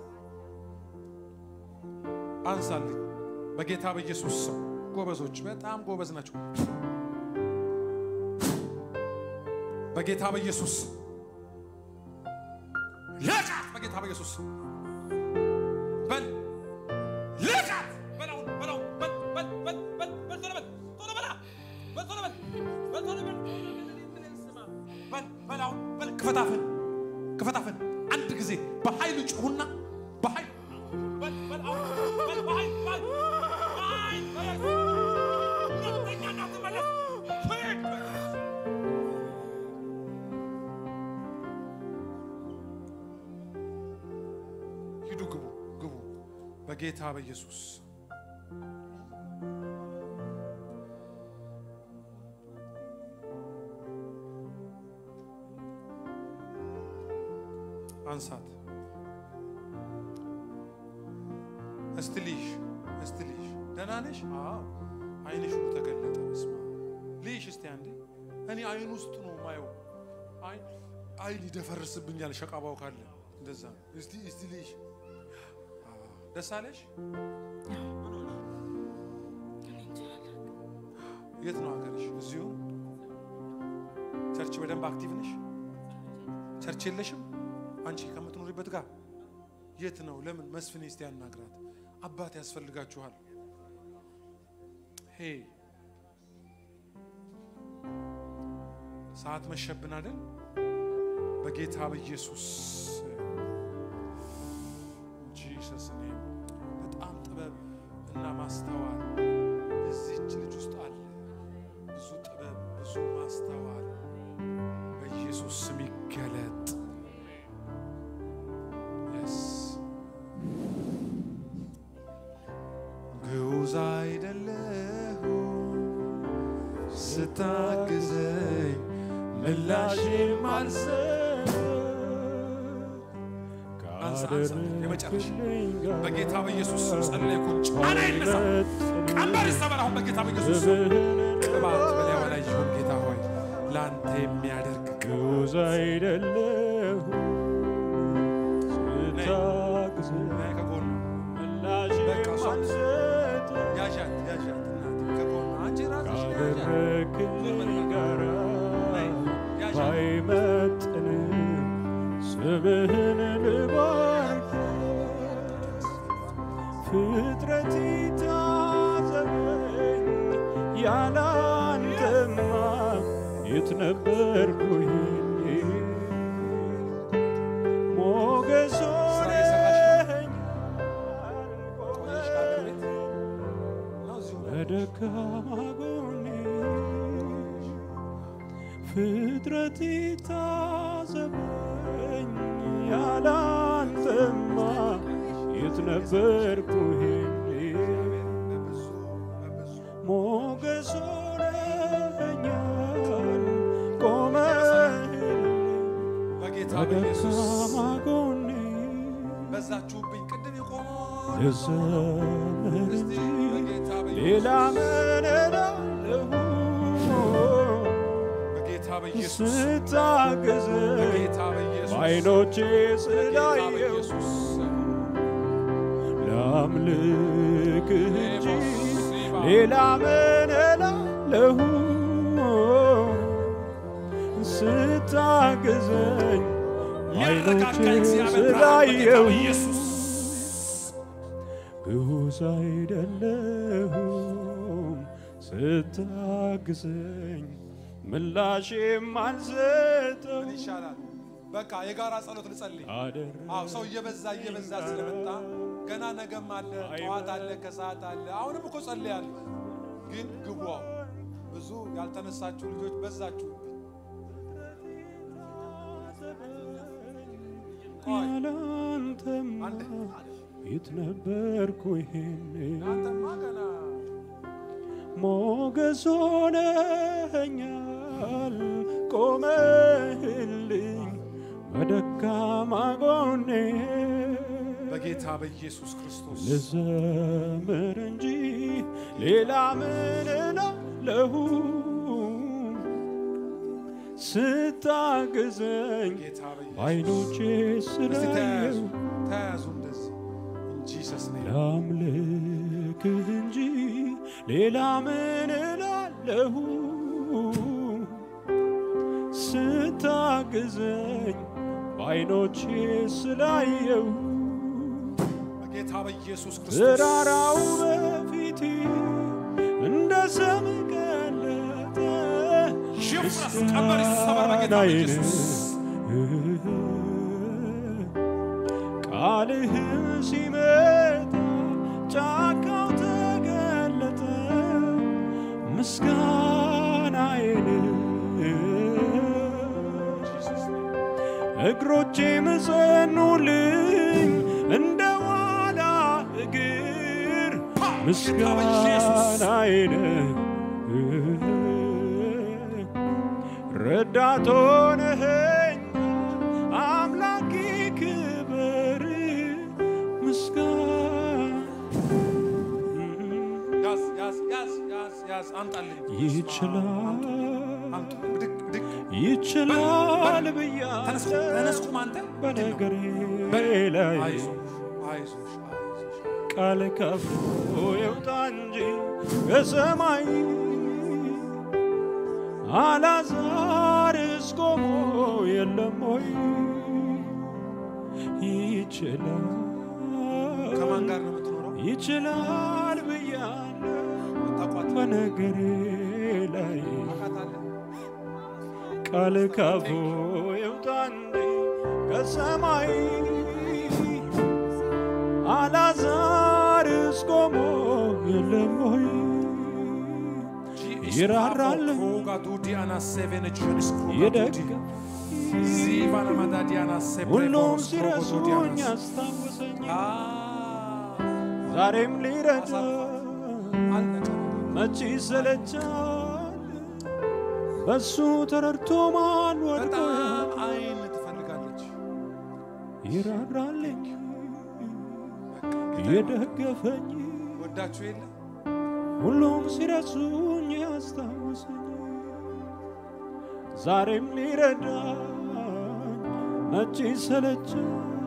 አንሳልኝ በጌታ በኢየሱስ ስም ጎበዞች በጣም ጎበዝ ናቸው በጌታ በኢየሱስ ልቃት በጌታ በኢየሱስ በል ልቃት በለው በለው በል በል በል በል በል ቶሎ በል ቶሎ በላ በል ቶሎ በል በል ቶሎ በል በል በል አሁን በል ክፈታፍን ክፈታፍን አንድ ጊዜ በኃይል ጩሁና በኃይል በል በል አሁን በል በኃይል በል በኃይል በል ሁለተኛ እንዳትመለስ ሂድ በል ሂዱ ግቡ ግቡ በጌታ በኢየሱስ አንሳት እስቲ ልይሽ እስቲ ልይሽ ደህና ነሽ አዎ አይንሽ ሁሉ ተገለጠ በስመ አብ ልይሽ እስቲ አንዴ እኔ አይን ውስጥ ነው ማየው አይ አይን ይደፈርስብኛል ሸቃባው ካለ እንደዛ ነው እስቲ እስቲ ልይሽ አዎ። ደስ አለሽ የት ነው ሀገርሽ እዚሁ ቸርች በደንብ አክቲቭ ነሽ ቸርች የለሽም አንቺ ከምትኖሪበት ጋር የት ነው ለምን መስፍን እስቲ ያናግራት አባት ያስፈልጋችኋል ሄ ሰዓት መሸብን አይደል በጌታ በኢየሱስ ጂሰስ ኔም በጣም ጥበብ እና ማስተዋል እዚች ልጅ ውስጥ አለ ብዙ ጥበብ ብዙ ማስተዋል በኢየሱስ ስም ይገለጥ የስ ግዑዝ አይደለሁ ስታግዘኝ ምላሽም አልሰጥ አንሳ አንሳ። የመጨረሻ በጌታ በኢየሱስ ስም ጸለይኩ። ጫና ይነሳ፣ ቀንበር ይሰበር አሁን በጌታ በኢየሱስ ስም። ቅባት በላይዋ ላይ ይሁን ጌታ ሆይ ለአንተ የሚያደርግ ግዑዝ አይደለሁ ስታግዝ ነይ ከጎኑ ምላሽ በቃ እሷ ማልሰጥ ያዣት ያዣት እናቴ ከጎኑ አንቺ ራስሽ ያዣት ካደረክልኝ ጋራ ነይ ያዣት ባይመጥንም ስምህን ልባርክ ፍጥረት ታዘበኝ ያላንተማ የት ነበርኩኝ ሞገስ ስራ እየሰራሽ ሆነኝ ቆየሽ ከአገር ቤት ነው እዚሁ በደካማ ጎኔ ፍጥረት ታዘበኝ ያላንተማ የት ነበርኩኝ በብዙ በብዙ ሞገስ ሆነኛል ቆመህልኝ በጌታ በኢየሱስ በደካማ ጎኔ በዛችሁብኝ ቅድም የቆመው ልዘምር እስቲ እንጂ በጌታ ሌላ በኢየሱስ ምን እላለሁ በጌታ በኢየሱስ ስታግዘኝ በጌታ በኢየሱስ በዓይኖቼ በጌታ ስላየው በኢየሱስ ላምልክህ እንጂ ሌላ ምን እላለሁ ስታግዘኝ ሊያረጋጋ በዓይኖቼ እግዚአብሔር ብርሃን በጌታ ስላየው በኢየሱስ ግዑዝ አይደለሁም ስታግዘኝ ምላሼም አልሰጠው ምን ይሻላል? በቃ የጋራ ጸሎት ልጸልይ። አዎ ሰው እየበዛ እየበዛ ስለመጣ ገና ነገም አለ፣ ጠዋት አለ፣ ከሰዓት አለ። አሁንም እኮ ጸልያለሁ፣ ግን ግቡ። አዎ ብዙ ያልተነሳችሁ ልጆች በዛችሁ። ቆይ ያላንተማ አንዴ የት ነበርኩ ይሄኔ አንተማ ገና ሞገስ ሆነኛል ቆመህልኝ በደካማ ጎኔ በጌታ በኢየሱስ ክርስቶስ ልዘምር እንጂ ሌላ ምን እላለሁ ስታግዘኝ ጌታ በኢየሱስ በዓይኖቼ እስቲ ተያያዙ ስላየው ተያያዙ እንደዚህ እንጂ ሰስነ ላምልክህ እንጂ ሌላ ምን እላለሁ ስታግዘኝ በዓይኖቼ ስላየው በጌታ በኢየሱስ ክርስቶስ ተራራው በፊቴ እንደ ሰም ቀለጠ ሽፍረስ ቀንበር ይሰበር በጌታ በኢየሱስ ቃልህ ሲመጣ ጫካው ተገለጠ ምስጋናዬን እግሮቼ ምጸኑልኝ እንደ ዋላ እግር ምስጋናዬን ረዳት ሆነኸኝ አምላኬ ክበር ምስጋና ያዝ ያዝ ያዝ ያዝ ያዝ አምጣልኝ ይችላል አምጡ ብድግ ብድግ ይችላል ተነስ ብያለሁ ተነስ ቁም አንተ በነገሬ በል። ላይ አይዞሽ አይዞሽ አይዞሽ ቃል ከፍሎ ይውጣ እንጂ ከሰማይ አላዛርስ ቆሞ የለም ወይ ይችላል ከማን ጋር ነው የምትኖረው ይችላል ብያለሁ ታቋት በነገሬ ላይ ታውቃታለህ ቃል ካፉ ይውጣ እንጂ ከሰማይ አላዛርስ ቆሞ የለም ወይ ይራራል ጋዱዲያና ሴቬን ጁንስ ይደግፍ ዚቫና ማዳዲያና ሁሉም ሴፕሬፎስ ሲረሱኝ ያስታውሰኝ ዛሬም ሊረዳ መቼ ይሰለቻል በሱ ተረድቶ ማን ወድቆ በጣም አይን ትፈልጋለች ይራራልኝ የደገፈኝ ወዳችሁ የለ ሁሉም ሲረሱኝ ያስታወሰኝ ዛሬም ሊረዳኝ መቼ ሰለቻል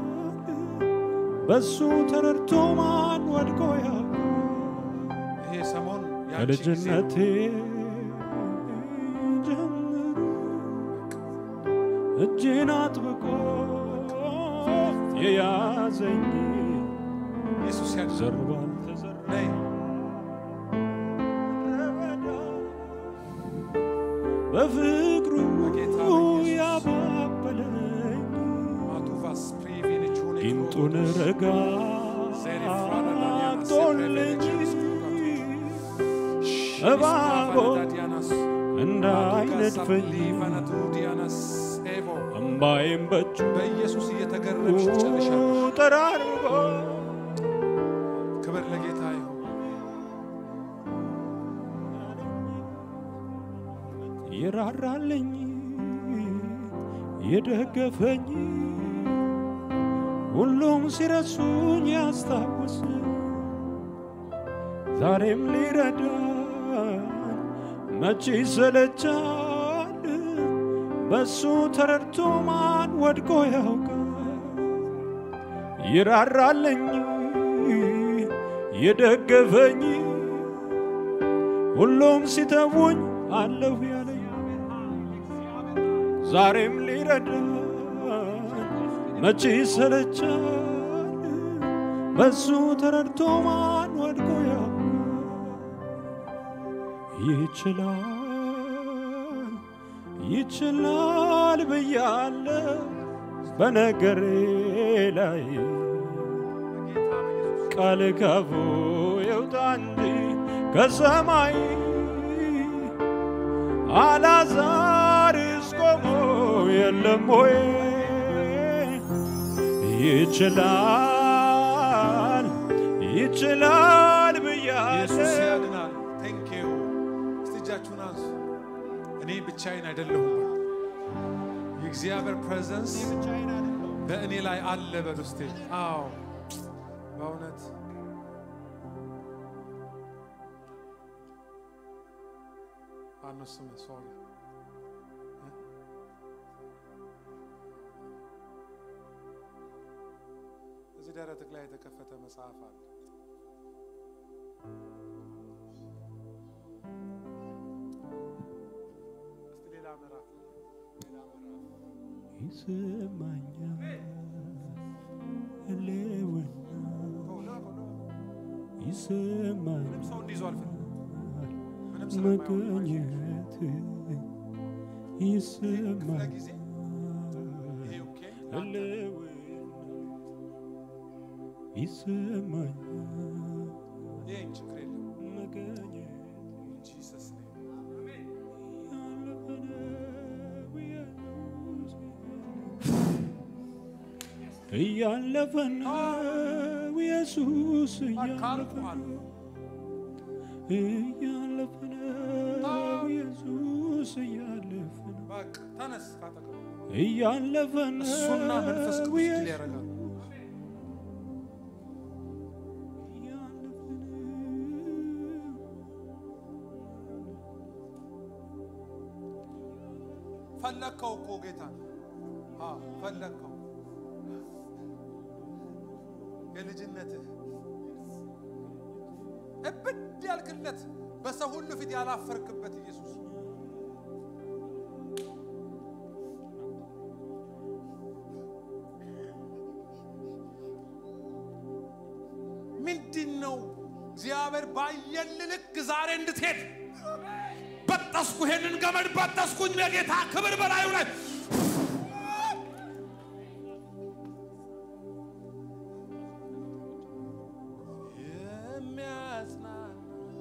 በሱ ተረድቶ ማን ወድቆ ያውቃል ይሄ ሰሞን ያንቺ ጊዜ ከልጅነቴ ጀምሮ እጅን አጥብቆ የያዘኝ ኢየሱስ ያድናል። ዘር ባልተዘራ ነይ በፍቅሩ በጌታ በኢየሱስ ያባበለኝ ማቱቫስ ፕሪቪሌጅ ሆነ ጊንጡን ረጋ አጦልኝ እባቦ እንዳይነድፈኝ እምባዬም በእጁ በኢየሱስ እየተገረምሽ ትጨርሻለሽ። ጠራርጎ ክብር ለጌታ ይሁን። ይራራልኝ የደገፈኝ ሁሉም ሲረሱኝ ያስታውስ ዛሬም ሊረዳን መቼ ይሰለቻል በሱ ተረድቶ ማን ወድቆ ያውቃል ይራራልኝ የደገፈኝ ሁሉም ሲተውኝ አለሁ ያለኝ ዛሬም ሊረዳን መቼ ይሰለቻል በሱ ተረድቶ ማን ወድቆ ያውቃል ይችላል ይችላል ብያለ በነገሬ ላይ ቃል ካፉ ይውጣ እንጂ ከሰማይ አላዛርስ ቆሞ የለም ወይ ይችላል ይችላል ብያለ ኢየሱስ ያድናል። ቴንክ ዩ። እስቲ እጃችሁን አንሱ። እኔ ብቻዬን አይደለሁም በሉ። የእግዚአብሔር ፕሬዘንስ በእኔ ላይ አለ በሉ እስቲ። አዎ በእውነት ማነው ስምህ? ሶሪ እዚህ ደረትህ ላይ የተከፈተ መጽሐፍ አለ። እስቲ ሌላ ምዕራፍ ሌላ ምዕራፍ ይሰማኛል ህልውና ቶሎ ቶሎ ይሰማኛል ምንም ሰው እንዲይዘው አልፈልግም። ምንም ስለማይሆን መገኘት ክፍለ ይሰማኛል ጊዜ ይሄ ኦኬ ህልውና ይሰማኛል ይሄን ችግር የለም። መገኘት ጂሰስ ኔም እያለፈ ነው ኢየሱስ እያለፈ አካልኩሃል ነው እያለፈ ነው ኢየሱስ እያለፈ ነው በቃ ተነስ ካጠገቡ እያለፈ ነው እሱና መንፈስ ቅዱስ ድል ኢየሱስ ያደርጋል። እያለፈ ነው ፈለግከው እኮ ጌታ አዎ ፈለግከው የልጅነትህ እብድ ያልክለት በሰው ሁሉ ፊት ያላፈርክበት ኢየሱስ ምንድን ነው እግዚአብሔር ባየል ልክ ዛሬ እንድትሄድ በጠስኩ ይሄንን ገመድ በጠስኩኝ ለጌታ ክብር በላዩ ላይ የሚያጽናና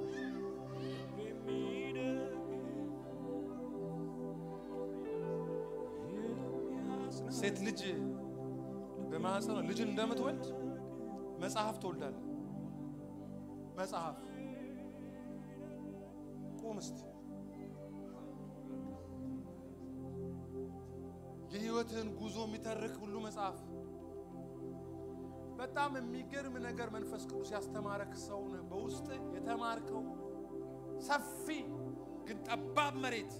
ሴት ልጅ በማህፀኗ ልጅን እንደምትወልድ መጽሐፍ ትወልዳለህ። መጽሐፍ ቁም እስቲ። የህይወትህን ጉዞ የሚተርክ ሁሉ መጽሐፍ በጣም የሚገርም ነገር መንፈስ ቅዱስ ያስተማረክ ሰው ነህ። በውስጥ የተማርከው ሰፊ ግን ጠባብ መሬት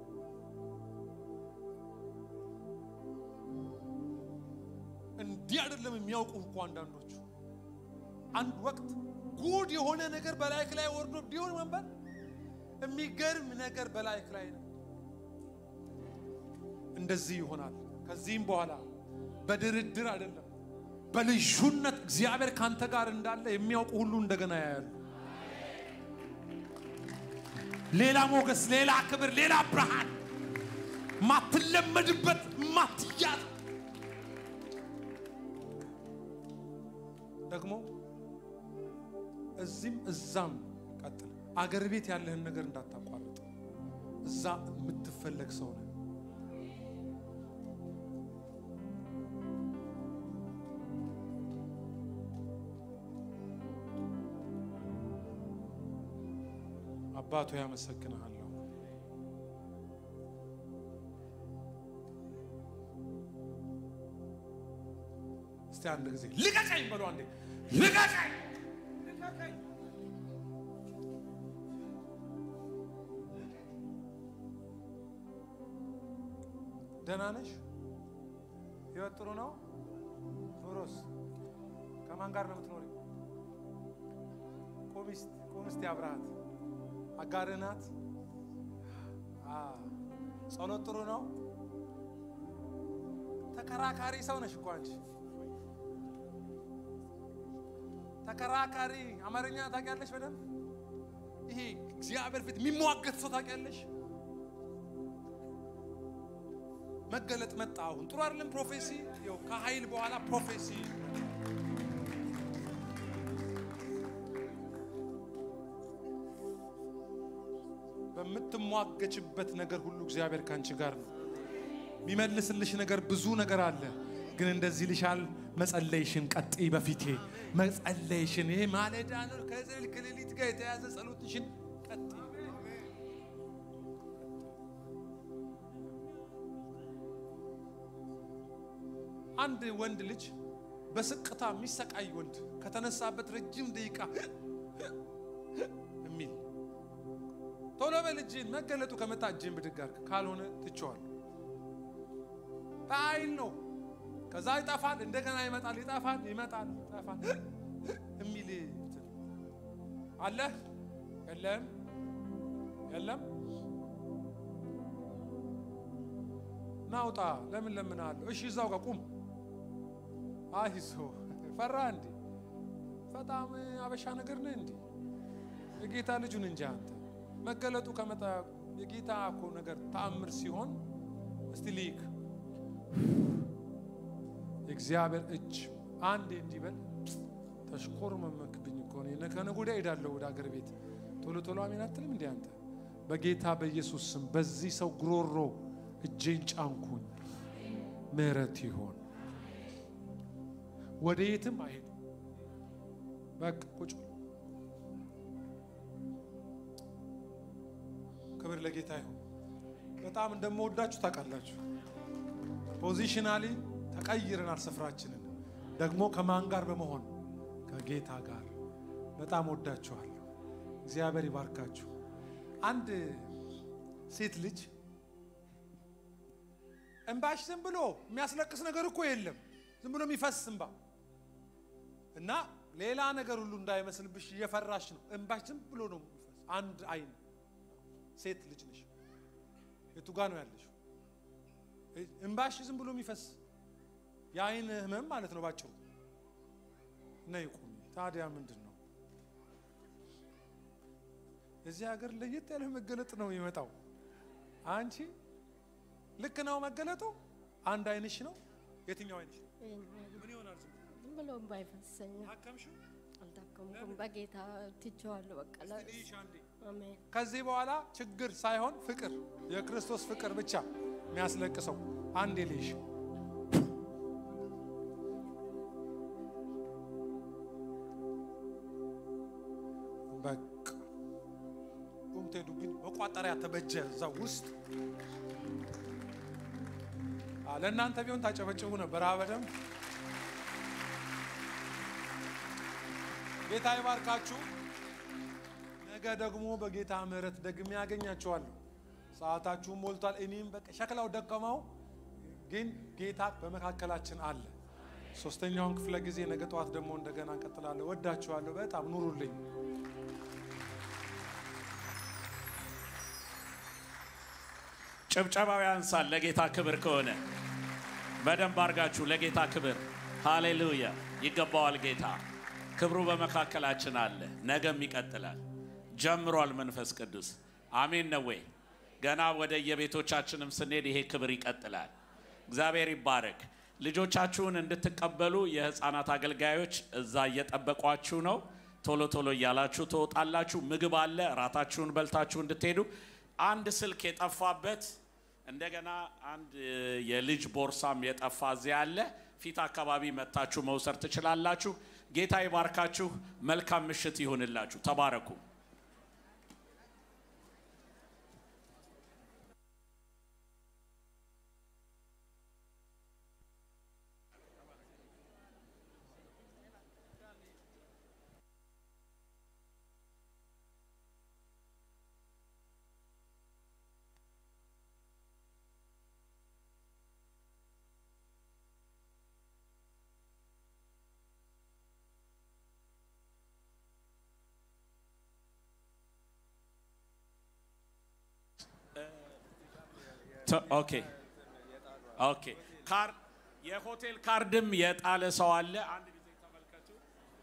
እንዲህ አይደለም የሚያውቁ እኮ አንዳንዶቹ። አንድ ወቅት ጉድ የሆነ ነገር በላይክ ላይ ወርዶ ቢሆን መንበር የሚገርም ነገር በላይክ ላይ ነው። እንደዚህ ይሆናል። ከዚህም በኋላ በድርድር አይደለም በልዩነት እግዚአብሔር ካንተ ጋር እንዳለ የሚያውቁ ሁሉ እንደገና ያያሉ። ሌላ ሞገስ፣ ሌላ ክብር፣ ሌላ ብርሃን ማትለመድበት ማትያዝ ደግሞ እዚህም እዛም ቀጥል። አገር ቤት ያለህን ነገር እንዳታቋርጥ። እዛ የምትፈለግ ሰው ነህ። አባቶ ያመሰግንሃለሁ። እስቲ አንድ ጊዜ ልቀቀኝ በሉ። አንዴ ልቀቀኝ፣ ልቀቀኝ። ደህና ነሽ? ህይወት ጥሩ ነው? ኑሮስ? ከማን ጋር ነው የምትኖሪው? ቁሚስት ቁሚስት ያብርሃት አጋርህ ናት። ጸሎት ጥሩ ነው። ተከራካሪ ሰው ነሽ እኮ አንቺ። ተከራካሪ አማርኛ ታውቂያለሽ በደንብ። ይሄ እግዚአብሔር ፊት የሚሟገት ሰው ታውቂያለሽ። መገለጥ መጣ። አሁን ጥሩ አይደለም ፕሮፌሲ። ይኸው ከኃይል በኋላ ፕሮፌሲ በምትሟገችበት ነገር ሁሉ እግዚአብሔር ካንቺ ጋር ነው። የሚመልስልሽ ነገር ብዙ ነገር አለ። ግን እንደዚህ ልሻል፣ መጸለይሽን ቀጥይ። በፊቴ መጸለይሽን ይሄ ማለዳ ነው ከዘል ከሌሊት ጋር የተያዘ ጸሎትሽን ቀጥይ። አንድ ወንድ ልጅ በስቅታ የሚሰቃይ ወንድ ከተነሳበት ረጅም ደቂቃ የሚል ቶሎ በል እጅህን መገለጡ ከመጣ እጅህን ብድግ አድርግ፣ ካልሆነ ትቼዋለሁ። በኃይል ነው። ከዛ ይጠፋል፣ እንደገና ይመጣል፣ ይጠፋል፣ ይመጣል፣ ይጠፋል የሚል እንትን አለ። የለም የለም፣ ናውጣ። ለምን ለምን አለ። እሺ እዛው ጋር ቁም። አይዞ ፈራ እንዴ? በጣም አበሻ ነገር ነህ እንዴ? የጌታ ልጁን እንጂ አንተ መገለጡ ከመጣ የጌታ እኮ ነገር ተአምር ሲሆን እስቲ ልይክ የእግዚአብሔር እጅ አንዴ እንዲበል ተሽኮር መመክብኝ እኮ ነው። ከነገ ወዲያ እሄዳለሁ ወደ አገር ቤት። ቶሎ ቶሎ አሜን አትልም እንዴ አንተ? በጌታ በኢየሱስ ስም በዚህ ሰው ጉሮሮ እጄን ጫንኩኝ። ምሕረት ይሆን ወደ የትም አይሄዱ። በቃ ቁጭ ክብር ለጌታ ይሁን። በጣም እንደምወዳችሁ ታውቃላችሁ። ፖዚሽናሊ ተቀይረናል ስፍራችንን። ደግሞ ከማን ጋር በመሆን ከጌታ ጋር። በጣም ወዳችኋለሁ። እግዚአብሔር ይባርካችሁ። አንድ ሴት ልጅ እንባሽ ዝም ብሎ የሚያስለቅስ ነገር እኮ የለም። ዝም ብሎ የሚፈስ እንባ እና ሌላ ነገር ሁሉ እንዳይመስልብሽ እየፈራሽ ነው። እንባሽ ዝም ብሎ ነው የሚፈስ። አንድ አይን ሴት ልጅ ነሽ። የቱ ጋ ነው ያለሽ? እንባሽ ዝም ብሎ የሚፈስ የአይን ህመም ማለት ነው ባጭሩ። ነይ ቁሚ። ታዲያ ምንድን ነው እዚህ ሀገር ለየት ያለ መገለጥ ነው የሚመጣው። አንቺ ልክ ነው መገለጡ። አንድ አይንሽ ነው። የትኛው አይንሽ ነው? ምን ይሆናል? ዝም ብሎ ዝም ብሎ እምባ ይፈሰኛል። ታከምሽው? አልታከምኩም። በጌታ ትቼዋለሁ። በቃ ላ- እስቲ ልይሽ አንዴ። አሜን። ከዚህ በኋላ ችግር ሳይሆን ፍቅር፣ የክርስቶስ ፍቅር ብቻ የሚያስለቅሰው አንዴ ልይሽ። በቃ ቁምቴ ዱብኝ መቋጠሪያ ተበጀ እዛ ውስጥ አ፣ ለእናንተ ቢሆን ታጨበጭቡ ነበር። አ በደምብ ጌታ ይባርካችሁ። ነገ ደግሞ በጌታ ምሕረት ደግሜ ያገኛችኋለሁ። ሰዓታችሁም ሞልቷል። እኔም በቃ ሸክላው ደከመው፣ ግን ጌታ በመካከላችን አለ። ሶስተኛውን ክፍለ ጊዜ ነገ ጠዋት ደግሞ እንደገና እንቀጥላለሁ። ወዳችኋለሁ። በጣም ኑሩልኝ። ጭብጨባው ያንሳል። ለጌታ ክብር ከሆነ በደንብ አድርጋችሁ ለጌታ ክብር ሃሌሉያ ይገባዋል። ጌታ ክብሩ በመካከላችን አለ። ነገም ይቀጥላል። ጀምሯል መንፈስ ቅዱስ አሜን ነው ወይ? ገና ወደ የቤቶቻችንም ስንሄድ ይሄ ክብር ይቀጥላል። እግዚአብሔር ይባረክ። ልጆቻችሁን እንድትቀበሉ የህፃናት አገልጋዮች እዛ እየጠበቋችሁ ነው። ቶሎ ቶሎ እያላችሁ ትወጣላችሁ። ምግብ አለ። እራታችሁን በልታችሁ እንድትሄዱ አንድ ስልክ የጠፋበት እንደገና አንድ እ, የልጅ ቦርሳም የጠፋ እዚያ አለ። ፊት አካባቢ መታችሁ መውሰድ ትችላላችሁ። ጌታ ይባርካችሁ። መልካም ምሽት ይሁንላችሁ። ተባረኩ። ተ- ኦኬ ኦኬ። ካር የሆቴል ካርድም የጣለ ሰው አለ። አንድ ጊዜ